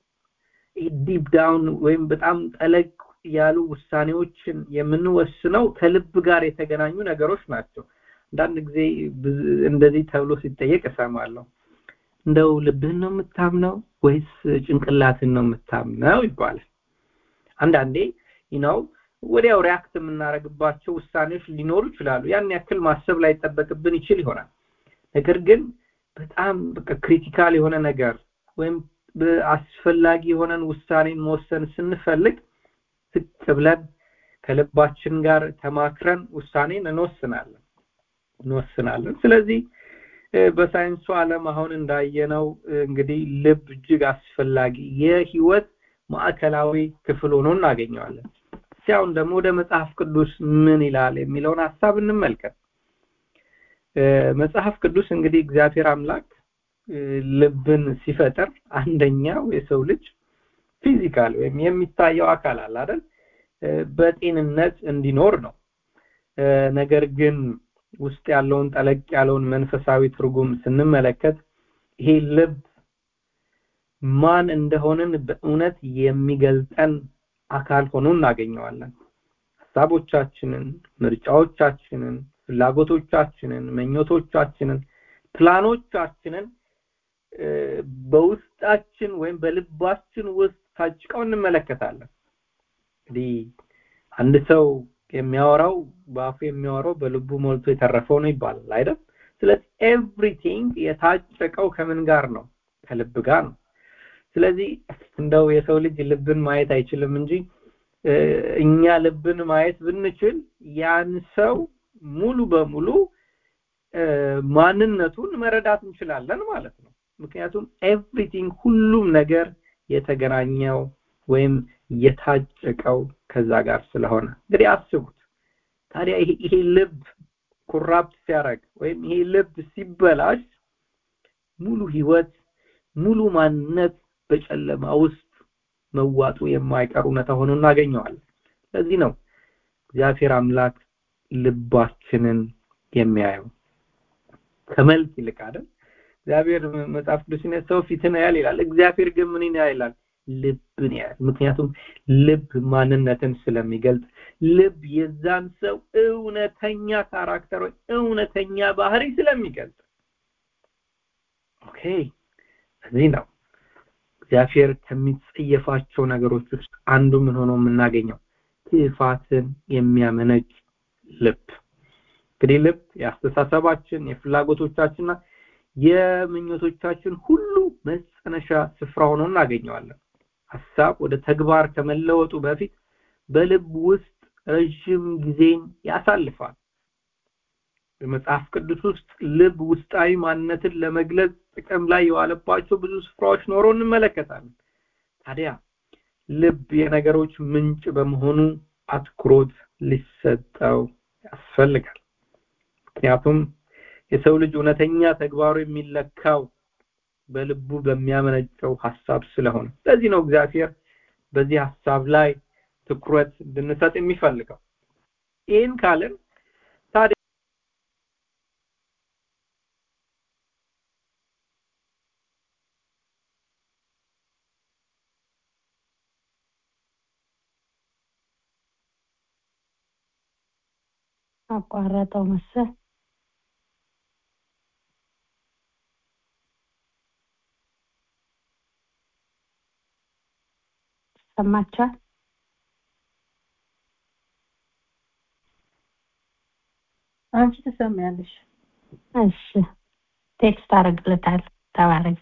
ዲፕ ዳውን ወይም በጣም ጠለቅ ያሉ ውሳኔዎችን የምንወስነው ከልብ ጋር የተገናኙ ነገሮች ናቸው አንዳንድ ጊዜ እንደዚህ ተብሎ ሲጠየቅ እሰማለሁ እንደው ልብህን ነው የምታምነው ወይስ ጭንቅላትን ነው የምታምነው ይባላል አንዳንዴ ነው ወዲያው ሪያክት የምናደርግባቸው ውሳኔዎች ሊኖሩ ይችላሉ ያን ያክል ማሰብ ላይ ጠበቅብን ይችል ይሆናል ነገር ግን በጣም በቃ ክሪቲካል የሆነ ነገር ወይም አስፈላጊ የሆነን ውሳኔን መወሰን ስንፈልግ ዝቅ ብለን ከልባችን ጋር ተማክረን ውሳኔን እንወስናለን እንወስናለን ስለዚህ በሳይንሱ ዓለም አሁን እንዳየነው እንግዲህ ልብ እጅግ አስፈላጊ የህይወት ማዕከላዊ ክፍል ሆኖ እናገኘዋለን ሲያውን ደግሞ ወደ መጽሐፍ ቅዱስ ምን ይላል የሚለውን ሀሳብ እንመልከት መጽሐፍ ቅዱስ እንግዲህ እግዚአብሔር አምላክ ልብን ሲፈጥር አንደኛው የሰው ልጅ ፊዚካል ወይም የሚታየው አካል አለ አይደል በጤንነት እንዲኖር ነው ነገር ግን ውስጥ ያለውን ጠለቅ ያለውን መንፈሳዊ ትርጉም ስንመለከት ይሄ ልብ ማን እንደሆንን በእውነት የሚገልጠን አካል ሆኖ እናገኘዋለን ሀሳቦቻችንን ምርጫዎቻችንን ፍላጎቶቻችንን መኞቶቻችንን ፕላኖቻችንን በውስጣችን ወይም በልባችን ውስጥ ታጭቀው እንመለከታለን እንግዲህ አንድ ሰው የሚያወራው በአፉ የሚያወራው በልቡ ሞልቶ የተረፈው ነው ይባላል አይደል ስለዚህ ኤቭሪቲንግ የታጨቀው ከምን ጋር ነው ከልብ ጋር ነው ስለዚህ እንደው የሰው ልጅ ልብን ማየት አይችልም እንጂ እኛ ልብን ማየት ብንችል ያን ሰው ሙሉ በሙሉ ማንነቱን መረዳት እንችላለን ማለት ነው ምክንያቱም ኤቭሪቲንግ ሁሉም ነገር የተገናኘው ወይም የታጨቀው ከዛ ጋር ስለሆነ እንግዲህ አስቡት ታዲያ ይሄ ልብ ኩራፕት ሲያደርግ ወይም ይሄ ልብ ሲበላሽ ሙሉ ህይወት ሙሉ ማንነት በጨለማ ውስጥ መዋጡ የማይቀር እውነታ ሆኖ እናገኘዋለን ለዚህ ነው እግዚአብሔር አምላክ ልባችንን የሚያየው ከመልክ ይልቅ አይደል እግዚአብሔር መጽሐፍ ቅዱስ ሰው ፊትን ያያል ይላል እግዚአብሔር ግን ምን ያይላል ልብን ያያል ምክንያቱም ልብ ማንነትን ስለሚገልጽ ልብ የዛን ሰው እውነተኛ ካራክተር ወይ እውነተኛ ባህሪ ስለሚገልጽ ኦኬ እዚህ ነው እግዚአብሔር ከሚጸየፋቸው ነገሮች ውስጥ አንዱ ምን ሆኖ የምናገኘው ክፋትን የሚያመነጭ ልብ እንግዲህ ልብ የአስተሳሰባችን የፍላጎቶቻችንና የምኞቶቻችን ሁሉ መጸነሻ ስፍራ ሆኖ እናገኘዋለን ሀሳብ ወደ ተግባር ከመለወጡ በፊት በልብ ውስጥ ረዥም ጊዜን ያሳልፋል በመጽሐፍ ቅዱስ ውስጥ ልብ ውስጣዊ ማንነትን ለመግለጽ ጥቅም ላይ የዋለባቸው ብዙ ስፍራዎች ኖሮ እንመለከታለን ታዲያ ልብ የነገሮች ምንጭ በመሆኑ አትኩሮት ሊሰጠው ያስፈልጋል ምክንያቱም የሰው ልጅ እውነተኛ ተግባሩ የሚለካው በልቡ በሚያመነጨው ሐሳብ ስለሆነ ለዚህ ነው እግዚአብሔር በዚህ ሐሳብ ላይ ትኩረት እንድንሰጥ የሚፈልገው ይህን ካልን ታዲያ አቋረጠው መሰል ሰማቻል አንቺ ትሰሚያለሽ እሺ ቴክስት አደርግለታለሁ ተባረክ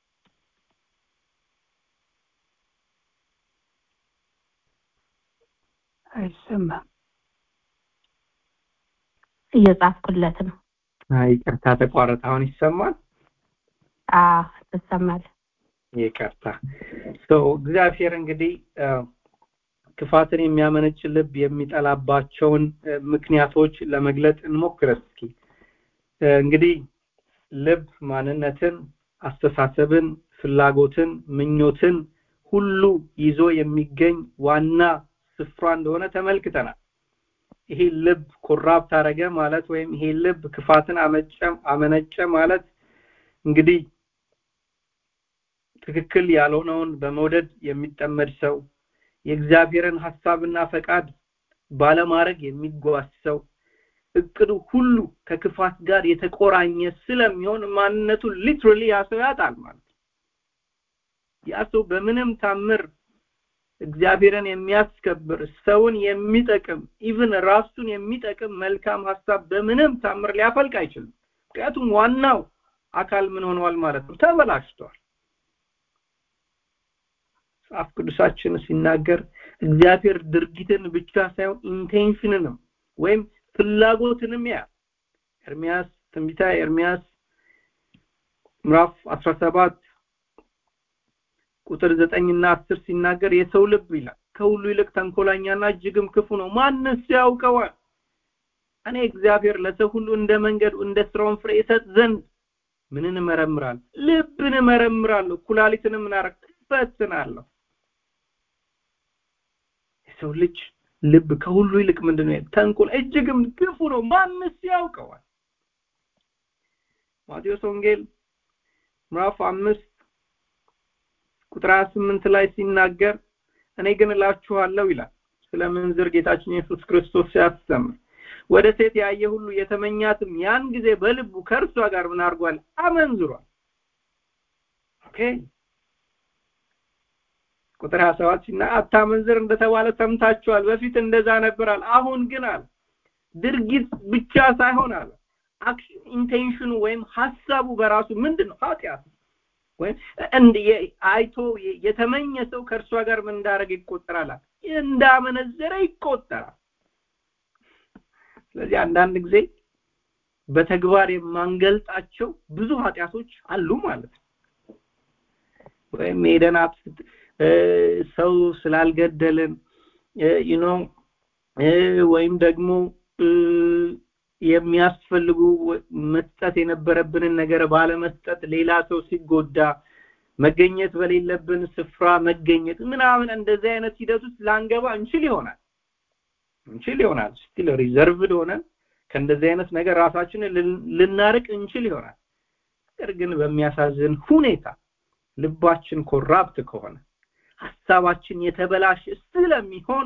አይሰማም እየጻፍኩለት ነው ይቅርታ ተቋረጠ አሁን ይሰማል አዎ ትሰማል ይቅርታ ሰው እግዚአብሔር እንግዲህ ክፋትን የሚያመነጭ ልብ የሚጠላባቸውን ምክንያቶች ለመግለጥ እንሞክር እስኪ እንግዲህ ልብ ማንነትን አስተሳሰብን ፍላጎትን ምኞትን ሁሉ ይዞ የሚገኝ ዋና ስፍራ እንደሆነ ተመልክተናል ይሄ ልብ ኮራፕት አረገ ማለት ወይም ይሄ ልብ ክፋትን አመነጨ ማለት እንግዲህ ትክክል ያልሆነውን በመውደድ የሚጠመድ ሰው የእግዚአብሔርን ሐሳብና ፈቃድ ባለማድረግ የሚጓዝ ሰው እቅዱ ሁሉ ከክፋት ጋር የተቆራኘ ስለሚሆን ማንነቱን ሊትራሊ ያ ሰው ያጣል ማለት ያ ሰው በምንም ታምር እግዚአብሔርን የሚያስከብር ሰውን የሚጠቅም ኢቭን ራሱን የሚጠቅም መልካም ሐሳብ በምንም ታምር ሊያፈልቅ አይችልም ምክንያቱም ዋናው አካል ምን ሆነዋል ማለት ነው ተበላሽቷል መጽሐፍ ቅዱሳችን ሲናገር እግዚአብሔር ድርጊትን ብቻ ሳይሆን ኢንቴንሽንንም ወይም ፍላጎትንም ያ ኤርሚያስ ትንቢታ ኤርሚያስ ምዕራፍ 17 ቁጥር 9 እና 10 ሲናገር የሰው ልብ ይላል ከሁሉ ይልቅ ተንኮላኛና እጅግም ክፉ ነው ማንስ ያውቀዋል እኔ እግዚአብሔር ለሰው ሁሉ እንደ መንገዱ እንደ ስራውን ፍሬ ይሰጥ ዘንድ ምንን እመረምራለሁ ልብን እመረምራለሁ ኩላሊትንም እናረግ እፈትናለሁ የሰው ልጅ ልብ ከሁሉ ይልቅ ምንድነው ተንኮል እጅግም ክፉ ነው ማንስ ያውቀዋል ማቴዎስ ወንጌል ምዕራፍ አምስት ቁጥር 28 ላይ ሲናገር እኔ ግን እላችኋለሁ ይላል ስለ ምንዝር ጌታችን ኢየሱስ ክርስቶስ ሲያስተምር ወደ ሴት ያየ ሁሉ የተመኛትም ያን ጊዜ በልቡ ከእርሷ ጋር ምን አድርጓል አመንዝሯል ኦኬ ቁጥር 27 ሲና አታመንዝር እንደተባለ ሰምታችኋል በፊት እንደዛ ነበራል አሁን ግን አለ ድርጊት ብቻ ሳይሆን አለ አክሽን ኢንቴንሽኑ ወይም ሐሳቡ በራሱ ምንድነው ኃጢአት ወይም እንደ አይቶ የተመኘ ሰው ከእርሷ ጋር ምን እንዳደረገ ይቆጠራል እንዳመነዘረ ይቆጠራል ስለዚህ አንዳንድ ጊዜ በተግባር የማንገልጣቸው ብዙ ኃጢአቶች አሉ ማለት ነው ወይም ሄደናት ሰው ስላልገደልን ዩኖ ወይም ደግሞ የሚያስፈልጉ መስጠት የነበረብንን ነገር ባለመስጠት ሌላ ሰው ሲጎዳ መገኘት በሌለብን ስፍራ መገኘት ምናምን እንደዚህ አይነት ሂደት ውስጥ ላንገባ እንችል ይሆናል እንችል ይሆናል ስቲል ሪዘርቭድ ሆነን ከእንደዚህ አይነት ነገር ራሳችንን ልናርቅ እንችል ይሆናል ነገር ግን በሚያሳዝን ሁኔታ ልባችን ኮራፕት ከሆነ ሀሳባችን የተበላሸ ስለሚሆን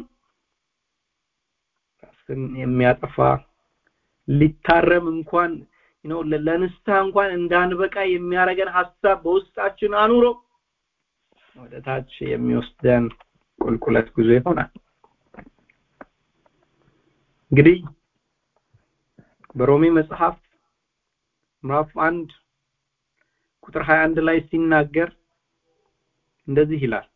ራስን የሚያጠፋ ሊታረም እንኳን ነው ለንስሐ እንኳን እንዳንበቃ የሚያረገን ሐሳብ በውስጣችን አኑሮ ወደ ታች የሚወስደን ቁልቁለት ጉዞ ይሆናል እንግዲህ በሮሜ መጽሐፍ ምዕራፍ አንድ ቁጥር 21 ላይ ሲናገር እንደዚህ ይላል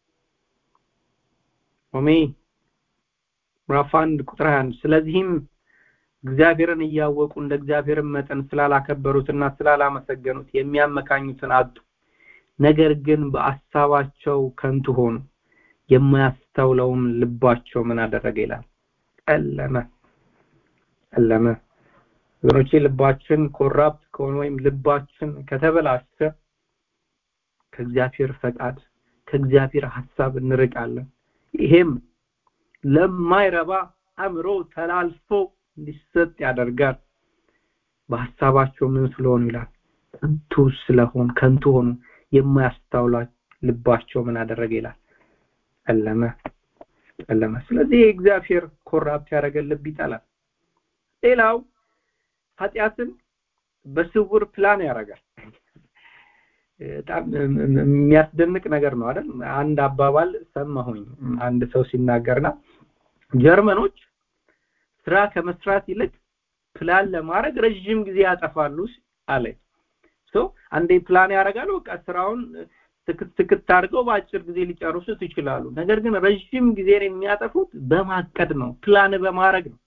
ሮሜ ምዕራፍ 1 ቁጥር 21 ስለዚህም እግዚአብሔርን እያወቁ እንደ እግዚአብሔር መጠን ስላላከበሩትና ስላላመሰገኑት የሚያመካኙትን አጡ ነገር ግን በአሳባቸው ከንቱ ሆኑ የማያስተውለውም ልባቸው ምን አደረገ ይላል ጨለመ ጨለመ ወገኖቼ ልባችን ኮራፕት ከሆነ ወይም ልባችን ከተበላሸ ከእግዚአብሔር ፈቃድ ከእግዚአብሔር ሐሳብ እንርቃለን ይሄም ለማይረባ አእምሮ ተላልፎ እንዲሰጥ ያደርጋል በሐሳባቸው ምን ስለሆኑ ይላል ከንቱ ስለሆን ከንቱ ሆኑ የማያስታውላ ልባቸው ምን አደረገ ይላል ጨለመ ጨለመ ስለዚህ እግዚአብሔር ኮራፕት ያደረገ ልብ ይጠላል ሌላው ኃጢአትን በስውር ፕላን ያደርጋል በጣም የሚያስደንቅ ነገር ነው አይደል አንድ አባባል ሰማሁኝ አንድ ሰው ሲናገርና ጀርመኖች ስራ ከመስራት ይልቅ ፕላን ለማድረግ ረጅም ጊዜ ያጠፋሉ አለ ሶ አንዴ ፕላን ያደርጋሉ በቃ ስራውን ትክት ትክት አድርገው በአጭር ጊዜ ሊጨርሱት ይችላሉ ነገር ግን ረጅም ጊዜ የሚያጠፉት በማቀድ ነው ፕላን በማድረግ ነው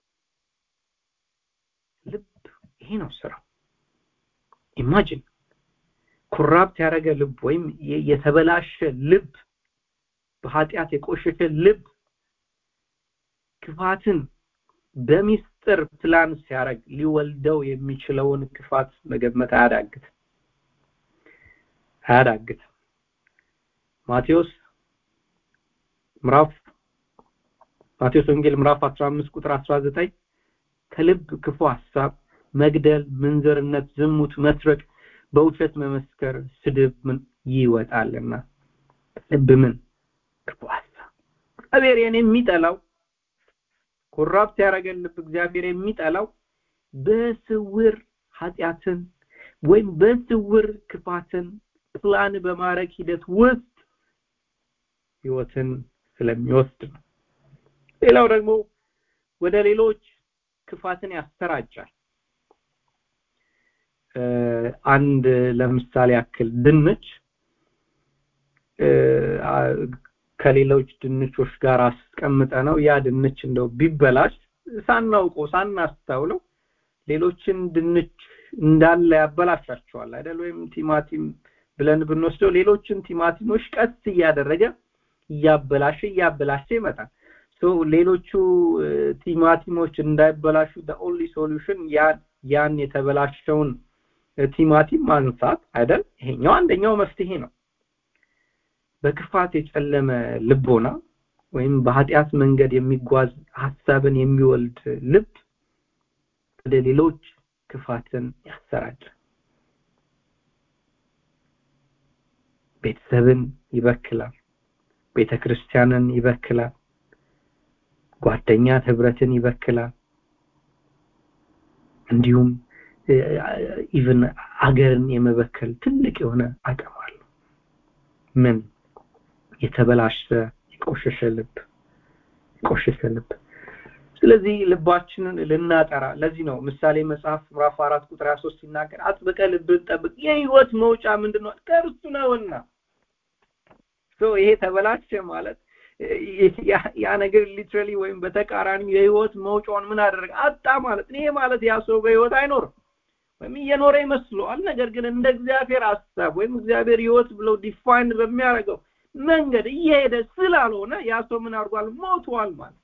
ልብ ይሄ ነው ስራ ኢማጂን ኩራፕት ያደረገ ልብ ወይም የተበላሸ ልብ በኃጢአት የቆሸሸ ልብ ክፋትን በሚስጥር ፕላን ሲያደርግ ሊወልደው የሚችለውን ክፋት መገመት አያዳግት አያዳግት ማቴዎስ ምዕራፍ ማቴዎስ ወንጌል ምዕራፍ 15 ቁጥር 19 ከልብ ክፉ ሐሳብ መግደል ምንዝርነት ዝሙት መስረቅ በውሸት መመስከር ስድብ ምን ይወጣልና ልብ ምን ክፉ ሐሳብ እግዚአብሔርን የሚጠላው ኮራፕት ያደረገን ልብ እግዚአብሔር የሚጠላው በስውር ኃጢአትን ወይም በስውር ክፋትን ፕላን በማድረግ ሂደት ውስጥ ህይወትን ስለሚወስድ ነው ሌላው ደግሞ ወደ ሌሎች ክፋትን ያሰራጫል አንድ ለምሳሌ ያክል ድንች ከሌሎች ድንቾች ጋር አስቀምጠ ነው ያ ድንች እንደው ቢበላሽ ሳናውቀው ሳናስተውለው ሌሎችን ድንች እንዳለ ያበላሻቸዋል አይደል ወይም ቲማቲም ብለን ብንወስደው ሌሎችን ቲማቲሞች ቀስ እያደረገ እያበላሸ እያበላሸ ይመጣል ሶ ሌሎቹ ቲማቲሞች እንዳይበላሹ the only solution ያን ያን የተበላሸውን ቲማቲም ማንሳት አይደል ይሄኛው አንደኛው መፍትሄ ነው በክፋት የጨለመ ልቦና ወይም በኃጢአት መንገድ የሚጓዝ ሐሳብን የሚወልድ ልብ ወደ ሌሎች ክፋትን ያሰራጫል ቤተሰብን ይበክላል ቤተክርስቲያንን ይበክላል ጓደኛ ህብረትን ይበክላል እንዲሁም ኢቭን አገርን የመበከል ትልቅ የሆነ አቅም አለው ምን የተበላሸ የቆሸሸ ልብ የቆሸሸ ልብ ስለዚህ ልባችንን ልናጠራ ለዚህ ነው ምሳሌ መጽሐፍ ምዕራፍ 4 ቁጥር 23 ሲናገር አጥብቀ ልብን ጠብቅ የህይወት መውጫ ምንድነው ከእርሱ ነውና ሶ ይሄ ተበላሸ ማለት ያ ነገር ሊትራሊ ወይም በተቃራኒ የህይወት መውጫውን ምን አደረገ አጣ ማለት ይሄ ማለት ያ ሰው በህይወት አይኖርም ወይም እየኖረ ይመስለዋል ነገር ግን እንደ እግዚአብሔር ሐሳብ ወይም እግዚአብሔር ህይወት ብለው ዲፋይን በሚያደርገው መንገድ እየሄደ ስላልሆነ ያ ሰው ምን አድርጓል ሞቷል ማለት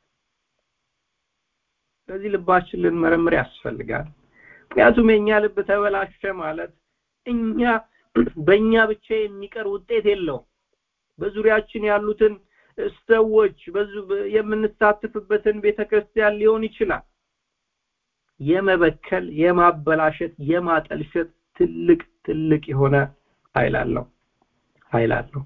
ስለዚህ ልባችን ልንመረምር ያስፈልጋል ምክንያቱም የኛ ልብ ተበላሸ ማለት እኛ በእኛ ብቻ የሚቀር ውጤት የለውም በዙሪያችን ያሉትን ሰዎች በዙ የምንሳተፍበትን ቤተክርስቲያን ሊሆን ይችላል የመበከል የማበላሸት የማጠልሸት ትልቅ ትልቅ የሆነ ኃይል አለው ኃይል አለው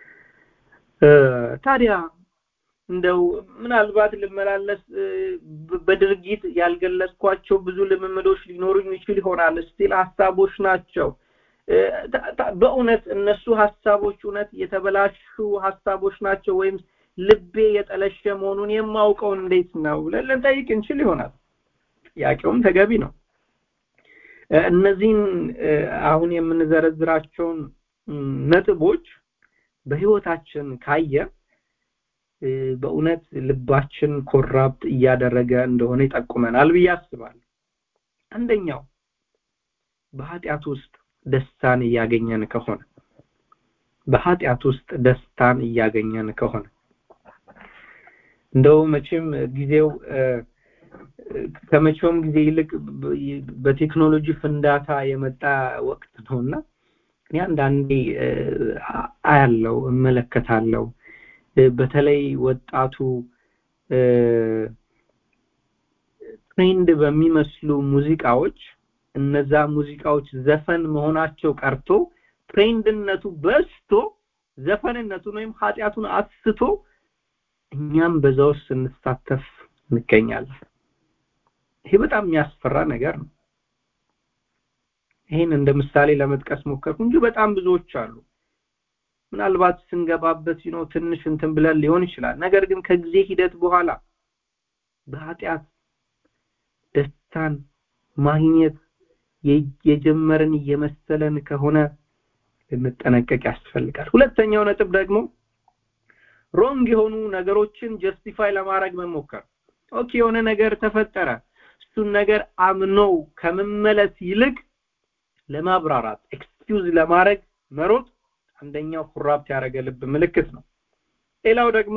ታዲያ እንደው ምናልባት ልመላለስ በድርጊት ያልገለጽኳቸው ብዙ ልምምዶች ሊኖሩኝ ይችል ይሆናል ስቲል ሀሳቦች ናቸው በእውነት እነሱ ሀሳቦች እውነት የተበላሹ ሀሳቦች ናቸው ወይም ልቤ የጠለሸ መሆኑን የማውቀው እንዴት ነው ብለን ልንጠይቅ እንችል ይሆናል ጥያቄውም ተገቢ ነው እነዚህን አሁን የምንዘረዝራቸውን ነጥቦች በህይወታችን ካየ በእውነት ልባችን ኮራፕት እያደረገ እንደሆነ ይጠቁመናል ብዬ አስባለሁ አንደኛው በኃጢአት ውስጥ ደስታን እያገኘን ከሆነ በኃጢአት ውስጥ ደስታን እያገኘን ከሆነ እንደው መቼም ጊዜው ከመቼውም ጊዜ ይልቅ በቴክኖሎጂ ፍንዳታ የመጣ ወቅት ነውና እኔ አንዳንዴ አያለው እመለከታለው በተለይ ወጣቱ ትሬንድ በሚመስሉ ሙዚቃዎች እነዛ ሙዚቃዎች ዘፈን መሆናቸው ቀርቶ ትሬንድነቱ በስቶ ዘፈንነቱን ወይም ኃጢአቱን አስቶ እኛም በዛ ውስጥ ስንሳተፍ እንገኛለን ይሄ በጣም የሚያስፈራ ነገር ነው ይሄን እንደ ምሳሌ ለመጥቀስ ሞከርኩ እንጂ በጣም ብዙዎች አሉ ምናልባት ስንገባበት ነው ትንሽ እንትን ብለን ሊሆን ይችላል ነገር ግን ከጊዜ ሂደት በኋላ በኃጢአት ደስታን ማግኘት የጀመርን እየመሰለን ከሆነ ልንጠነቀቅ ያስፈልጋል ሁለተኛው ነጥብ ደግሞ ሮንግ የሆኑ ነገሮችን ጀስቲፋይ ለማድረግ መሞከር ኦኬ የሆነ ነገር ተፈጠረ እሱን ነገር አምኖ ከመመለስ ይልቅ ለማብራራት ኤክስኪውዝ ለማድረግ መሮጥ አንደኛው ኩራፕት ያደረገ ልብ ምልክት ነው ሌላው ደግሞ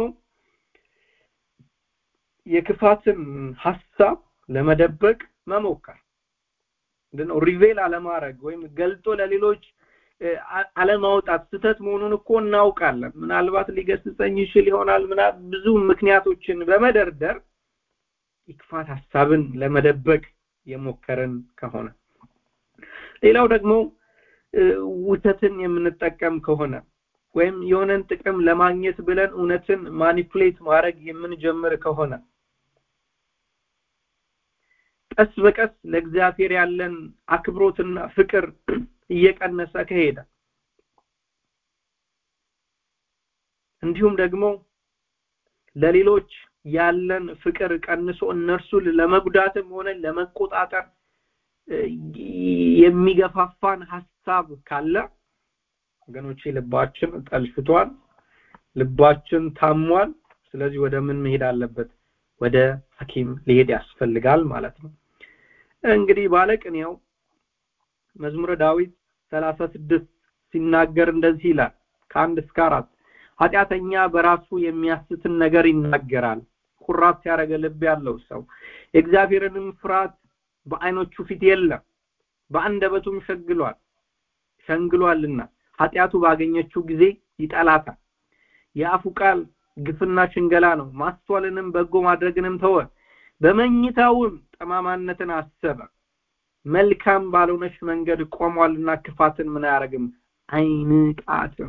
የክፋትን ሐሳብ ለመደበቅ መሞከር ምንድነው ሪቬል አለማድረግ ወይም ገልጦ ለሌሎች አለማውጣት ስተት መሆኑን እኮ እናውቃለን ምናልባት ሊገስጸኝ ይችል ይሆናል ምና ብዙ ምክንያቶችን በመደርደር የክፋት ሐሳብን ለመደበቅ የሞከርን ከሆነ ሌላው ደግሞ ውተትን የምንጠቀም ከሆነ ወይም የሆነን ጥቅም ለማግኘት ብለን እውነትን ማኒፑሌት ማድረግ የምንጀምር ከሆነ ቀስ በቀስ ለእግዚአብሔር ያለን አክብሮትና ፍቅር እየቀነሰ ከሄደ እንዲሁም ደግሞ ለሌሎች ያለን ፍቅር ቀንሶ እነርሱን ለመጉዳትም ሆነ ለመቆጣጠር የሚገፋፋን ሐሳብ ካለ ወገኖቼ ልባችን ጠልፍቷል ልባችን ታሟል ስለዚህ ወደ ምን መሄድ አለበት ወደ ሐኪም ሊሄድ ያስፈልጋል ማለት ነው እንግዲህ ባለቅኔው መዝሙረ ዳዊት 36 ሲናገር እንደዚህ ይላል ከአንድ እስከ አራት ኃጢአተኛ በራሱ የሚያስትን ነገር ይናገራል ኩራት ያደረገ ልብ ያለው ሰው የእግዚአብሔርንም ፍርሃት በአይኖቹ ፊት የለም በአንደበቱም ሸግሏል ሸንግሏልና ኃጢአቱ ባገኘችው ጊዜ ይጠላታል የአፉ ቃል ግፍና ሽንገላ ነው ማስተዋልንም በጎ ማድረግንም ተወ በመኝታውም ጠማማነትን አሰበ መልካም ባልሆነች መንገድ ቆሟልና ክፋትን ምን አያረግም አይንቃትም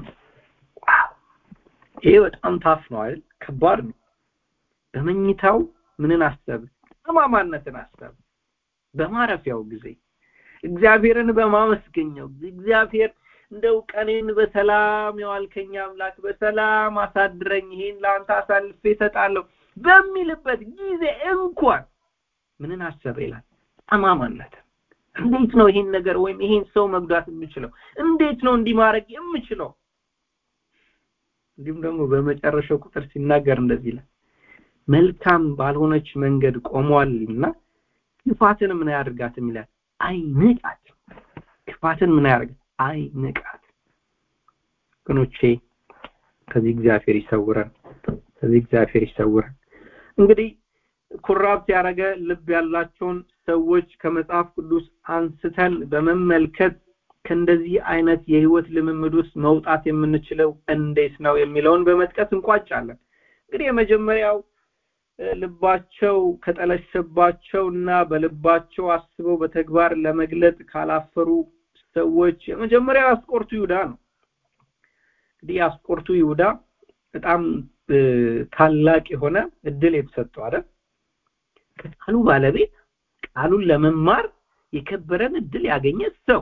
ይሄ በጣም ታፍ ነው አይደል ከባድ ነው በመኝታው ምንን አሰብ ጠማማነትን አሰብ በማረፊያው ጊዜ እግዚአብሔርን በማመስገኛው እግዚአብሔር እንደው ቀኔን በሰላም የዋልከኝ አምላክ በሰላም አሳድረኝ ይሄን ለአንተ አሳልፌ እሰጣለሁ በሚልበት ጊዜ እንኳን ምንን አሰበ ይላል ጠማማነት እንዴት ነው ይሄን ነገር ወይም ይሄን ሰው መጉዳት የምችለው እንዴት ነው እንዲህ ማድረግ የምችለው እንዲሁም ደግሞ በመጨረሻው ቁጥር ሲናገር እንደዚህ ይላል መልካም ባልሆነች መንገድ ቆሟልና ክፋትን ምን ያደርጋትም ይላል አይንቃት ክፋትን ምን ያደርጋት አይንቃት ወገኖቼ ከዚህ እግዚአብሔር ይሰውረን ከዚህ እግዚአብሔር ይሰውረን እንግዲህ ኩራፕት ያደረገ ልብ ያላቸውን ሰዎች ከመጽሐፍ ቅዱስ አንስተን በመመልከት ከእንደዚህ አይነት የህይወት ልምምድ ውስጥ መውጣት የምንችለው እንዴት ነው የሚለውን በመጥቀስ እንቋጫለን እንግዲህ የመጀመሪያው ልባቸው ከጠለሸባቸው እና በልባቸው አስበው በተግባር ለመግለጥ ካላፈሩ ሰዎች የመጀመሪያው አስቆርቱ ይሁዳ ነው እንግዲህ አስቆርቱ ይሁዳ በጣም ታላቅ የሆነ እድል የተሰጠው አይደል ከቃሉ ባለቤት ቃሉን ለመማር የከበረን እድል ያገኘ ሰው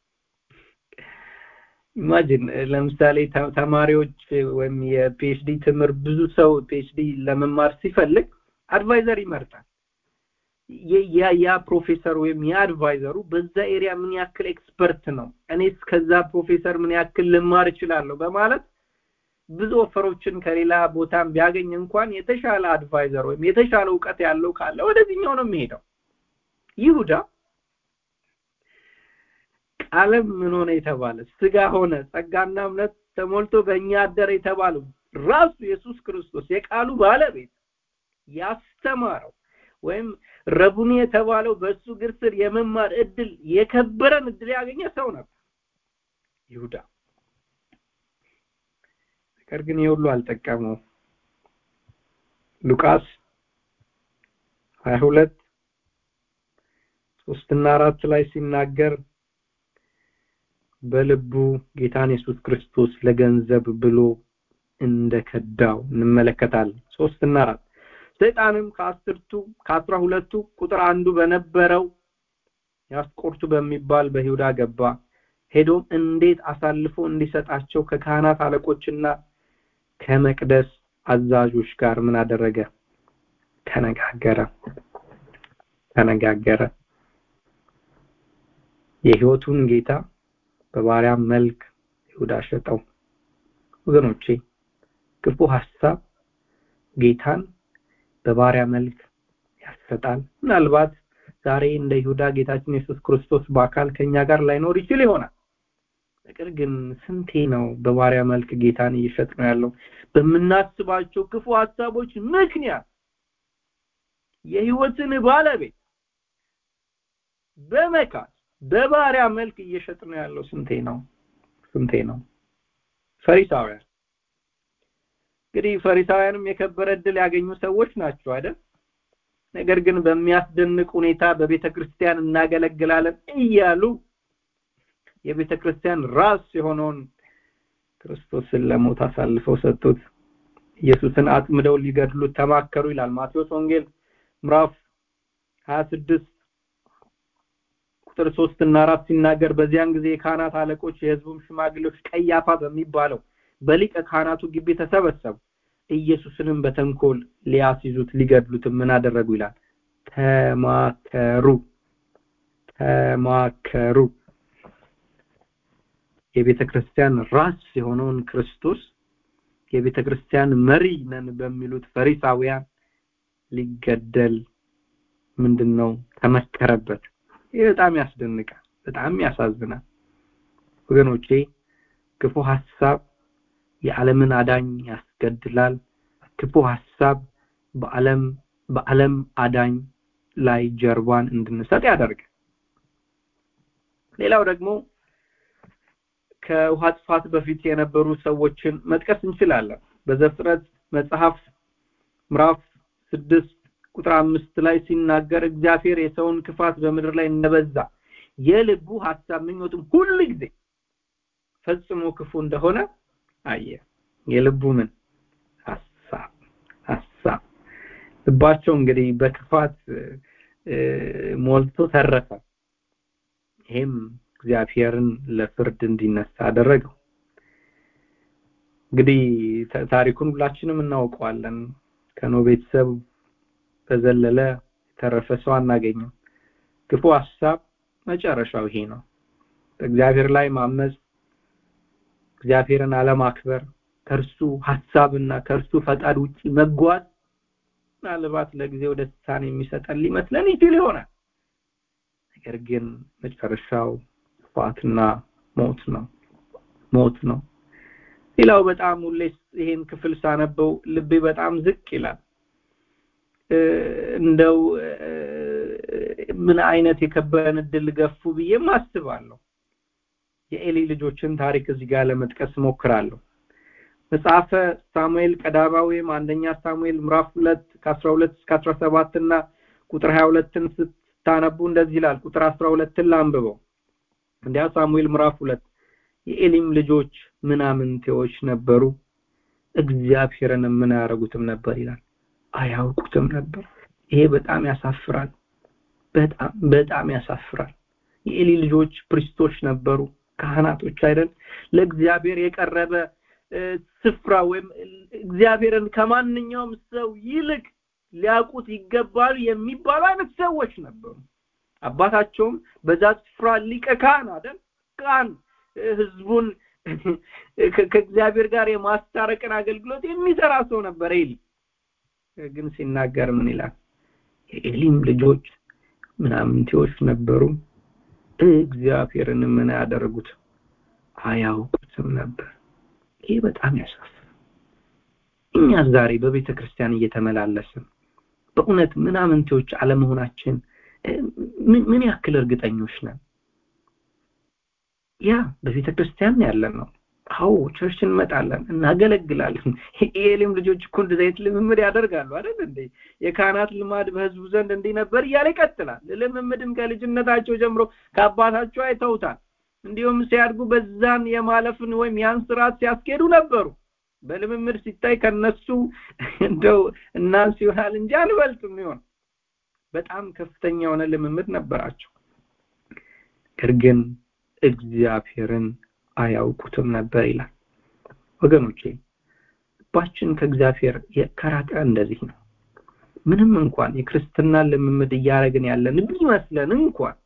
ኢማጂን ለምሳሌ ተማሪዎች ወይም የፒኤችዲ ትምህርት ብዙ ሰው ፒኤችዲ ለመማር ሲፈልግ አድቫይዘር ይመርጣል ያ ፕሮፌሰር ወይም ያ አድቫይዘሩ በዛ ኤሪያ ምን ያክል ኤክስፐርት ነው እኔስ ከዛ ፕሮፌሰር ምን ያክል ልማር እችላለሁ በማለት ብዙ ኦፈሮችን ከሌላ ቦታም ቢያገኝ እንኳን የተሻለ አድቫይዘር ወይም የተሻለ እውቀት ያለው ካለ ወደዚህኛው ነው የሚሄደው ይሁዳ ቃለም ምን ሆነ የተባለ ስጋ ሆነ ጸጋና እምነት ተሞልቶ በእኛ አደረ የተባለው ራሱ ኢየሱስ ክርስቶስ የቃሉ ባለቤት ያስተማረው ወይም ረቡኒ የተባለው በእሱ እግር ስር የመማር እድል የከበረን እድል ያገኘ ሰው ነበር ይሁዳ ነገር ግን የሁሉ አልጠቀመው ሉቃስ 22 ሶስትና አራት ላይ ሲናገር በልቡ ጌታን ኢየሱስ ክርስቶስ ለገንዘብ ብሎ እንደከዳው እንመለከታለን ሶስትና አራት ሰይጣንም ከአስርቱ ከአስራ ሁለቱ ቁጥር አንዱ በነበረው ያስቆርቱ በሚባል በይሁዳ ገባ ሄዶም እንዴት አሳልፎ እንዲሰጣቸው ከካህናት አለቆችና ከመቅደስ አዛዦች ጋር ምን አደረገ ተነጋገረ ተነጋገረ የህይወቱን ጌታ በባሪያ መልክ ይሁዳ ሸጠው ወገኖቼ ክፉ ሐሳብ ጌታን በባሪያ መልክ ያሰጣል ምናልባት ዛሬ እንደ ይሁዳ ጌታችን ኢየሱስ ክርስቶስ በአካል ከኛ ጋር ላይኖር ይችል ይሆናል ነገር ግን ስንቴ ነው በባሪያ መልክ ጌታን እየሸጥ ነው ያለው በምናስባቸው ክፉ ሐሳቦች ምክንያት የህይወትን ባለቤት በመካት በባሪያ መልክ እየሸጥ ነው ያለው ስንቴ ነው ስንቴ ነው ፈሪሳውያን እንግዲህ ፈሪሳውያንም የከበረ እድል ያገኙ ሰዎች ናቸው አይደል ነገር ግን በሚያስደንቅ ሁኔታ በቤተ ክርስቲያን እናገለግላለን እያሉ የቤተ ክርስቲያን ራስ የሆነውን ክርስቶስን ለሞት አሳልፈው ሰጡት ኢየሱስን አጥምደው ሊገድሉት ተማከሩ ይላል ማቴዎስ ወንጌል ምዕራፍ 26 ቁጥር 3 እና 4 ሲናገር በዚያን ጊዜ የካህናት አለቆች የህዝቡም ሽማግሌዎች ቀያፋ በሚባለው በሊቀ ካህናቱ ግቢ ተሰበሰቡ ኢየሱስንም በተንኮል ሊያስይዙት ሊገድሉት ምን አደረጉ ይላል ተማከሩ ተማከሩ የቤተ ክርስቲያን ራስ የሆነውን ክርስቶስ የቤተ ክርስቲያን መሪ ነን በሚሉት ፈሪሳውያን ሊገደል ምንድነው ተመከረበት ይህ በጣም ያስደንቃል በጣም ያሳዝናል ወገኖቼ ክፉ ሐሳብ የዓለምን አዳኝ ያስገድላል ክፉ ሐሳብ በዓለም በዓለም አዳኝ ላይ ጀርባን እንድንሰጥ ያደርጋል ሌላው ደግሞ ከውሃ ጥፋት በፊት የነበሩ ሰዎችን መጥቀስ እንችላለን በዘፍጥረት መጽሐፍ ምዕራፍ ስድስት ቁጥር አምስት ላይ ሲናገር እግዚአብሔር የሰውን ክፋት በምድር ላይ እንደበዛ የልቡ ሐሳብ ምኞትም ሁሉ ጊዜ ፈጽሞ ክፉ እንደሆነ አየ የልቡ ምን ሐሳብ ሐሳብ ልባቸው እንግዲህ በክፋት ሞልቶ ተረፈ ይሄም እግዚአብሔርን ለፍርድ እንዲነሳ አደረገው እንግዲህ ታሪኩን ሁላችንም እናውቀዋለን ከኖ ቤተሰብ በዘለለ የተረፈ ሰው አናገኝም ክፉ ሐሳብ መጨረሻው ይሄ ነው በእግዚአብሔር ላይ ማመፅ እግዚአብሔርን አለማክበር ከእርሱ ሐሳብና ከእርሱ ፈቃድ ውጪ መጓዝ ምናልባት ለጊዜው ደስታን የሚሰጠን ሊመስለን ይችል ይሆናል ነገር ግን መጨረሻው ጥፋትና ሞት ነው ሞት ነው ሌላው በጣም ሁሌ ይሄን ክፍል ሳነበው ልቤ በጣም ዝቅ ይላል እንደው ምን አይነት የከበረን እድል ገፉ ብዬም አስባለሁ የኤሊ ልጆችን ታሪክ እዚህ ጋር ለመጥቀስ ሞክራለሁ መጽሐፈ ሳሙኤል ቀዳማዊም አንደኛ ሳሙኤል ምዕራፍ 2 ከ12 እስከ 17 እና ቁጥር 22ን ስታነቡ እንደዚህ ይላል ቁጥር 12ን ላንብበው እንዲያ ሳሙኤል ምዕራፍ 2 የኤሊም ልጆች ምናምንቴዎች ነበሩ እግዚአብሔርን ምን ያደረጉትም ነበር ይላል አያውቁትም ነበር ይሄ በጣም ያሳፍራል በጣም በጣም ያሳፍራል የኤሊ ልጆች ፕሪስቶች ነበሩ ካህናቶች አይደል ለእግዚአብሔር የቀረበ ስፍራ ወይም እግዚአብሔርን ከማንኛውም ሰው ይልቅ ሊያውቁት ይገባሉ የሚባሉ አይነት ሰዎች ነበሩ አባታቸውም በዛ ስፍራ ሊቀ ካህን አይደል ካህን ህዝቡን ከእግዚአብሔር ጋር የማስታረቅን አገልግሎት የሚሰራ ሰው ነበር ኤሊ ግን ሲናገር ምን ይላል የኤሊም ልጆች ምናምንቴዎች ነበሩ እግዚአብሔርን ምን ያደረጉት አያውቁትም ነበር ይሄ በጣም ያሳፍራል እኛ ዛሬ በቤተ ክርስቲያን እየተመላለስን በእውነት ምናምንቴዎች አለመሆናችን ምን ያክል እርግጠኞች ነን ያ በቤተ ክርስቲያን ያለን ነው አዎ ቸርች እንመጣለን እናገለግላለን የኤሊም ልጆች እኮ እንደዚህ አይነት ልምምድ ያደርጋሉ አይደል እንዴ የካህናት ልማድ በህዝቡ ዘንድ እንዲህ ነበር እያለ ይቀጥላል ልምምድም ከልጅነታቸው ጀምሮ ከአባታቸው አይተውታል እንዲሁም ሲያድጉ በዛን የማለፍን ወይም ያን ስርዓት ሲያስኬዱ ነበሩ በልምምድ ሲታይ ከነሱ እንደው እናንስ ይሆናል እንጂ አንበልጥም ይሆን በጣም ከፍተኛ የሆነ ልምምድ ነበራቸው ነገር ግን እግዚአብሔርን አያውቁትም ነበር ይላል ወገኖቼ ልባችን ከእግዚአብሔር ከራቀ እንደዚህ ነው ምንም እንኳን የክርስትና ልምምድ እያደረግን ያለን ቢመስለን እንኳን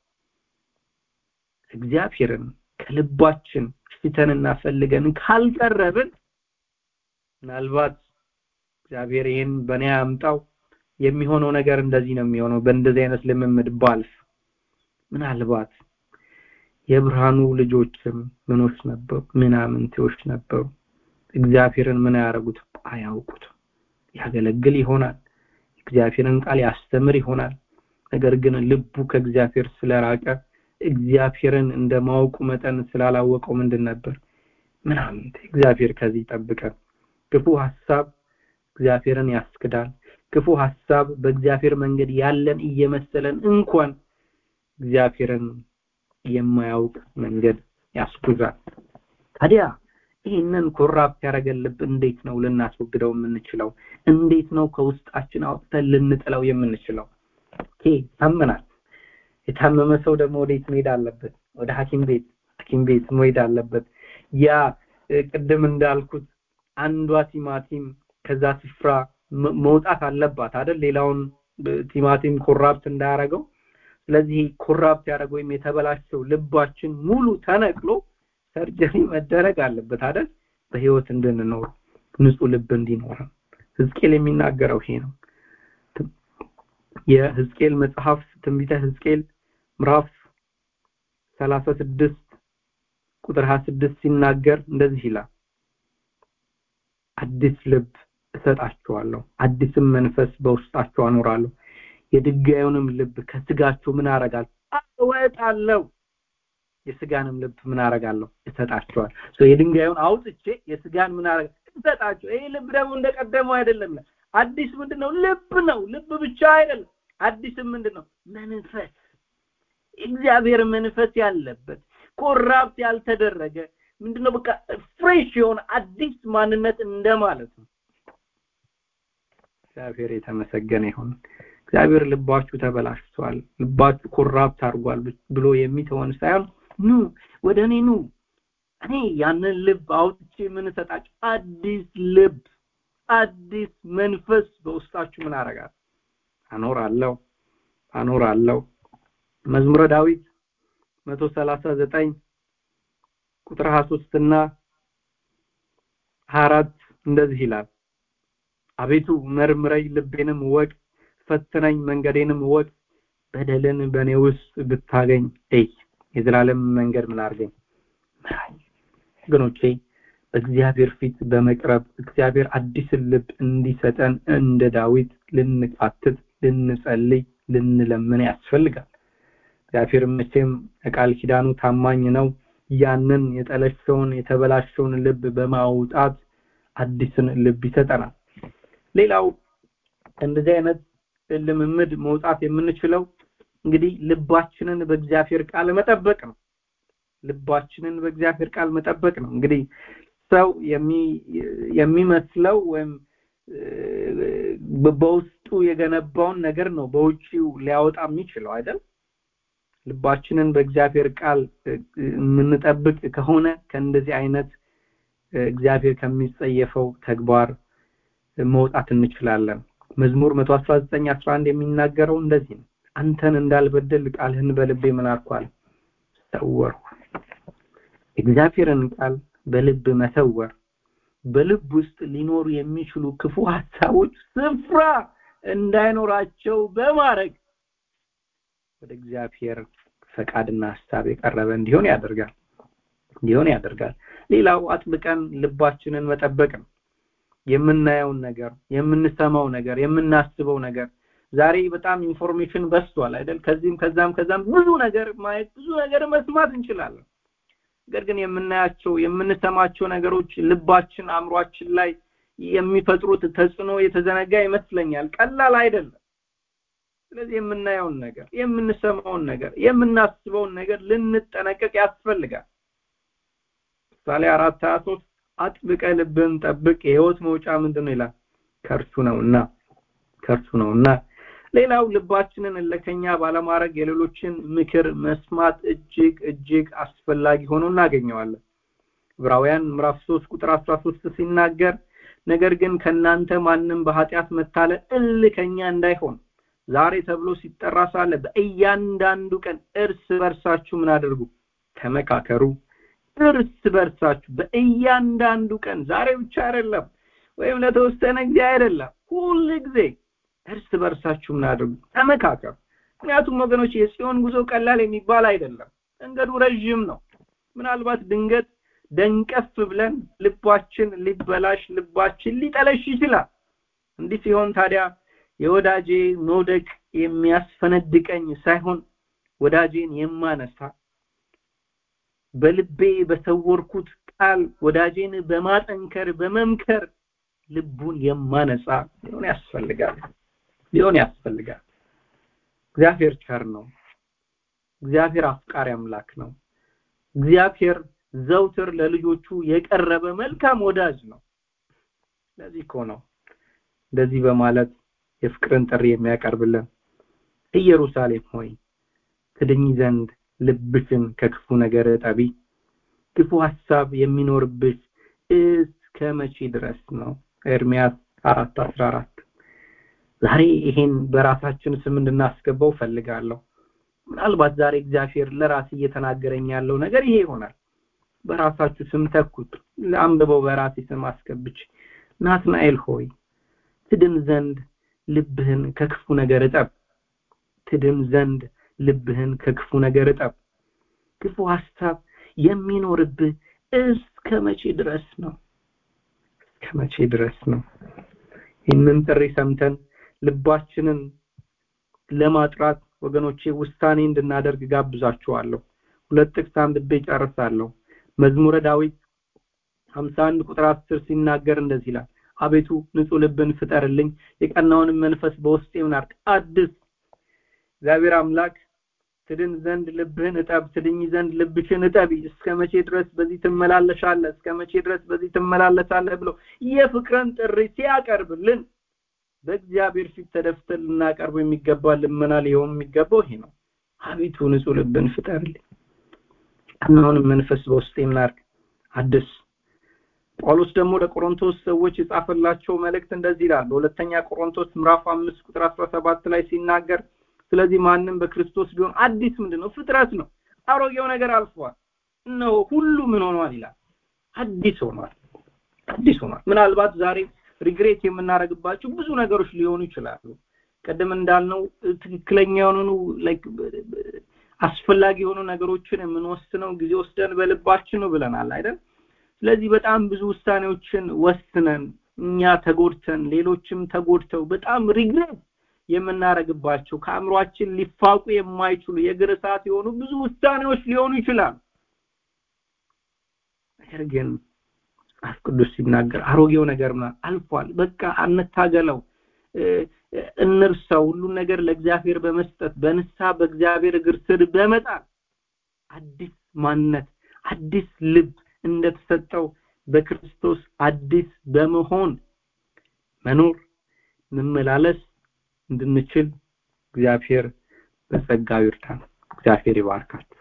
እግዚአብሔርን ከልባችን ሽተንና ፈልገን ካልቀረብን ምናልባት እግዚአብሔር ይህን በእኔ አምጣው የሚሆነው ነገር እንደዚህ ነው የሚሆነው በእንደዚህ አይነት ልምምድ ባልፍ ምናልባት የብርሃኑ ልጆችም ምኖች ነበሩ ምናምንቴዎች ነበሩ እግዚአብሔርን ምን ያደረጉት አያውቁትም ያገለግል ይሆናል እግዚአብሔርን ቃል ያስተምር ይሆናል ነገር ግን ልቡ ከእግዚአብሔር ስለራቀ እግዚአብሔርን እንደ ማወቁ መጠን ስላላወቀው ምንድን ነበር ምናምን እግዚአብሔር ከዚህ ይጠብቀን ክፉ ሐሳብ እግዚአብሔርን ያስክዳል ክፉ ሐሳብ በእግዚአብሔር መንገድ ያለን እየመሰለን እንኳን እግዚአብሔርን የማያውቅ መንገድ ያስጉዛል ታዲያ ይህንን ኮራፕት ያደረገን ልብ እንዴት ነው ልናስወግደው የምንችለው እንዴት ነው ከውስጣችን አውጥተን ልንጥለው የምንችለው ኦኬ ታመናል የታመመ ሰው ደግሞ ወዴት መሄድ አለበት ወደ ሐኪም ቤት ሐኪም ቤት መሄድ አለበት ያ ቅድም እንዳልኩት አንዷ ቲማቲም ከዛ ስፍራ መውጣት አለባት አይደል ሌላውን ቲማቲም ኮራፕት እንዳያረገው ስለዚህ ኮራፕት ያደረገው ወይም የተበላሸው ልባችን ሙሉ ተነቅሎ ሰርጀሪ መደረግ አለበት አይደል በህይወት እንድንኖር ንጹህ ልብ እንዲኖረን ህዝቅኤል የሚናገረው ይሄ ነው የህዝቅኤል መጽሐፍ ትንቢተ ህዝቅኤል ምዕራፍ 36 ቁጥር 26 ሲናገር እንደዚህ ይላል አዲስ ልብ እሰጣቸዋለሁ አዲስም መንፈስ በውስጣቸው አኖራለሁ የድንጋዩንም ልብ ከስጋቸው ምን አረጋል አወጣለሁ የስጋንም ልብ ምን አረጋለሁ እሰጣቸዋል የድንጋዩን አውጥቼ የስጋን ምን አረጋ እሰጣቸው ይሄ ልብ ደግሞ እንደቀደመው አይደለም አዲስ ምንድነው ልብ ነው ልብ ብቻ አይደለም አዲስም ምንድነው መንፈስ እግዚአብሔር መንፈስ ያለበት ኮራፕት ያልተደረገ ምንድነው በቃ ፍሬሽ የሆነ አዲስ ማንነት እንደማለት ነው እግዚአብሔር የተመሰገነ ይሁን እግዚአብሔር ልባችሁ ተበላሽቷል ልባችሁ ኮራፕት አድርጓል ብሎ የሚተወን ሳይሆን ኑ ወደ እኔ ኑ እኔ ያንን ልብ አውጥቼ ምን እሰጣችሁ አዲስ ልብ አዲስ መንፈስ በውስጣችሁ ምን አረጋል አኖራለሁ አኖራለሁ መዝሙረ ዳዊት 139 ቁጥር 23 እና 24 እንደዚህ ይላል አቤቱ መርምረኝ ልቤንም ወቅ ፈትነኝ መንገዴንም ወቅ በደልን በእኔ ውስጥ ብታገኝ እይ የዘላለም መንገድ ምን አርገኝ ምራኝ ወገኖቼ በእግዚአብሔር ፊት በመቅረብ እግዚአብሔር አዲስን ልብ እንዲሰጠን እንደ ዳዊት ልንቃትት ልንጸልይ ልንለምን ያስፈልጋል እግዚአብሔር መቼም ቃል ኪዳኑ ታማኝ ነው ያንን የጠለሸውን የተበላሸውን ልብ በማውጣት አዲስን ልብ ይሰጠናል ሌላው እንደዚህ አይነት ልምምድ መውጣት የምንችለው እንግዲህ ልባችንን በእግዚአብሔር ቃል መጠበቅ ነው ልባችንን በእግዚአብሔር ቃል መጠበቅ ነው እንግዲህ ሰው የሚመስለው ወይም በውስጡ የገነባውን ነገር ነው በውጪው ሊያወጣ የሚችለው አይደል ልባችንን በእግዚአብሔር ቃል የምንጠብቅ ከሆነ ከእንደዚህ አይነት እግዚአብሔር ከሚጸየፈው ተግባር መውጣት እንችላለን መዝሙር 119 11 የሚናገረው እንደዚህ ነው አንተን እንዳልበደል ቃልህን በልቤ ምን አርኳል ሰወርኩ እግዚአብሔርን ቃል በልብ መሰወር በልብ ውስጥ ሊኖሩ የሚችሉ ክፉ ሐሳቦች ስፍራ እንዳይኖራቸው በማድረግ ወደ እግዚአብሔር ፈቃድና ሐሳብ የቀረበ እንዲሆን ያደርጋል እንዲሆን ያደርጋል ሌላው አጥብቀን ልባችንን መጠበቅ ነው የምናየውን ነገር የምንሰማው ነገር የምናስበው ነገር ዛሬ በጣም ኢንፎርሜሽን በስቷል አይደል ከዚህም ከዛም ከዛም ብዙ ነገር ማየት ብዙ ነገር መስማት እንችላለን ነገር ግን የምናያቸው የምንሰማቸው ነገሮች ልባችን አእምሯችን ላይ የሚፈጥሩት ተጽዕኖ የተዘነጋ ይመስለኛል ቀላል አይደለም ስለዚህ የምናየውን ነገር የምንሰማውን ነገር የምናስበውን ነገር ልንጠነቀቅ ያስፈልጋል ምሳሌ አራት ሀያ ሶስት አጥብቀ ልብን ጠብቅ የህይወት መውጫ ምንድን ነው ይላል ከእርሱ ነውና ከእርሱ ነውና ሌላው ልባችንን እለከኛ ባለማድረግ የሌሎችን ምክር መስማት እጅግ እጅግ አስፈላጊ ሆኖ እናገኘዋለን ዕብራውያን ምዕራፍ 3 ቁጥር 13 ሲናገር ነገር ግን ከናንተ ማንም በኃጢአት መታለል እልከኛ እንዳይሆን ዛሬ ተብሎ ሲጠራ ሳለ በእያንዳንዱ ቀን እርስ በርሳችሁ ምን አድርጉ ተመካከሩ እርስ በርሳችሁ በእያንዳንዱ ቀን ዛሬ ብቻ አይደለም ወይም ለተወሰነ ጊዜ አይደለም ሁል ጊዜ እርስ በርሳችሁ ምን አድርጉ ተመካከሩ ምክንያቱም ወገኖች የጽዮን ጉዞ ቀላል የሚባል አይደለም መንገዱ ረዥም ነው ምናልባት ድንገት ደንቀፍ ብለን ልባችን ሊበላሽ ልባችን ሊጠለሽ ይችላል እንዲህ ሲሆን ታዲያ የወዳጄ መውደቅ የሚያስፈነድቀኝ ሳይሆን ወዳጄን የማነሳ በልቤ በሰወርኩት ቃል ወዳጄን በማጠንከር በመምከር ልቡን የማነጻ ሊሆን ያስፈልጋል ሊሆን ያስፈልጋል እግዚአብሔር ቸር ነው እግዚአብሔር አፍቃሪ አምላክ ነው እግዚአብሔር ዘውትር ለልጆቹ የቀረበ መልካም ወዳጅ ነው ለዚህ እኮ ነው እንደዚህ በማለት የፍቅርን ጥሪ የሚያቀርብልን ኢየሩሳሌም ሆይ ትድኝ ዘንድ ልብሽን ከክፉ ነገር ጠቢ ክፉ ሐሳብ የሚኖርብሽ እስከ መቼ ድረስ ነው ኤርሚያስ 4:14 ዛሬ ይሄን በራሳችን ስም እንድናስገባው ፈልጋለሁ ምናልባት ዛሬ እግዚአብሔር ለራስ እየተናገረኝ ያለው ነገር ይሄ ይሆናል በራሳችሁ ስም ተኩት ለአንብበው በራሴ ስም አስገብች ናትናኤል ሆይ ትድን ዘንድ ልብህን ከክፉ ነገር እጠብ ትድን ዘንድ ልብህን ከክፉ ነገር እጠብ ክፉ ሐሳብ የሚኖርብህ እስከ መቼ ድረስ ነው እስከ መቼ ድረስ ነው ይህንን ጥሪ ሰምተን ልባችንን ለማጥራት ወገኖቼ ውሳኔ እንድናደርግ ጋብዛችኋለሁ ሁለት ጥቅስ አንብቤ ጨርሳለሁ መዝሙረ ዳዊት 51 ቁጥር 10 ሲናገር እንደዚህ ይላል አቤቱ ንጹህ ልብን ፍጠርልኝ የቀናውንም መንፈስ በውስጤ ምናርቅ አድስ እግዚአብሔር አምላክ ትድን ዘንድ ልብህን እጠብ ትድኝ ዘንድ ልብሽን እጠቢ እስከ መቼ ድረስ በዚህ ትመላለሻለህ እስከ መቼ ድረስ በዚህ ትመላለሳለህ ብሎ የፍቅርን ጥሪ ሲያቀርብልን በእግዚአብሔር ፊት ተደፍተን ልናቀርቡ የሚገባ ልመና ሊሆን የሚገባው ይሄ ነው አቤቱ ንጹህ ልብን ፍጠርልኝ ቀናውንም መንፈስ በውስጤ ምናርግ አድስ ጳውሎስ ደግሞ ለቆሮንቶስ ሰዎች የጻፈላቸው መልእክት እንደዚህ ይላል በሁለተኛ ቆሮንቶስ ምዕራፍ 5 ቁጥር 17 ላይ ሲናገር ስለዚህ ማንም በክርስቶስ ቢሆን አዲስ ምንድነው ፍጥረት ነው አሮጌው ነገር አልፏል እነሆ ሁሉ ምን ሆኗል ይላል አዲስ ሆኗል አዲስ ሆኗል ምናልባት ዛሬ ሪግሬት የምናደርግባቸው ብዙ ነገሮች ሊሆኑ ይችላሉ ቀደም እንዳልነው ትክክለኛ የሆኑ ላይክ አስፈላጊ የሆኑ ነገሮችን የምንወስነው ጊዜ ወስደን በልባችን ነው ብለናል አይደል ስለዚህ በጣም ብዙ ውሳኔዎችን ወስነን እኛ ተጎድተን ሌሎችም ተጎድተው በጣም ሪግሬት የምናረግባቸው ከአእምሯችን ሊፋቁ የማይችሉ የእግር እሳት የሆኑ ብዙ ውሳኔዎች ሊሆኑ ይችላሉ ነገር ግን መጽሐፍ ቅዱስ ሲናገር አሮጌው ነገር አልፏል በቃ አንታገለው እንርሳው ሁሉን ነገር ለእግዚአብሔር በመስጠት በንሳ በእግዚአብሔር እግር ስር በመጣል አዲስ ማንነት አዲስ ልብ እንደተሰጠው በክርስቶስ አዲስ በመሆን መኖር መመላለስ እንድንችል እግዚአብሔር በጸጋው ይርዳን እግዚአብሔር ይባርካችሁ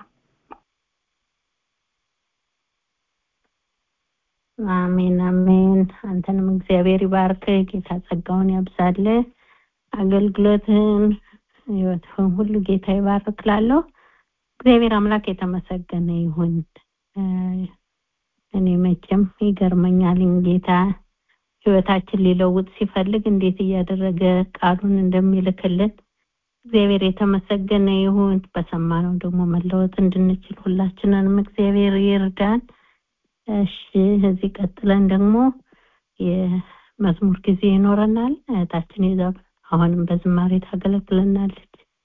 አሜን አሜን አንተንም እግዚአብሔር ይባርክ ጌታ ጸጋውን ያብዛል አገልግሎትህን ህይወትህን ሁሉ ጌታ ይባርክ ላለሁ እግዚአብሔር አምላክ የተመሰገነ ይሁን እኔ መቼም ይገርመኛል ጌታ ህይወታችን ሊለውጥ ሲፈልግ እንዴት እያደረገ ቃሉን እንደሚልክልን እግዚአብሔር የተመሰገነ ይሁን በሰማነው ደግሞ መለወጥ እንድንችል ሁላችንንም እግዚአብሔር ይርዳን እሺ እዚህ ቀጥለን ደግሞ የመዝሙር ጊዜ ይኖረናል እህታችን ይዛብ አሁንም በዝማሬ ታገለግለናለች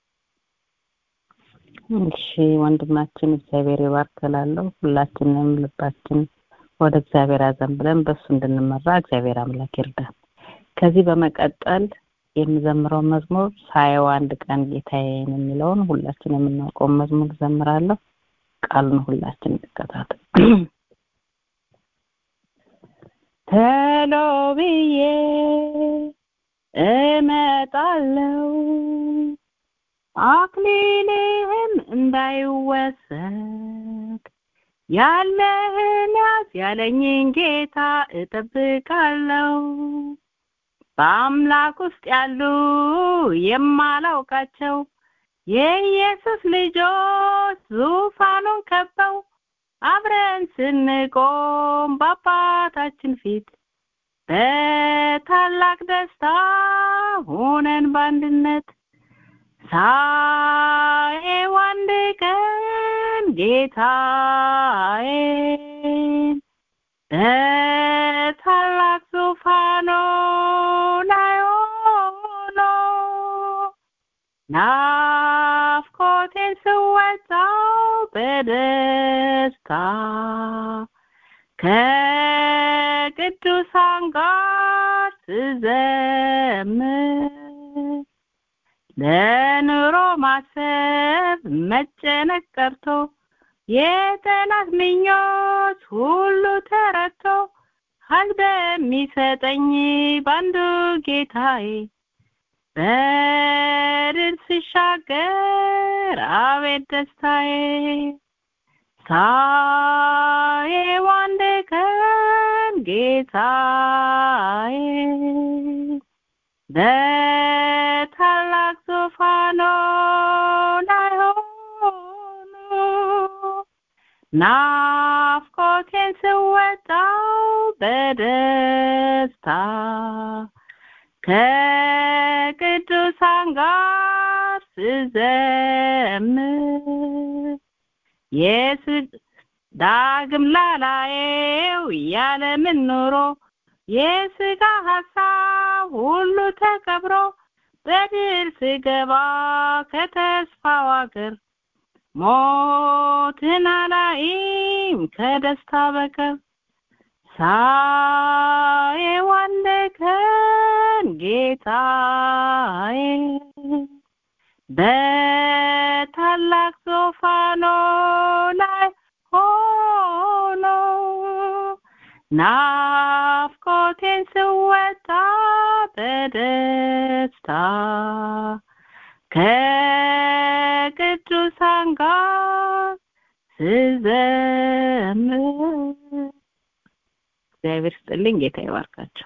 እሺ ወንድማችን እግዚአብሔር ይባርክላለሁ ሁላችንም ልባችን ወደ እግዚአብሔር አዘን ብለን በሱ እንድንመራ እግዚአብሔር አምላክ ይርዳን ከዚህ በመቀጠል የምዘምረው መዝሙር ሳየው አንድ ቀን ጌታዬን የሚለውን ሁላችን የምናውቀውን መዝሙር ዘምራለሁ ቃሉን ሁላችን እንከታተል ቶሎ ብዬ እመጣለሁ አክሊልህም እንዳይወሰድ ያለህን ያዝ ያለኝን ጌታ እጠብቃለሁ በአምላክ ውስጥ ያሉ የማላውቃቸው የኢየሱስ ልጆች ዙፋኑን ከበው አብረን ስንቆም በአባታችን ፊት በታላቅ ደስታ ሆነን በአንድነት ሳየው አንድ ቀን ጌታዬን በታላቅ ዙፋኑ ላይ ሆኖ ናፍቆቴን ስወጣው በደስታ ከቅዱሳን ጋር ስዘምር ለኑሮ ማሰብ መጨነቅ ቀርቶ የጠላት ምኞት ሁሉ ተረቶ ኃይል በሚሰጠኝ ባንዱ ጌታዬ በድል ስሻገር አቤት ደስታዬ ሳየው አንድ ቀን ጌታዬ በታላቅ ዙፋኑ ላይ ሆኖ ናፍቆቴን ስወጣው በደስታ ከቅዱሳን ጋር ስዘምር የስ- ዳግም ላላየው ያለምን ኑሮ የስጋ ሀሳብ ሁሉ ተቀብሮ በድል ስገባ ከተስፋው አገር ሞትን አላይም ከደስታ በቀር ሳየው አንድ ቀን ጌታዬ በታላቅ ዙፋኑ ላይ ሆኖ ናፍቆቴን ስወጣ በደስታ ከቅዱሳን ጋር ስዘምር እግዚአብሔር ስጥልኝ ጌታ ይባርካቸው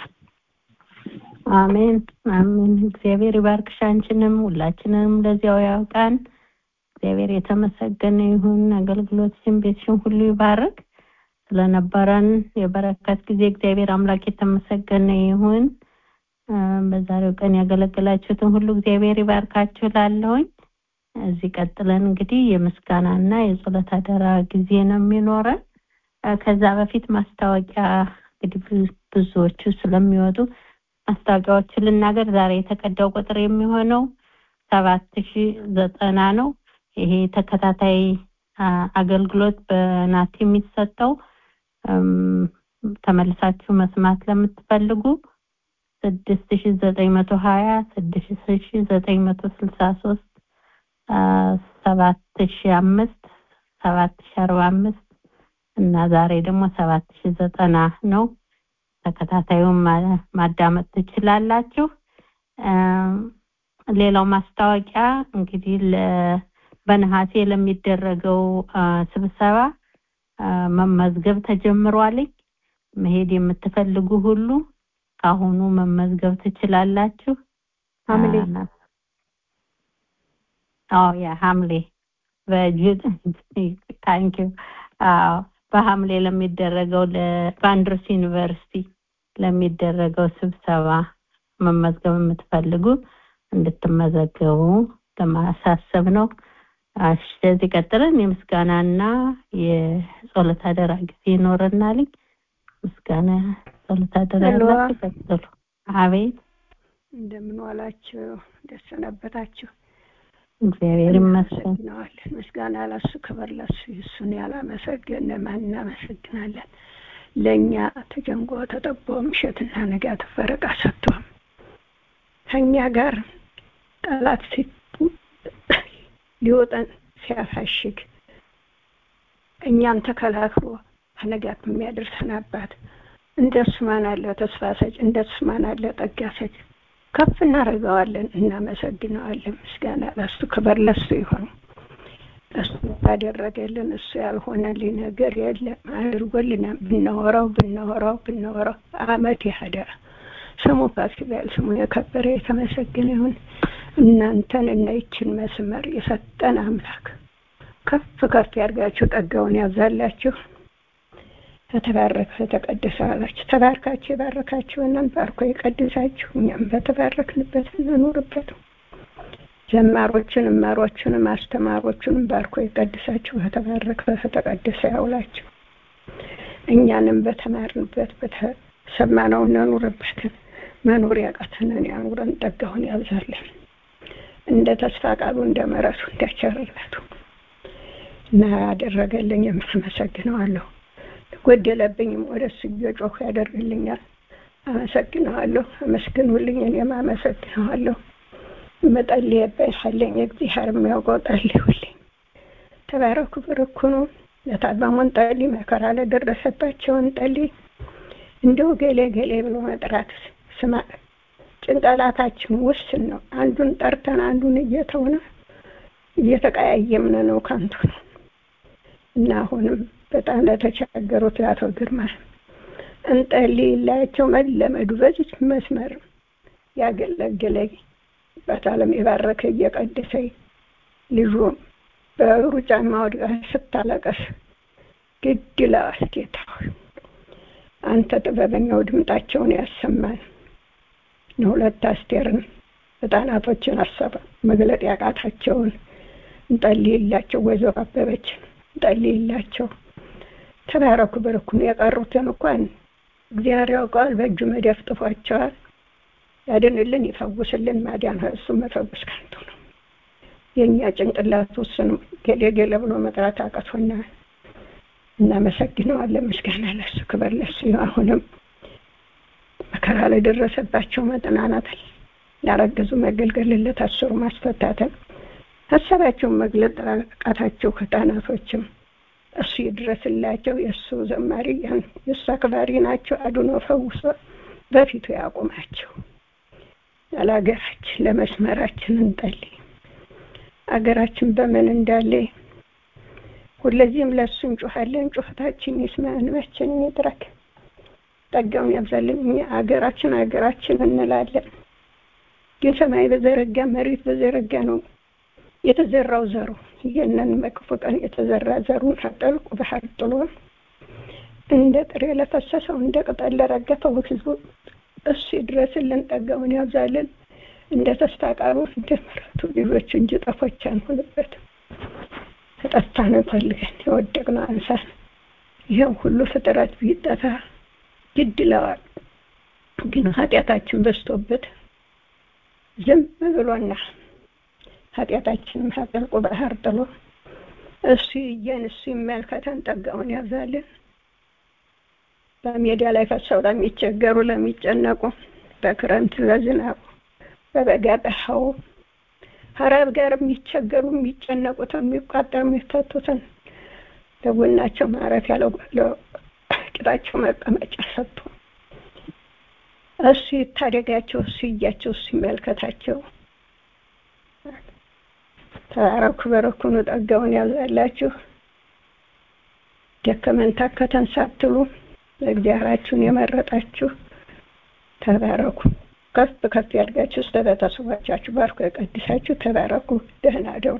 አሜን አሜን እግዚአብሔር ይባርክሽ አንቺንም ሁላችንንም ለዚያው ያውቃን እግዚአብሔር የተመሰገነ ይሁን አገልግሎትሽን ቤትሽን ሁሉ ይባርክ ስለነበረን የበረከት ጊዜ እግዚአብሔር አምላክ የተመሰገነ ይሁን አ፣ በዛሬው ቀን ያገለገላችሁትን ሁሉ እግዚአብሔር ይባርካችሁ ላለሁኝ እዚህ ቀጥለን እንግዲህ የምስጋናና የጸሎት አደራ ጊዜ ነው የሚኖረን አ፣ ከዛ በፊት ማስታወቂያ እንግዲህ ብዙ- ብዙዎቹ ስለሚወጡ ማስታወቂያዎችን ልናገር ዛሬ የተቀዳው ቁጥር የሚሆነው ሰባት ሺ ዘጠና ነው ይሄ ተከታታይ አ፣ አገልግሎት በናት የሚሰጠው እም፣ ተመልሳችሁ መስማት ለምትፈልጉ ስድስት ሺ ዘጠኝ መቶ ሀያ ስድስት ሺ ዘጠኝ መቶ ስልሳ ሶስት ሰባት ሺ አምስት ሰባት ሺ አርባ አምስት እና ዛሬ ደግሞ ሰባት ሺ ዘጠና ነው ተከታታዩን ማ- ማዳመጥ ትችላላችሁ እም፣ ሌላው ማስታወቂያ እንግዲህ ለ- በነሐሴ ለሚደረገው አ፣ ስብሰባ አ፣ መመዝገብ ተጀምሯልኝ መሄድ የምትፈልጉ ሁሉ ካሁኑ መመዝገብ ትችላላችሁ ሐምሌ አ፣ አዎ ያ ሐምሌ በጁን ታንኪ አዎ በሐምሌ ለሚደረገው ለ- በአንድሮስ ዩኒቨርሲቲ ለሚደረገው ስብሰባ መመዝገብ የምትፈልጉ እንድትመዘገቡ ለማሳሰብ ነው። እሺ ከዚህ ቀጥለን የምስጋናና የጸሎት አደራ ጊዜ ይኖረናል። ምስጋና ጸሎት አደራ ሄሎ። ያላችሁ ቀጥሉ። አቤት እንደምን ዋላችሁ? ደስ ሰነበታችሁ? እግዚአብሔር ይመስገን። እናመሰግነዋለን። ምስጋና ለሱ ክብር ለሱ። እሱን ያላመሰገነ ማን እናመሰግናለን? ለእኛ ተጨንቆ ተጠቦ ምሽትና ንጋት ፈረቃ ሰጥቶም ከእኛ ጋር ጠላት ሲ- ሊወጠን ሲያፋሽግ እኛን ተከላክሎ ከንጋት የሚያደርሰን አባት እንደሱ ማን አለ ተስፋ ሰጭ፣ እንደሱ ማን አለ ጠጋ ሰጭ። ከፍ እናደርገዋለን፣ እናመሰግነዋለን። ምስጋና ለሱ ክብር ለሱ ይሆን። እሱ ያደረገልን እሱ ያልሆነልኝ ነገር የለም። አድርጎልናል። ብናወራው ብናወራው ብናወራው አመት ያህዳ ስሙ ከፍ ይበል። ስሙ የከበረ የተመሰገነ ይሁን። እናንተን እና ይችን መስመር የሰጠን አምላክ ከፍ ከፍ ያድርጋችሁ፣ ጠጋውን ያብዛላችሁ። ከተባረከ ተቀደሰ አላችሁ። ተባርካችሁ የባረካችሁንን ባርኮ የቀድሳችሁ እኛም በተባረክንበት እንኑርበት። ዘማሮችን እማሮችንም አስተማሮችንም ባርኮ የቀድሳችሁ በተባረከ በተቀደሰ ያውላችሁ። እኛንም በተማርንበት በተሰማነው እንኑርበት። መኖር ያቃተንን ያኑረን፣ ጠጋውን ያብዛለን። እንደ ተስፋ ቃሉ እንደ ምሕረቱ እንደ ቸርነቱ እና ያደረገልኝ አመሰግነዋለሁ። ጎደለብኝም ወደ እሱ እየጮሁ ያደርግልኛል። አመሰግነዋለሁ። አመስግኑልኝ፣ እኔም አመሰግነዋለሁ። መጸለይበት አለኝ እግዚአብሔር የሚያውቀው ጸልዩልኝ። ተባረኩ፣ ብርኩኑ ለታመሙን ጸልይ፣ መከራ ለደረሰባቸውን ጸልይ። እንደው ገሌ ገሌ ብሎ መጥራት ስማ ጭንቅላታችን ውስን ነው። አንዱን ጠርተን አንዱን እየተውነ እየተቀያየምን ነው፣ ከንቱ ነው እና አሁንም በጣም ለተቸገሩት ለአቶ ግርማ እንጸልይላቸው። መለመዱ በዚች መስመር ያገለገለኝ በዓለም የባረከ እየቀደሰኝ ልጁ በሩጫ ማወድቃ ስታለቀስ ግድ ይለዋል። ጌታ ሆይ አንተ ጥበበኛው ድምጣቸውን ያሰማን። ለሁለት አስቴርን ህጻናቶችን አሰበ መግለጥ ያቃታቸውን እንጸልይላቸው። ወይዘሮ አበበችን እንጸልይላቸው። ተባረኩ በረኩን። የቀሩትን እንኳን እግዚአብሔር ያውቀዋል፣ በእጁ መዳፍ ጥፏቸዋል። ያድንልን፣ ይፈውስልን። ማዳን እሱ መፈወስ ከንቱ ነው። የእኛ ጭንቅላት ውስን ገሌ ገሌ ብሎ መጥራት አቅቶናል። እናመሰግነዋለን። ምስጋና ለሱ ክብር ለሱ። አሁንም መከራ ላይ ደረሰባቸው መጠናናት ያረገዙ መገልገል ለታሰሩ ማስፈታትን ሀሳባቸውን መግለጥ ቃታቸው ህፃናቶችም እሱ ይድረስላቸው። የእሱ ዘማሪ የእሱ አክባሪ ናቸው። አድኖ ፈውሶ በፊቱ ያቁማቸው። ያለ ሀገራችን ለመስመራችን እንጸልይ። አገራችን በምን እንዳለ ሁለዚህም ለእሱ እንጮኻለን። ጩኸታችን ይስማ፣ እንባችንን ይድረክ፣ ጸጋውን ያብዛልን። እኛ አገራችን አገራችን እንላለን፣ ግን ሰማይ በዘረጋ መሬት በዘረጋ ነው የተዘራው ዘሩ። ይህንን በክፉ ቀን የተዘራ ዘሩን አጠልቁ ባህር ጥሎ እንደ ጥሬ ለፈሰሰው እንደ ቅጠል ለረገፈው ህዝቡ እሱ ይድረስልን፣ ጸጋውን ያብዛልን። እንደ ተስፋ ቃሉ እንደ ምሕረቱ ልጆች እንጂ ጠፎች አንሆንበት። ተጠፋን ፈልገን የወደቅነው አንሳን። ይህም ሁሉ ፍጥረት ቢጠፋ ግድ ይለዋል። ግን ኃጢአታችን በዝቶበት ዝም ብሎና ኃጢአታችንም ሀጠልቁ ባህር ጥሎ እሱ ይየን እሱ ይመልከተን፣ ጸጋውን ያብዛልን። በሜዳ ላይ ፈሰው ለሚቸገሩ ለሚጨነቁ፣ በክረምት በዝናቡ በበጋ በሃው ሀረብ ጋር የሚቸገሩ የሚጨነቁት የሚቋጠር የሚፈቱትን ለጎናቸው ማረፍ ያለው ቂጣቸው መቀመጫ ሰጥቶ እሱ ይታደጋቸው፣ እሱ እያቸው፣ እሱ ይመልከታቸው። ተባረኩ፣ በረኩኑ፣ ጸጋውን ያብዛላችሁ። ደከመን ታከተን ሳትሉ እግዚአብሔራችሁን የመረጣችሁ ተባረኩ። ከፍ ከፍ ያድርጋችሁ። እስከ ቤተሰቦቻችሁ ባርኮ የቀድሳችሁ። ተባረኩ። ደህና አደሩ።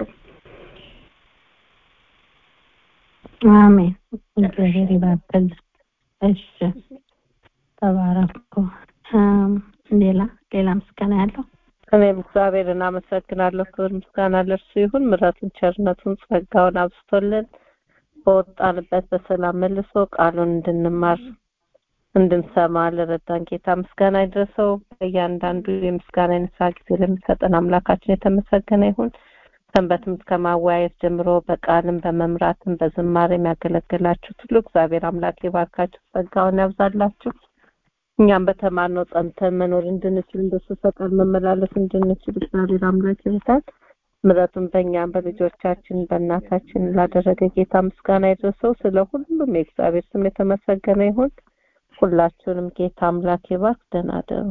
አሜን። እግዚአብሔር ይባርክልን። እሺ ተባረኩ። ሌላ ሌላ ምስጋና ያለው እኔም እግዚአብሔርን አመሰግናለሁ። ክብር ምስጋና ለእርሱ ይሁን። ምሕረቱን ቸርነቱን ጸጋውን አብዝቶልን በወጣንበት በሰላም መልሶ ቃሉን እንድንማር እንድንሰማ ለረዳን ጌታ ምስጋና ይድረሰው። በእያንዳንዱ የምስጋና የንስሐ ጊዜ ለሚሰጠን አምላካችን የተመሰገነ ይሁን። ሰንበትም ከማወያየት ጀምሮ በቃልም በመምራትም በዝማሬ የሚያገለግላችሁት ሁሉ እግዚአብሔር አምላክ ይባርካችሁ፣ ጸጋውን ያብዛላችሁ። እኛም በተማርነው ጸንተን መኖር እንድንችል እንደሱ ፈቃድ መመላለስ እንድንችል እግዚአብሔር አምላክ ይርዳን። ምሕረቱን በእኛም በልጆቻችን በእናታችን ላደረገ ጌታ ምስጋና ይድረሰው። ስለ ሁሉም የእግዚአብሔር ስም የተመሰገነ ይሁን። ሁላችሁንም ጌታ አምላክ ይባርክ። ደህና ደሩ።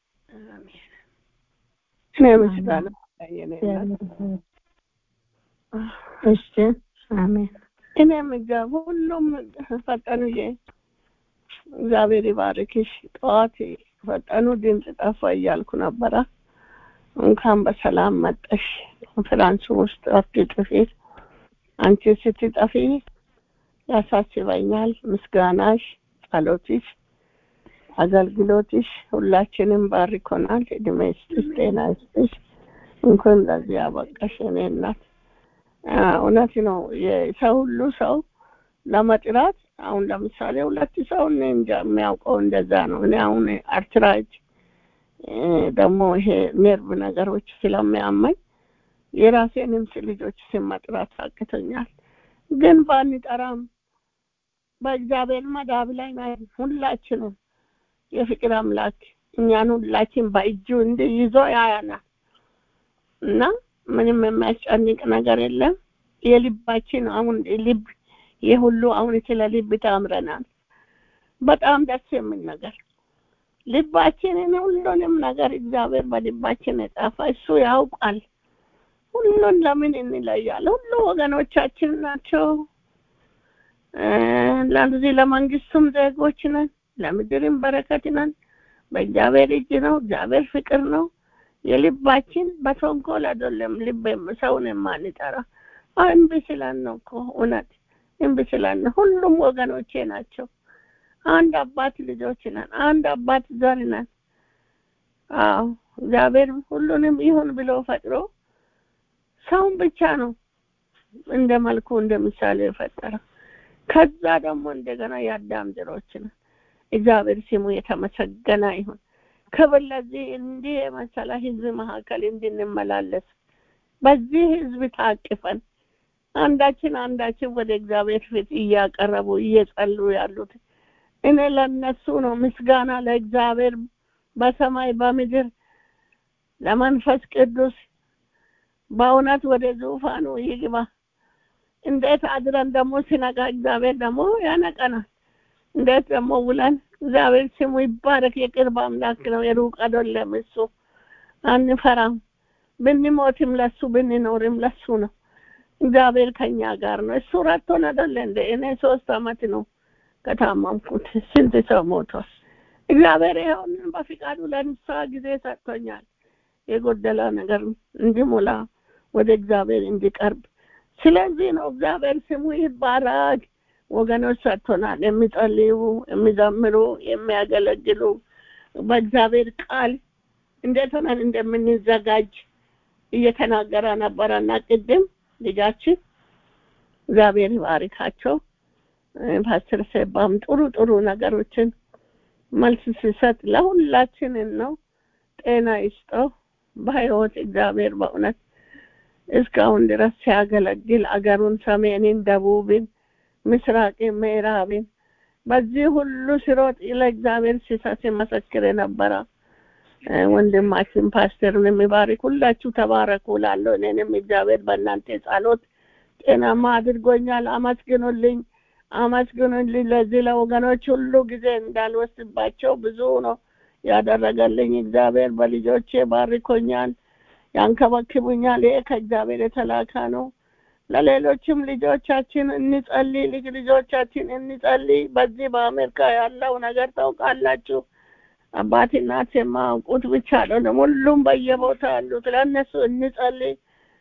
እኔ ምስጋና የኔ እናት እሺ አሜን እኔም እግዚአብሔር ሁሉም ፈጠኑዬ እግዚአብሔር ይባርክሽ። ጠዋት ፈጠኑ ድምፅ ጠፋ እያልኩ ነበረ። እንኳን በሰላም መጠሽ ኮንፈራንሱ ውስጥ አትጥፊ። አንቺ ስትጠፊ ያሳስበኛል። ምስጋናሽ፣ ጸሎትሽ፣ አገልግሎትሽ ሁላችንም ባርኮናል። እድሜ ይስጥሽ፣ ጤና ይስጥሽ። እንኳን ለዚህ ያበቃሽ የኔ እናት። እውነት ነው። የሰው ሁሉ ሰው ለመጥራት አሁን ለምሳሌ ሁለት ሰው እኔ እንጃ የሚያውቀው እንደዛ ነው። እኔ አሁን አርትራይት ደግሞ ይሄ ኔርቭ ነገሮች ስለሚያመኝ የራሴንም ልጆች ስም መጥራት አቅቶኛል። ግን ባንጠራም በእግዚአብሔር መዳብ ላይ ነን ሁላችንም። የፍቅር አምላክ እኛን ሁላችን በእጁ እንዲህ ይዞ ያያናል እና ምንም የሚያስጨንቅ ነገር የለም። የልባችን አሁን ልብ ይህ ሁሉ አሁን ስለ ልብ ታምረናል። በጣም ደስ የሚል ነገር ልባችንን ሁሉንም ነገር እግዚአብሔር በልባችን የጻፈ እሱ ያውቃል። ሁሉን ለምን እንለያለን? ሁሉ ወገኖቻችን ናቸው። ለዚህ ለመንግስቱም ዜጎች ነን፣ ለምድርም በረከት ነን። በእግዚአብሔር እጅ ነው። እግዚአብሔር ፍቅር ነው። የልባችን በተንኮል አይደለም። ልብ ሰውን የማንጠራ እምቢ ስለን ነው እኮ እውነት እምቢ ስለን ነው። ሁሉም ወገኖቼ ናቸው። አንድ አባት ልጆች ነን። አንድ አባት ዘር ነን። አዎ እግዚአብሔር ሁሉንም ይሁን ብሎ ፈጥሮ ሰውን ብቻ ነው እንደ መልኩ እንደ ምሳሌ የፈጠረ። ከዛ ደግሞ እንደገና የአዳም ዘሮች ነን። እግዚአብሔር ስሙ የተመሰገነ ይሁን። ክብር ለዚህ እንዲህ የመሰለ ህዝብ መካከል እንድንመላለስ በዚህ ህዝብ ታቅፈን አንዳችን አንዳችን ወደ እግዚአብሔር ፊት እያቀረቡ እየጸሉ ያሉት እኔ ለነሱ ነው ምስጋና ለእግዚአብሔር በሰማይ በምድር ለመንፈስ ቅዱስ በእውነት ወደ ዙፋኑ ይግባ። እንዴት አድረን ደግሞ ሲነጋ እግዚአብሔር ደግሞ ያነቀናል። እንዴት ደግሞ ውለን እግዚአብሔር ስሙ ይባረክ። የቅርብ አምላክ ነው፣ የሩቅ አይደለም። እሱ አንፈራም። ብንሞትም ለሱ ብንኖርም ለሱ ነው። እግዚአብሔር ከኛ ጋር ነው። እሱ ረቶን አይደለ እንደ እኔ ሶስት አመት ነው ከታመምኩት። ስንት ሰው ሞቷል። እግዚአብሔር ይኸውንን በፍቃዱ ለንስሐ ጊዜ ሰጥቶኛል። የጎደለ ነገር እንዲሞላ ወደ እግዚአብሔር እንዲቀርብ። ስለዚህ ነው እግዚአብሔር ስሙ ይባረክ። ወገኖች ሰጥቶናል። የሚጸልዩ፣ የሚዘምሩ፣ የሚያገለግሉ በእግዚአብሔር ቃል እንዴት ሆነን እንደምንዘጋጅ እየተናገረ ነበረና ቅድም ልጃችን እግዚአብሔር ይባርካቸው። ፓስተር ሴባም ጥሩ ጥሩ ነገሮችን መልስ ሲሰጥ ለሁላችንን ነው። ጤና ይስጠው። በህይወት እግዚአብሔር በእውነት እስካሁን ድረስ ሲያገለግል አገሩን፣ ሰሜንን፣ ደቡብን፣ ምስራቅን፣ ምዕራብን በዚህ ሁሉ ሲሮጥ ለእግዚአብሔር ሲሰጥ ሲመሰክር የነበረ ወንድማችን ፓስተርን የሚባርክ ሁላችሁ ተባረኩ ላለሁ እኔንም እግዚአብሔር በእናንተ ጸሎት ጤናማ አድርጎኛል። አመስግኑልኝ፣ አመስግኑልኝ። ለዚህ ለወገኖች ሁሉ ጊዜ እንዳልወስድባቸው ብዙ ነው ያደረገልኝ እግዚአብሔር። በልጆቼ ባርኮኛል፣ ያንከበክቡኛል። ይሄ ከእግዚአብሔር የተላከ ነው። ለሌሎችም ልጆቻችን እንጸልይ፣ ልጅ ልጆቻችን እንጸልይ። በዚህ በአሜሪካ ያለው ነገር ታውቃላችሁ። አባት እናት የማያውቁት ብቻ አይደለም፣ ሁሉም በየቦታ ያሉት ለእነሱ እንጸልይ።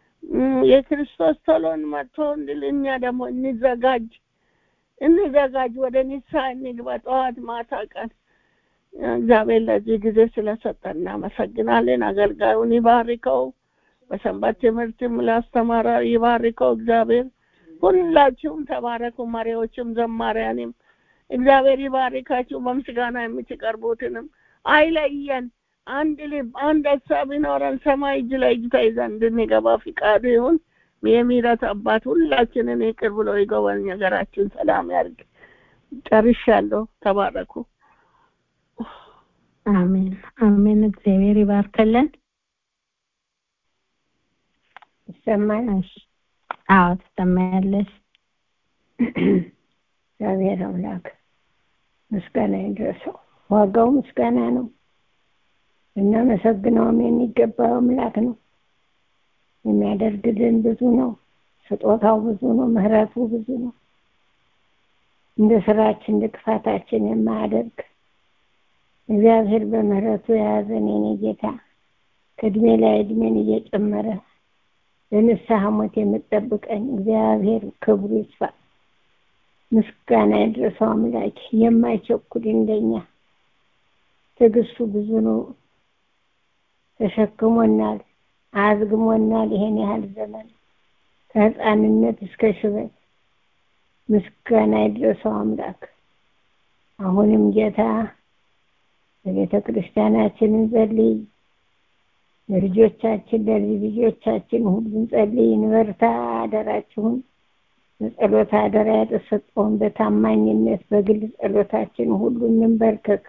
የክርስቶስ ቶሎን መጥቶ እንድል እኛ ደግሞ እንዘጋጅ እንዘጋጅ፣ ወደ ንስሐ እንግባ። ጠዋት ማታ ቀን እግዚአብሔር ለዚህ ጊዜ ስለሰጠን እናመሰግናለን። አገልጋዩን ይባርከው፣ በሰንበት ትምህርትም ላስተማረ ይባርከው እግዚአብሔር። ሁላችሁም ተባረኩ፣ መሪዎችም ዘማሪያንም እግዚአብሔር ይባርካችሁ። በምስጋና የምትቀርቡትንም አይለየን። አንድ ልብ፣ አንድ ሀሳብ ይኖረን። ሰማይ እጅ ላይ እጅ ተይዘን እንድንገባ ፍቃዱ ይሁን። የምህረት አባት ሁላችንን ይቅር ብሎ ይጎበኝ፣ ነገራችን ሰላም ያድርግ። ጨርሻለሁ። ተባረኩ። አሜን አሜን። እግዚአብሔር ይባርከልን። ይሰማል። አዎ ትሰማያለሽ። እግዚአብሔር አምላክ ምስጋና ይድረሰው። ዋጋው ምስጋና ነው። እናመሰግነውም የሚገባው አምላክ ነው። የሚያደርግልን ብዙ ነው። ስጦታው ብዙ ነው። ምሕረቱ ብዙ ነው። እንደ ስራችን እንደ ክፋታችን የማያደርግ እግዚአብሔር በምሕረቱ የያዘን የኔ ጌታ ከእድሜ ላይ እድሜን እየጨመረ ለንስሐ ሞት የምጠብቀኝ እግዚአብሔር ክብሩ ይስፋ። ምስጋና ይድረሰው አምላክ የማይቸኩል እንደኛ ትዕግስቱ ብዙ ነው። ተሸክሞናል፣ አዝግሞናል። ይሄን ያህል ዘመን ከህፃንነት እስከ ሽበት ምስጋና ይድረሰው አምላክ። አሁንም ጌታ ለቤተ ክርስቲያናችን እንጸልይ፣ ለልጆቻችን ለልጅ ልጆቻችን ሁሉ እንጸልይ፣ እንበርታ። አደራችሁን በጸሎት አደራ የተሰጠውን በታማኝነት በግል ጸሎታችን ሁሉ እንንበርከክ።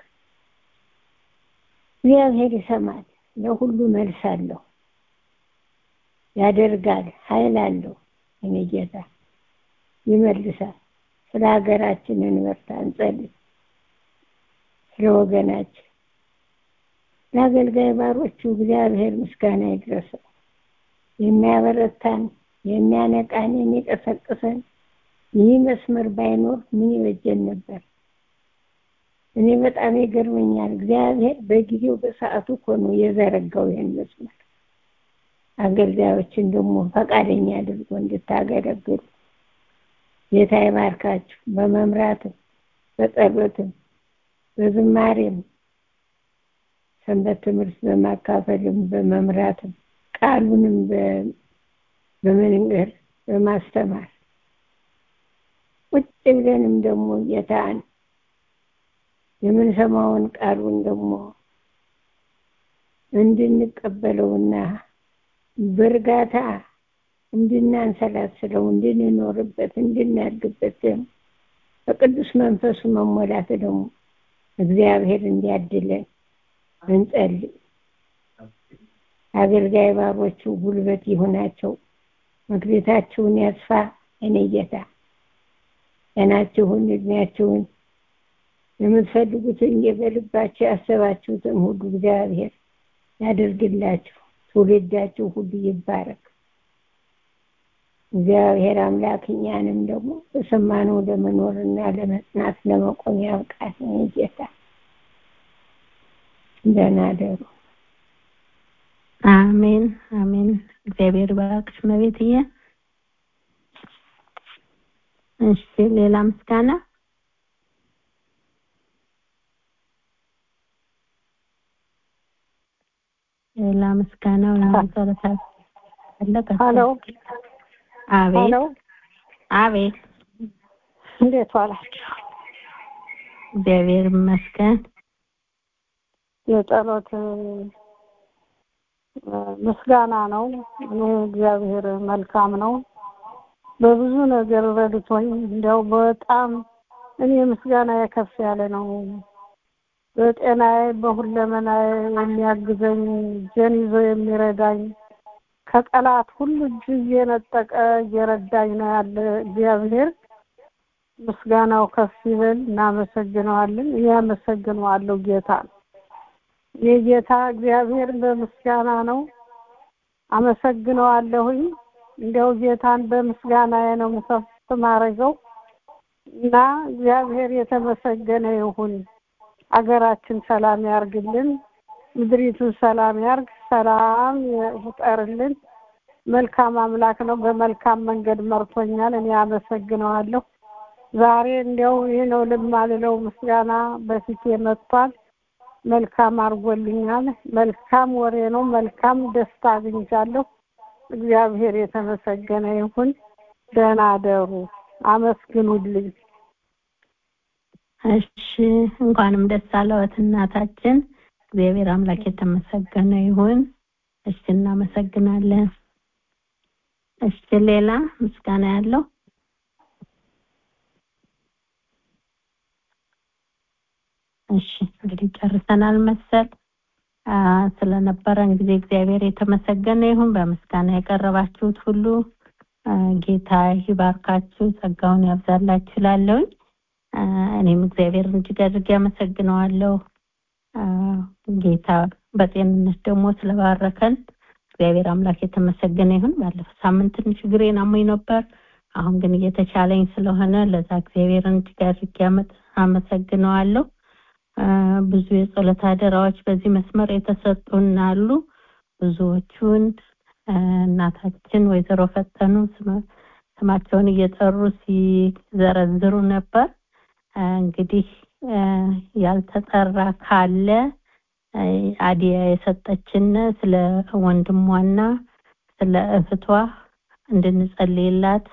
እግዚአብሔር ይሰማል። ለሁሉ መልስ አለው፣ ያደርጋል፣ ኃይል አለው። እኔ ጌታ ይመልሳል። ስለ ሀገራችን እንበርታ፣ እንጸልይ። ስለ ወገናችን ለአገልጋይ ባሮቹ እግዚአብሔር ምስጋና ይድረሰው። የሚያበረታን፣ የሚያነቃን፣ የሚቀሰቅሰን ይህ መስመር ባይኖር ምን ይበጀን ነበር? እኔ በጣም ይገርመኛል። እግዚአብሔር በጊዜው በሰዓቱ እኮ ነው የዘረጋው ይህን መስመር። አገልጋዮችን ደግሞ ፈቃደኛ አድርጎ እንድታገለግሉ ጌታ ይባርካችሁ። በመምራትም በጸሎትም በዝማሬም ሰንበት ትምህርት በማካፈልም በመምራትም ቃሉንም በመንገር በማስተማር ቁጭ ብለንም ደግሞ ጌታን የምንሰማውን ቃሉን ደግሞ እንድንቀበለውና በእርጋታ እንድናንሰላስለው እንድንኖርበት እንድናድግበት ደግሞ በቅዱስ መንፈሱ መሞላት ደግሞ እግዚአብሔር እንዲያድለን እንጸልይ። አገልጋይ ባሮቹ ጉልበት ይሁናቸው፣ መክሊታችሁን ያስፋ። እኔ ጌታ ጤናችሁን፣ እድሜያችሁን የምትፈልጉትን በልባችሁ ያሰባችሁትን ሁሉ እግዚአብሔር ያደርግላችሁ። ትውልዳችሁ ሁሉ ይባረክ። እግዚአብሔር አምላክ እኛንም ደግሞ በሰማነው ለመኖርና ለመጽናት ለመቆም ያብቃን። እኔ ጌታ ደህና ደሩ። አሜን አሜን። እግዚአብሔር ባርክሽ መቤትዬ። እሺ ሌላ ምስጋና ሌላ ምስጋና ወይም ጸሎት አለ? ሄሎ አቤት ሄሎ፣ አቤት። እንዴት ዋላችሁ? እግዚአብሔር ይመስገን። የጸሎት ምስጋና ነው። እኔ እግዚአብሔር መልካም ነው። በብዙ ነገር ረድቶኝ እንዲያው በጣም እኔ ምስጋና የከፍ ያለ ነው። በጤናዬ በሁለመናዬ የሚያግዘኝ እጄን ይዞ የሚረዳኝ ከጠላት ሁሉ እጅ እየነጠቀ እየረዳኝ ነው ያለ እግዚአብሔር ምስጋናው ከፍ ይበል። እናመሰግነዋለን። እኔ አመሰግነዋለሁ ጌታ የጌታ እግዚአብሔር በምስጋና ነው አመሰግነዋለሁኝ። እንዲያው ጌታን በምስጋናዬ ነው ምሰፍ ማረገው እና እግዚአብሔር የተመሰገነ ይሁን። አገራችን ሰላም ያርግልን፣ ምድሪቱን ሰላም ያርግ፣ ሰላም ይፍጠርልን። መልካም አምላክ ነው። በመልካም መንገድ መርቶኛል። እኔ አመሰግነዋለሁ። ዛሬ እንዲያው ይህ ነው ልማልለው ምስጋና በፊቴ መጥቷል። መልካም አድርጎልኛል። መልካም ወሬ ነው። መልካም ደስታ አግኝቻለሁ። እግዚአብሔር የተመሰገነ ይሁን። ደህና አደሩ። አመስግኑልኝ። እሺ እንኳንም ደስ አለዎት እናታችን። እግዚአብሔር አምላክ የተመሰገነ ይሁን። እሺ እናመሰግናለን። እሺ ሌላ ምስጋና ያለው እሺ እንግዲህ ጨርሰናል መሰል ስለነበረን ጊዜ እግዚአብሔር የተመሰገነ ይሁን። በምስጋና የቀረባችሁት ሁሉ ጌታ ይባርካችሁ፣ ጸጋውን ያብዛላችሁ እላለሁኝ። እኔም እግዚአብሔርን እጅግ አድርጌ አመሰግነዋለሁ። ጌታ በጤንነት ደግሞ ስለባረከን እግዚአብሔር አምላክ የተመሰገነ ይሁን። ባለፈው ሳምንት ትንሽ እግሬን አሞኝ ነበር። አሁን ግን እየተቻለኝ ስለሆነ ለዛ እግዚአብሔርን እጅግ አድርጌ አመሰግነዋለሁ። ብዙ የጸሎት አደራዎች በዚህ መስመር የተሰጡን አሉ። ብዙዎቹን እናታችን ወይዘሮ ፈተኑ ስማቸውን እየጠሩ ሲዘረዝሩ ነበር። እንግዲህ ያልተጠራ ካለ አዲያ የሰጠችን ስለ ወንድሟና ስለ እህቷ እንድንጸልይላት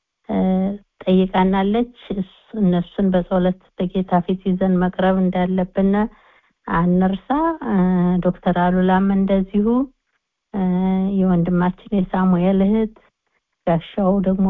ጠይቃናለች። እነሱን በጸሎት በጌታ ፊት ይዘን መቅረብ እንዳለብን አንርሳ። ዶክተር አሉላም እንደዚሁ የወንድማችን የሳሙኤል እህት ጋሻው ደግሞ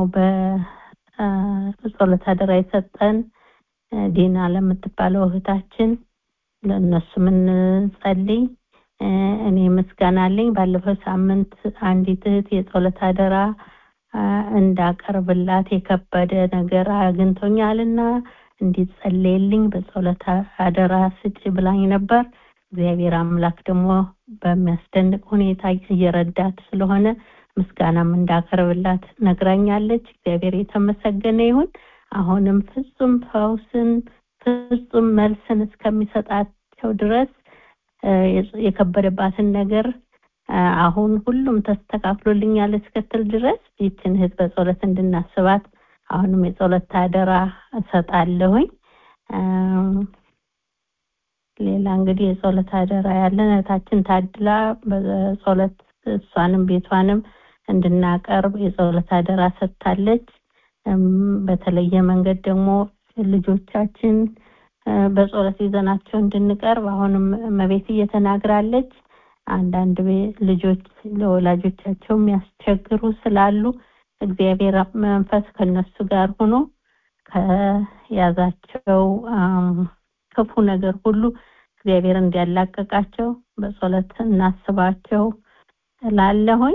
በጸሎት አደራ የሰጠን ዲና ለምትባለው እህታችን ለእነሱም እንጸልይ። እኔ ምስጋና አለኝ። ባለፈው ሳምንት አንዲት እህት የጸሎት አደራ እንዳቀርብላት የከበደ ነገር አግኝቶኛልና እንዲጸለይልኝ በጸሎት አደራ ስጭ ብላኝ ነበር። እግዚአብሔር አምላክ ደግሞ በሚያስደንቅ ሁኔታ እየረዳት ስለሆነ ምስጋናም እንዳቀርብላት ነግራኛለች። እግዚአብሔር የተመሰገነ ይሁን። አሁንም ፍጹም ፈውስን ፍጹም መልስን እስከሚሰጣቸው ድረስ የከበደባትን ነገር አሁን ሁሉም ተስተካክሎልኛል እስክትል ድረስ ይችን እህት በጸሎት እንድናስባት አሁንም የጸሎት አደራ እሰጣለሁኝ። ሌላ እንግዲህ የጸሎት አደራ ያለን እህታችን ታድላ በጸሎት እሷንም ቤቷንም እንድናቀርብ የጸሎት አደራ ሰጥታለች። በተለየ መንገድ ደግሞ ልጆቻችን በጸሎት ይዘናቸው እንድንቀርብ አሁንም መቤት እየተናግራለች። አንዳንድ ልጆች ለወላጆቻቸው የሚያስቸግሩ ስላሉ እግዚአብሔር መንፈስ ከነሱ ጋር ሆኖ ከያዛቸው ክፉ ነገር ሁሉ እግዚአብሔር እንዲያላቀቃቸው በጸሎት እናስባቸው ላለሁኝ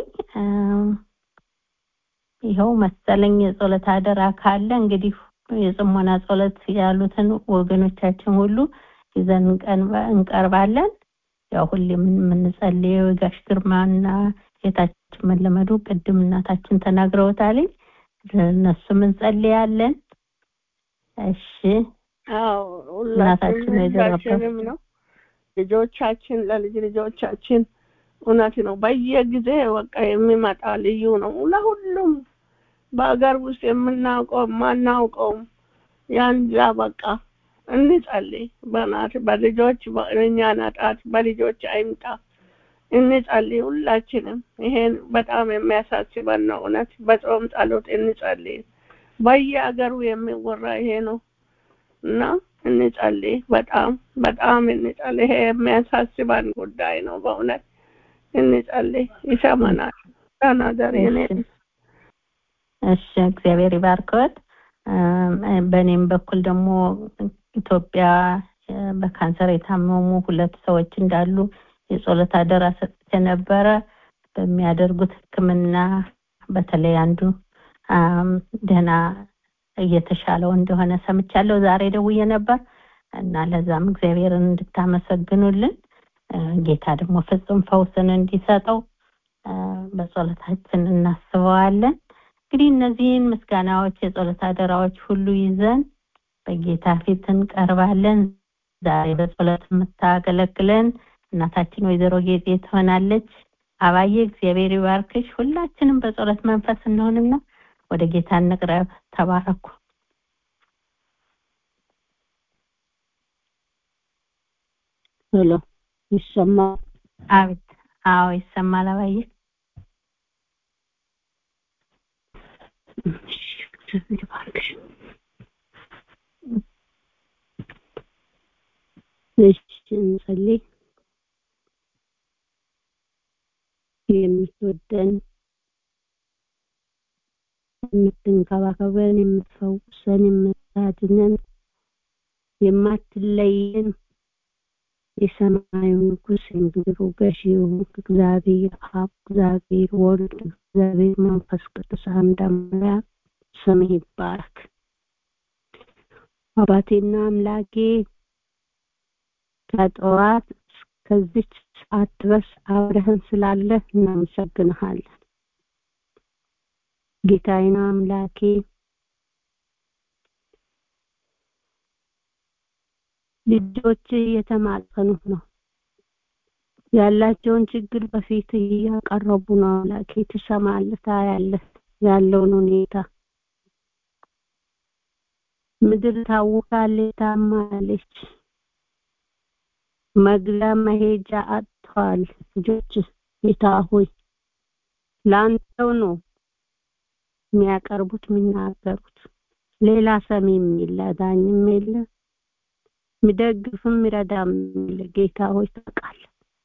ይኸው መሰለኝ የጸሎት አደራ ካለ እንግዲህ የጽሞና ጸሎት ያሉትን ወገኖቻችን ሁሉ ይዘን እንቀርባለን። ያው ሁሌም የምንጸልየው የጋሽ ግርማና ጌታችን መለመዱ ቅድም እናታችን ተናግረውታል። እነሱም እንጸልያለን። እሺ አዎ እናታችን ሁላችንም ነው ልጆቻችን ለልጅ ልጆቻችን እውነት ነው። በየጊዜ በቃ የሚመጣ ልዩ ነው ለሁሉም በሀገር ውስጥ የምናውቀው ማናውቀውም ያንዛ በቃ እንጸልይ። በናት በልጆች በእኛ ናጣት በልጆች አይምጣ እንጸልይ። ሁላችንም ይሄን በጣም የሚያሳስበን ነው። እውነት በጾም ጸሎት እንጸልይ። በየሀገሩ የሚወራ ይሄ ነው እና እንጸልይ። በጣም በጣም እንጸልይ። ይሄ የሚያሳስበን ጉዳይ ነው በእውነት እንጸልይ። ይሰማናል። ተናገር የኔ እሺ እግዚአብሔር ይባርከዎት። በእኔም በኩል ደግሞ ኢትዮጵያ በካንሰር የታመሙ ሁለት ሰዎች እንዳሉ የጸሎት አደራ ሰጥቼ ነበረ። በሚያደርጉት ሕክምና በተለይ አንዱ ደህና እየተሻለው እንደሆነ ሰምቻለሁ። ዛሬ ደውዬ ነበር እና ለዛም እግዚአብሔርን እንድታመሰግኑልን ጌታ ደግሞ ፍጹም ፈውስን እንዲሰጠው በጸሎታችን እናስበዋለን። እንግዲህ እነዚህን ምስጋናዎች፣ የጸሎት አደራዎች ሁሉ ይዘን በጌታ ፊት እንቀርባለን። ዛሬ በጸሎት የምታገለግለን እናታችን ወይዘሮ ጌጤ ትሆናለች። አባዬ እግዚአብሔር ይባርክሽ። ሁላችንም በጸሎት መንፈስ እንሆንና ወደ ጌታ እንቅረብ። ተባረኩ። ሄሎ ይሰማል? አቤት። አዎ ይሰማል አባዬ። እግዚአብሔር ይባርክሽ። እሺ እንጸልይ። የምትወደን የምትንከባከበን፣ የምትፈውሰን፣ የምታድነን፣ የማትለየን የሰማዩ ንጉሥ የምድሩ ገዢ የሆንክ እግዚአብሔር አብ፣ እግዚአብሔር ወልድ፣ እግዚአብሔር መንፈስ ቅዱስ አንድ አምላክ ስምህ ይባረክ። አባቴና አምላኬ ከጠዋት እስከዚች ሰዓት ድረስ አብረህን ስላለህ እናመሰግንሃለን። ጌታዬና አምላኬ ልጆች እየተማጸኑ ነው። ያላቸውን ችግር በፊት እያቀረቡ ነው። አምላኬ ትሰማለህ፣ ታያለህ ያለውን ሁኔታ። ምድር ታውካለች፣ ታማለች። መግቢያ መሄጃ አጥተዋል። ልጆች ጌታ ሆይ ለአንተው ነው የሚያቀርቡት የሚናገሩት። ሌላ ሰሚም የለ፣ ዳኝም የለ፣ የሚደግፍም የሚረዳም የለ። ጌታ ሆይ ታውቃለህ።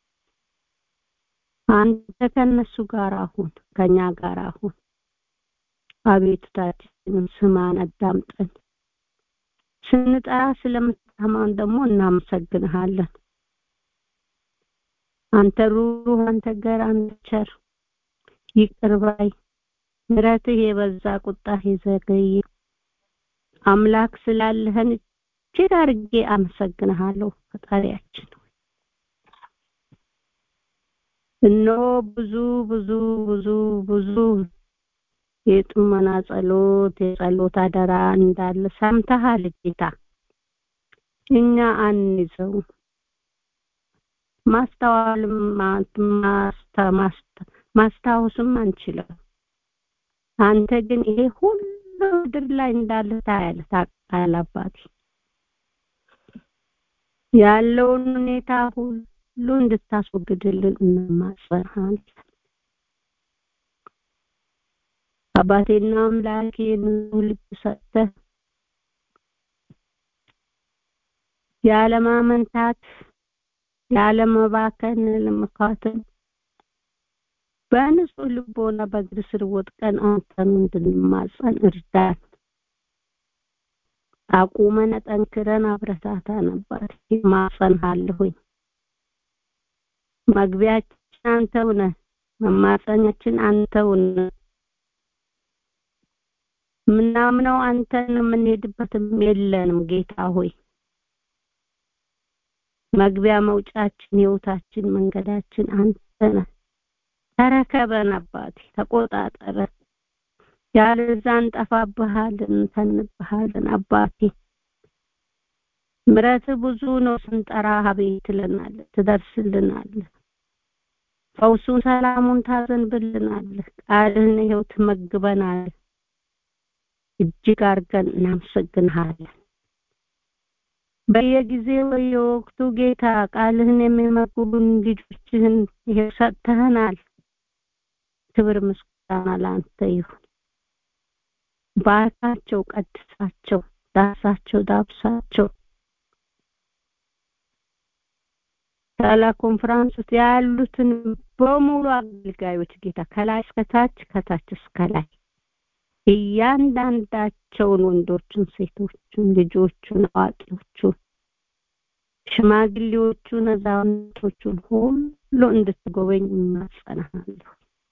አንተ ከነሱ ጋር አሁን ከኛ ጋር አሁን አቤቱታችንን ስማን፣ አዳምጠን። ስንጠራ ስለምትሰማን ደግሞ እናመሰግንሃለን። አንተ ሩሩህ፣ አንተ ገር፣ አንተ ቸር፣ ይቅር ባይ፣ ምሕረትህ የበዛ ቁጣህ የዘገየ አምላክ ስላለህን እጅግ አድርጌ አመሰግንሃለሁ ፈጣሪያችን። እነሆ ብዙ ብዙ ብዙ ብዙ የጥመና ጸሎት የጸሎት አደራ እንዳለ ሰምተሃል ጌታ። እኛ አንይዘው ማስተዋልም ማስታወስም አንችልም። አንተ ግን ይሄ ሁሉ ምድር ላይ እንዳለ ታያለህ፣ ታውቃለህ አባቴ። ያለውን ሁኔታ ሁሉ እንድታስወግድልን እንማጸንሃለን። አባቴና አምላኬ ንጹህ ልብ ሰጥተህ ያለማመንታት ያለመባከን ለመካተል በንጹህ ልቦና በእግር ስር ወድቀን አንተን እንድንማጸን እርዳን። አቁመን ጠንክረን አብረታታን አባቴ ማጸንሃለሁኝ። መግቢያችን አንተው ነህ፣ መማጸኛችን አንተው ነህ። ምናምነው አንተን የምንሄድበትም የለንም ጌታ ሆይ መግቢያ መውጫችን ህይወታችን መንገዳችን አንተ ነህ ተረከበን አባቴ ተቆጣጠረን ያለዛ እንጠፋብሃለን እንተንብሃለን አባቴ ምረት ብዙ ነው ስንጠራ አቤት ትለናለህ ትደርስልናለህ ፈውሱን ሰላሙን ታዘንብልናለህ ቃልህን ይኸው ትመግበናለህ እጅግ አድርገን እናመሰግንሃለን በየጊዜው በየወቅቱ ጌታ ቃልህን የሚመግቡን ልጆችህን ይሄው ሰጥተህናል ክብር ምስጋና ለአንተ ይሁን ባርካቸው ቀድሳቸው ዳሳቸው ዳብሳቸው ታላ ኮንፈረንስ ውስጥ ያሉትን በሙሉ አገልጋዮች ጌታ ከላይ እስከታች ከታች እስከ ላይ እያንዳንዳቸውን ወንዶችን ሴቶችን ልጆቹን አዋቂዎቹን ሽማግሌዎቹን አዛውንቶቹን ሁሉ እንድትጎበኝ እናጸናሃለሁ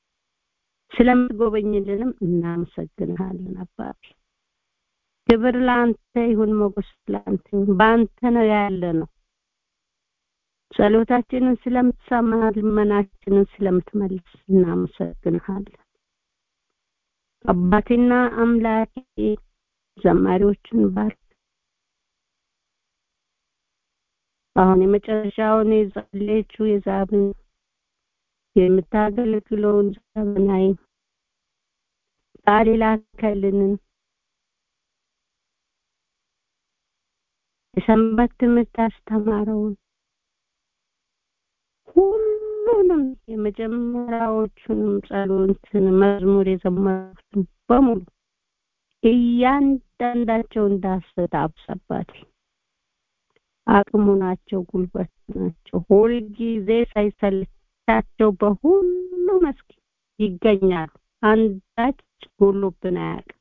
ስለምትጎበኝልንም እናመሰግንሃለን አባቴ ክብር ለአንተ ይሁን ሞገስ ለአንተ ይሁን በአንተ ነው ያለ ነው ጸሎታችንን ስለምትሰማ ልመናችንን ስለምትመልስ እናመሰግንሃለን አባቴና አምላኬ ዘማሪዎችን ባርክ አሁን የመጨረሻውን የጸለየችው የዛብን የምታገለግለውን ዘመናዊ ቃል ላከልንን የሰንበት ትምህርት አስተማረውን ሁሉንም የመጀመሪያዎቹንም ጸሎትን መዝሙር የዘመሩትን በሙሉ እያንዳንዳቸው እንዳሰት አብሰባት አቅሙ ናቸው ጉልበት ናቸው ሁልጊዜ ሳይሰልቻቸው በሁሉ መስክ ይገኛሉ አንዳች ጎሎብን አያውቅም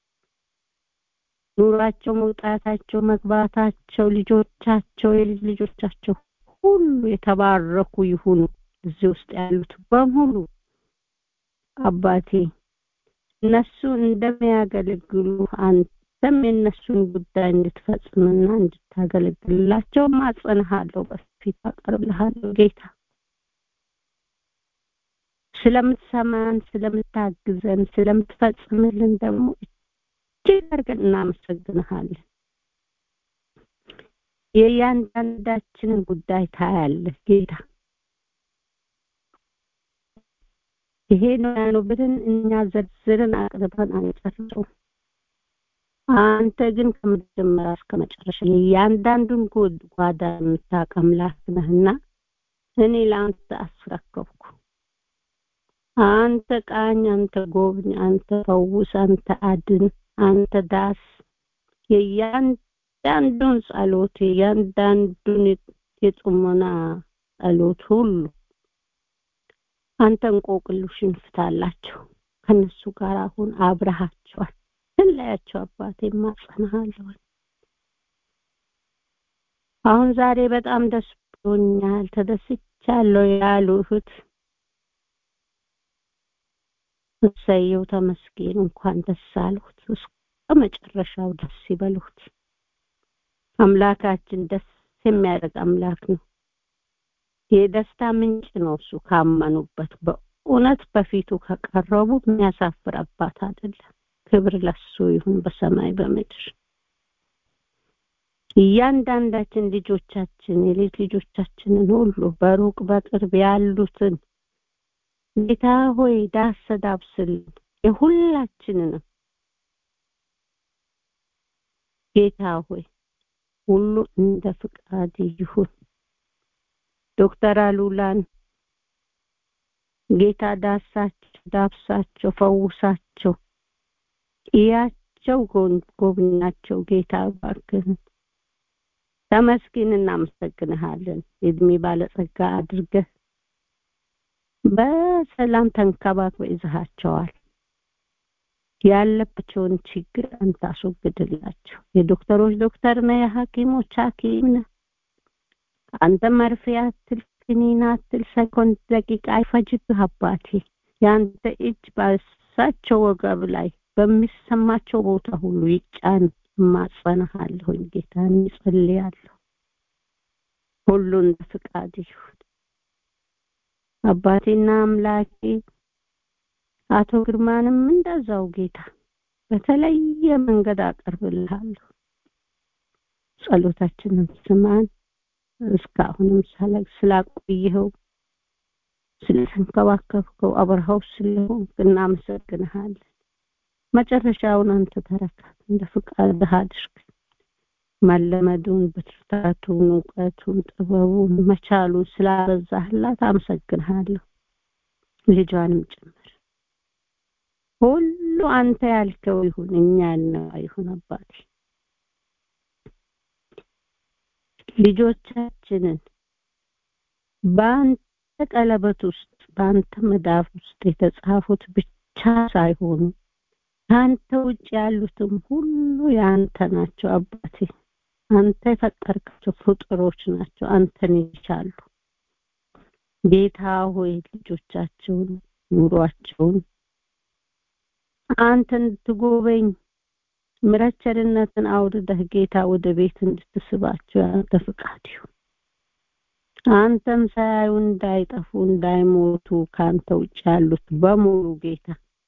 ኑሯቸው መውጣታቸው መግባታቸው ልጆቻቸው የልጅ ልጆቻቸው ሁሉ የተባረኩ ይሁኑ እዚህ ውስጥ ያሉት በሙሉ አባቴ እነሱ እንደሚያገለግሉ አንተ አንተም የእነሱን ጉዳይ እንድትፈጽምና እንድታገለግልላቸው ማጸንሃለሁ፣ በፊት አቀርብልሃለሁ ጌታ ስለምትሰማን፣ ስለምታግዘን፣ ስለምትፈጽምልን ደግሞ እጅግ አድርገን እናመሰግንሃለን። የእያንዳንዳችንን ጉዳይ ታያለህ ጌታ። ይሄ ነው ያለው ብለን እኛ ዘርዝርን አቅርበን አንጨርሰውም። አንተ ግን ከመጀመሪያ እስከ መጨረሻ የእያንዳንዱን ጓዳ የምታውቅ አምላክ ነህና እኔ ለአንተ አስረከብኩ። አንተ ቃኝ፣ አንተ ጎብኝ፣ አንተ ፈውስ፣ አንተ አድን፣ አንተ ዳስ የእያንዳንዱን ጸሎት የእያንዳንዱን የጽሞና ጸሎት ሁሉ አንተ እንቆቅልሽን ፍታላቸው። ከነሱ ጋር አሁን አብረሃቸዋል። ትለያቸው አባቴ ማጸናሃለሁ። አሁን ዛሬ በጣም ደስ ብሎኛል፣ ተደስቻለሁ ያሉ እህት እሰየው ተመስገን፣ እንኳን ደስ አሉት። እስከ መጨረሻው ደስ ይበሉት። አምላካችን ደስ የሚያደርግ አምላክ ነው። የደስታ ምንጭ ነው። እሱ ካመኑበት በእውነት በፊቱ ከቀረቡ የሚያሳፍር አባት አይደለም። ክብር ለሱ ይሁን በሰማይ በምድር። እያንዳንዳችን ልጆቻችን የልጅ ልጆቻችንን ሁሉ በሩቅ በቅርብ ያሉትን ጌታ ሆይ ዳሰ ዳብስልን የሁላችንንም ጌታ ሆይ ሁሉ እንደ ፍቃድ ይሁን። ዶክተር አሉላን ጌታ ዳሳቸው፣ ዳብሳቸው፣ ፈውሳቸው፣ እያቸው፣ ጎብኛቸው። ጌታ እባክህን ተመስገን፣ እናመሰግንሃለን። የእድሜ ባለጸጋ አድርገህ በሰላም ተንከባክበህ ይዘሃቸዋል። ያለባቸውን ችግር አንተ አስወግድላቸው። የዶክተሮች ዶክተር ነህ፣ የሐኪሞች ሐኪም ነህ። አንተ መርፌ አትል፣ ክኒን አትል፣ ሰኮንድ ደቂቃ አይፈጅብህ አባቴ። የአንተ እጅ ባሳቸው ወገብ ላይ በሚሰማቸው ቦታ ሁሉ ይጫን። እማጸንሃለሁኝ ጌታ እጸልያለሁ። ሁሉ እንደ ፍቃድ ይሁን አባቴና አምላኬ። አቶ ግርማንም እንደዛው ጌታ በተለየ መንገድ አቀርብልሃለሁ። ጸሎታችንን ስማን። እስካሁንም ሳላቅ ስላቆየኸው ስለተንከባከብከው አብረኸው ስለሆንክ እናመሰግንሃለን። መጨረሻውን አንተ ተረካት፣ እንደ ፍቃድህ አድርግ። መለመዱን፣ ብርታቱን፣ እውቀቱን፣ ጥበቡን፣ መቻሉን ስላበዛህላት አመሰግንሃለሁ። ልጇንም ጭምር ሁሉ አንተ ያልከው ይሁን፣ እኛ ያልነው አይሁን አባቴ ልጆቻችንን በአንተ ቀለበት ውስጥ በአንተ መዳፍ ውስጥ የተጻፉት ብቻ ሳይሆኑ ከአንተ ውጭ ያሉትም ሁሉ የአንተ ናቸው አባቴ። አንተ የፈጠርካቸው ፍጡሮች ናቸው፣ አንተን ይቻሉ። ጌታ ሆይ ልጆቻቸውን ኑሯቸውን አንተ እንድትጎበኝ ምሕረት ቸርነትን አውርደህ ጌታ ወደ ቤት እንድትስባቸው ያንተ ፍቃድ ይሁን። አንተም ሳያዩ እንዳይጠፉ እንዳይሞቱ ከአንተ ውጭ ያሉት በሙሉ ጌታ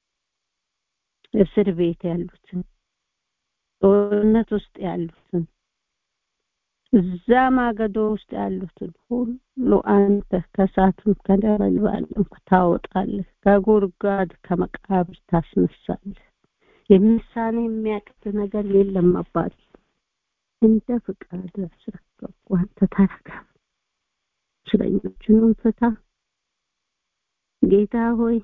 እስር ቤት ያሉትን ጦርነት ውስጥ ያሉትን እዛ ማገዶ ውስጥ ያሉትን ሁሉ አንተ ከእሳትም ከነበልባልም ታወጣለህ፣ ከጉድጓድ ከመቃብር ታስነሳለህ። የሚሳን የሚያቅት ነገር የለም አባቴ። እንደ ፍቃድ አስረከብኩ። አንተ ተረከብ። እስረኞቹንም ፍታ ጌታ ሆይ።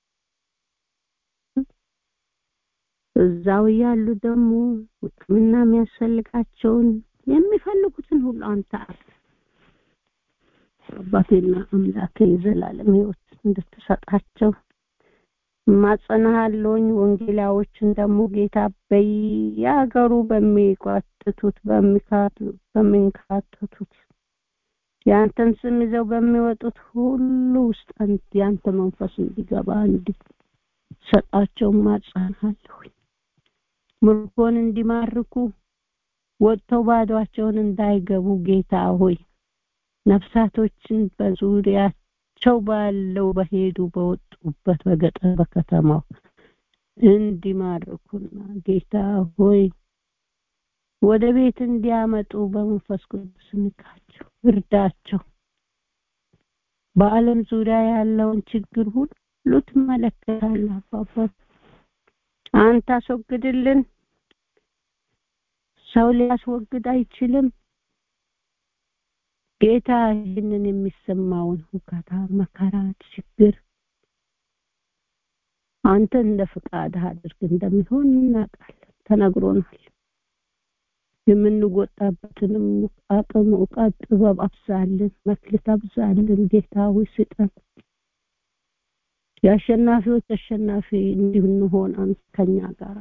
እዛው ያሉ ደግሞ ሕክምና የሚያስፈልጋቸውን የሚፈልጉትን ሁሉ አንተ አባቴና አምላኬ የዘላለም ሕይወት እንድትሰጣቸው ማጸናሃለሁኝ። ወንጌላዎችን ደግሞ ጌታ በየሀገሩ በሚቋጥቱት በሚንካተቱት የአንተን ስም ይዘው በሚወጡት ሁሉ ውስጥ የአንተ መንፈስ እንዲገባ እንዲሰጣቸው ማጸናሃለሁኝ። ምርኮን እንዲማርኩ ወጥተው ባዷቸውን እንዳይገቡ ጌታ ሆይ ነፍሳቶችን በዙሪያቸው ባለው በሄዱ በወጡበት በገጠር በከተማው እንዲማርኩና ጌታ ሆይ ወደ ቤት እንዲያመጡ በመንፈስ ቅዱስ ንካቸው፣ እርዳቸው። በዓለም ዙሪያ ያለውን ችግር ሁሉ ትመለከታለህ አባባ። አንተ አስወግድልን። ሰው ሊያስወግድ አይችልም። ጌታ ይህንን የሚሰማውን ሁካታ፣ መከራ፣ ችግር አንተ እንደ ፍቃድህ አድርግ እንደሚሆን እናውቃለን፣ ተነግሮናል። የምንወጣበትንም አቅም፣ እውቀት፣ ጥበብ አብዛልን፣ መክሊት አብዛልን። ጌታ ሆይ ስጠን። የአሸናፊዎች አሸናፊ እንድንሆን አንተ ከኛ ጋር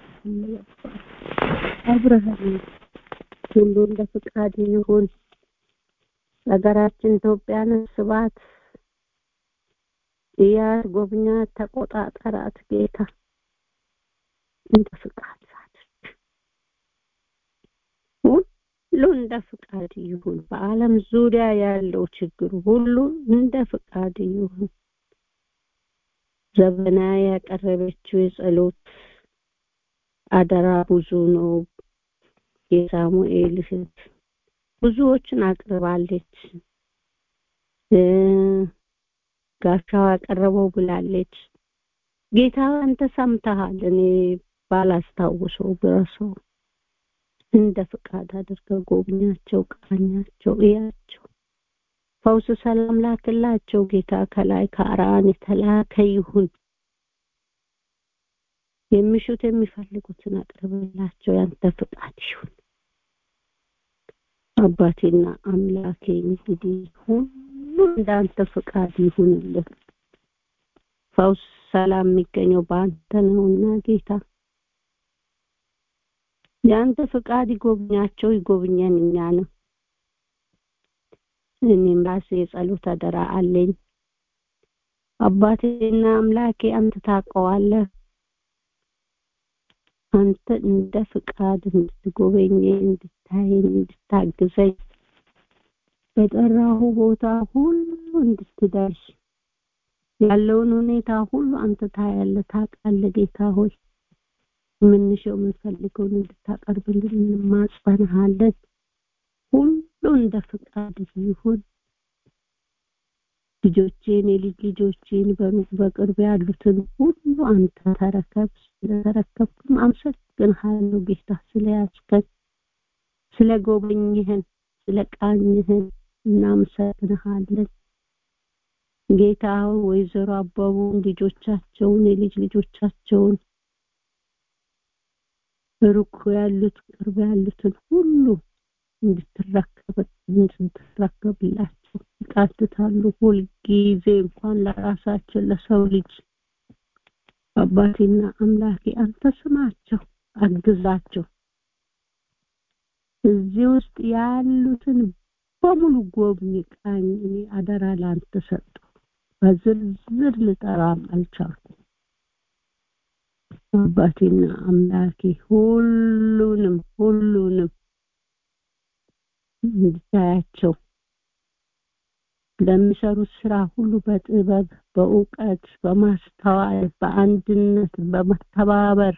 አብረህን ሁሉ እንደ ፍቃድ ይሁን። ሀገራችን ኢትዮጵያን ስባት እያት ጎብኛት፣ ተቆጣጠራት ጌታ እንደ ፍቃድ አድርግ። ሁሉ እንደ ፍቃድ ይሁን። በዓለም ዙሪያ ያለው ችግር ሁሉ እንደ ፍቃድ ይሁን። ዘበና ያቀረበችው የጸሎት አደራ ብዙ ነው። የሳሙኤል እህት ብዙዎችን አቅርባለች። ጋሻው ያቀረበው ብላለች። ጌታ አንተ ሰምተሃል። እኔ ባላስታውሰው ብረሰው እንደ ፍቃድ አድርገው ጎብኛቸው፣ ቃኛቸው፣ እያቸው፣ ፈውስ ሰላም ላክላቸው። ጌታ ከላይ ከአርአን የተላከ ይሁን። የሚሹት የሚፈልጉትን አቅርብላቸው። ያንተ ፍቃድ ይሁን። አባቴና አምላኬ እንግዲህ ሁሉ እንዳንተ ፍቃድ ይሁንልን። ፈውስ ሰላም የሚገኘው በአንተ ነውና ጌታ የአንተ ፍቃድ ይጎብኛቸው፣ ይጎብኘን እኛንም። እኔም ራሴ የጸሎት አደራ አለኝ። አባቴና አምላኬ አንተ ታውቀዋለህ። አንተ እንደ ፍቃድ እንድትጎበኘኝ፣ እንድታየኝ፣ እንድታግዘኝ በጠራሁ ቦታ ሁሉ እንድትደርስ ያለውን ሁኔታ ሁሉ አንተ ታያለህ፣ ታውቃለህ። ጌታ ሆይ የምንሸው የምንፈልገውን እንድታቀርብልን እንማጸንሃለን። ሁሉ እንደ ፍቃድ ይሁን። ልጆቼን የልጅ ልጆቼን በሩቅ በቅርብ ያሉትን ሁሉ አንተ ተረከብ። ስለተረከብክም አመሰግንሃለሁ ጌታ ስለያዝከን፣ ስለ ጎበኝህን፣ ስለ ቃኝህን እናመሰግንሃለን። ጌታ ወይዘሮ አበቡን ልጆቻቸውን የልጅ ልጆቻቸውን ሩቅ ያሉት ቅርብ ያሉትን ሁሉ እንድትረከብ እንድትረከብላቸው ይቃትታሉ። ሁልጊዜ እንኳን ለራሳቸው ለሰው ልጅ አባቴና አምላኬ አንተ ስማቸው፣ አግዛቸው። እዚህ ውስጥ ያሉትን በሙሉ ጎብኝ፣ ቃኝ። እኔ አደራ ለአንተ ሰጠው። በዝርዝር ልጠራም አልቻልኩም። አባቴና አምላኬ ሁሉንም ሁሉንም እንድታያቸው ለሚሰሩት ስራ ሁሉ በጥበብ በእውቀት በማስተዋል በአንድነት በመተባበር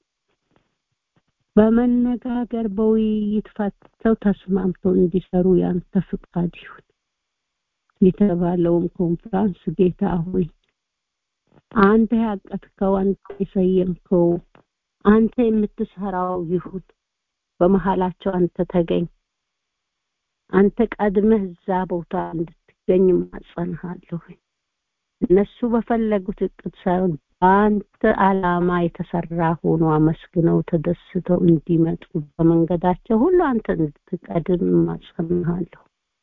በመነጋገር በውይይት ፈተው ተስማምተው እንዲሰሩ ያንተ ፍቃድ ይሁን። የተባለውም ኮንፍራንስ ጌታ ሆይ አንተ ያቀትከው አንተ የሰየምከው አንተ የምትሰራው ይሁን። በመሀላቸው አንተ ተገኝ። አንተ ቀድመህ እዛ ቦታ እንድትገኝ ማጸንሃለሁ። እነሱ በፈለጉት እቅድ ሳይሆን በአንተ አላማ የተሰራ ሆኖ አመስግነው ተደስተው እንዲመጡ በመንገዳቸው ሁሉ አንተ እንድትቀድም ማጸንሃለሁ።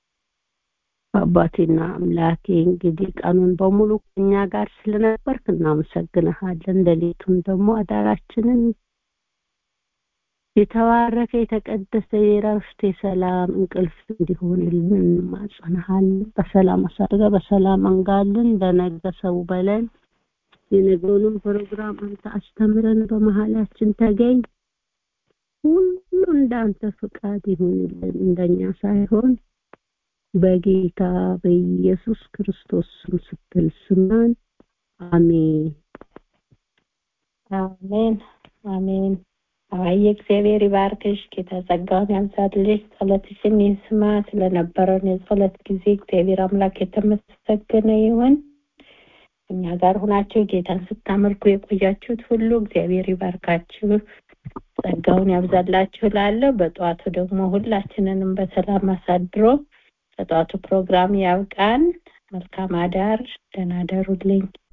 አባቴና አምላኬ እንግዲህ ቀኑን በሙሉ ከኛ ጋር ስለነበርክ እናመሰግንሃለን። ሌሊቱን ደግሞ አዳራችንን የተባረከ የተቀደሰ የረፍት የሰላም እንቅልፍ እንዲሆንልን እንማጸንሃለን። በሰላም አሳድረ በሰላም አንጋልን። ለነገ ሰው በለን። የነገውንም ፕሮግራም አንተ አስተምረን፣ በመሀላችን ተገኝ። ሁሉ እንዳንተ ፍቃድ ይሁንልን እንደኛ ሳይሆን በጌታ በኢየሱስ ክርስቶስ ስም ስትል ስማን አሜን አሜን አሜን አየ እግዚአብሔር ይባርክሽ ጌታ ጸጋውን ያብዛልሽ ጸሎትሽን ይስማ ስለነበረን የጸሎት ጊዜ እግዚአብሔር አምላክ የተመሰገነ ይሁን እኛ ጋር ሁናችሁ ጌታን ስታመልኩ የቆያችሁት ሁሉ እግዚአብሔር ይባርካችሁ ጸጋውን ያብዛላችሁ ላለ በጠዋቱ ደግሞ ሁላችንንም በሰላም አሳድሮ ለጠዋቱ ፕሮግራም ያብቃን መልካም አዳር ደህና ደሩልኝ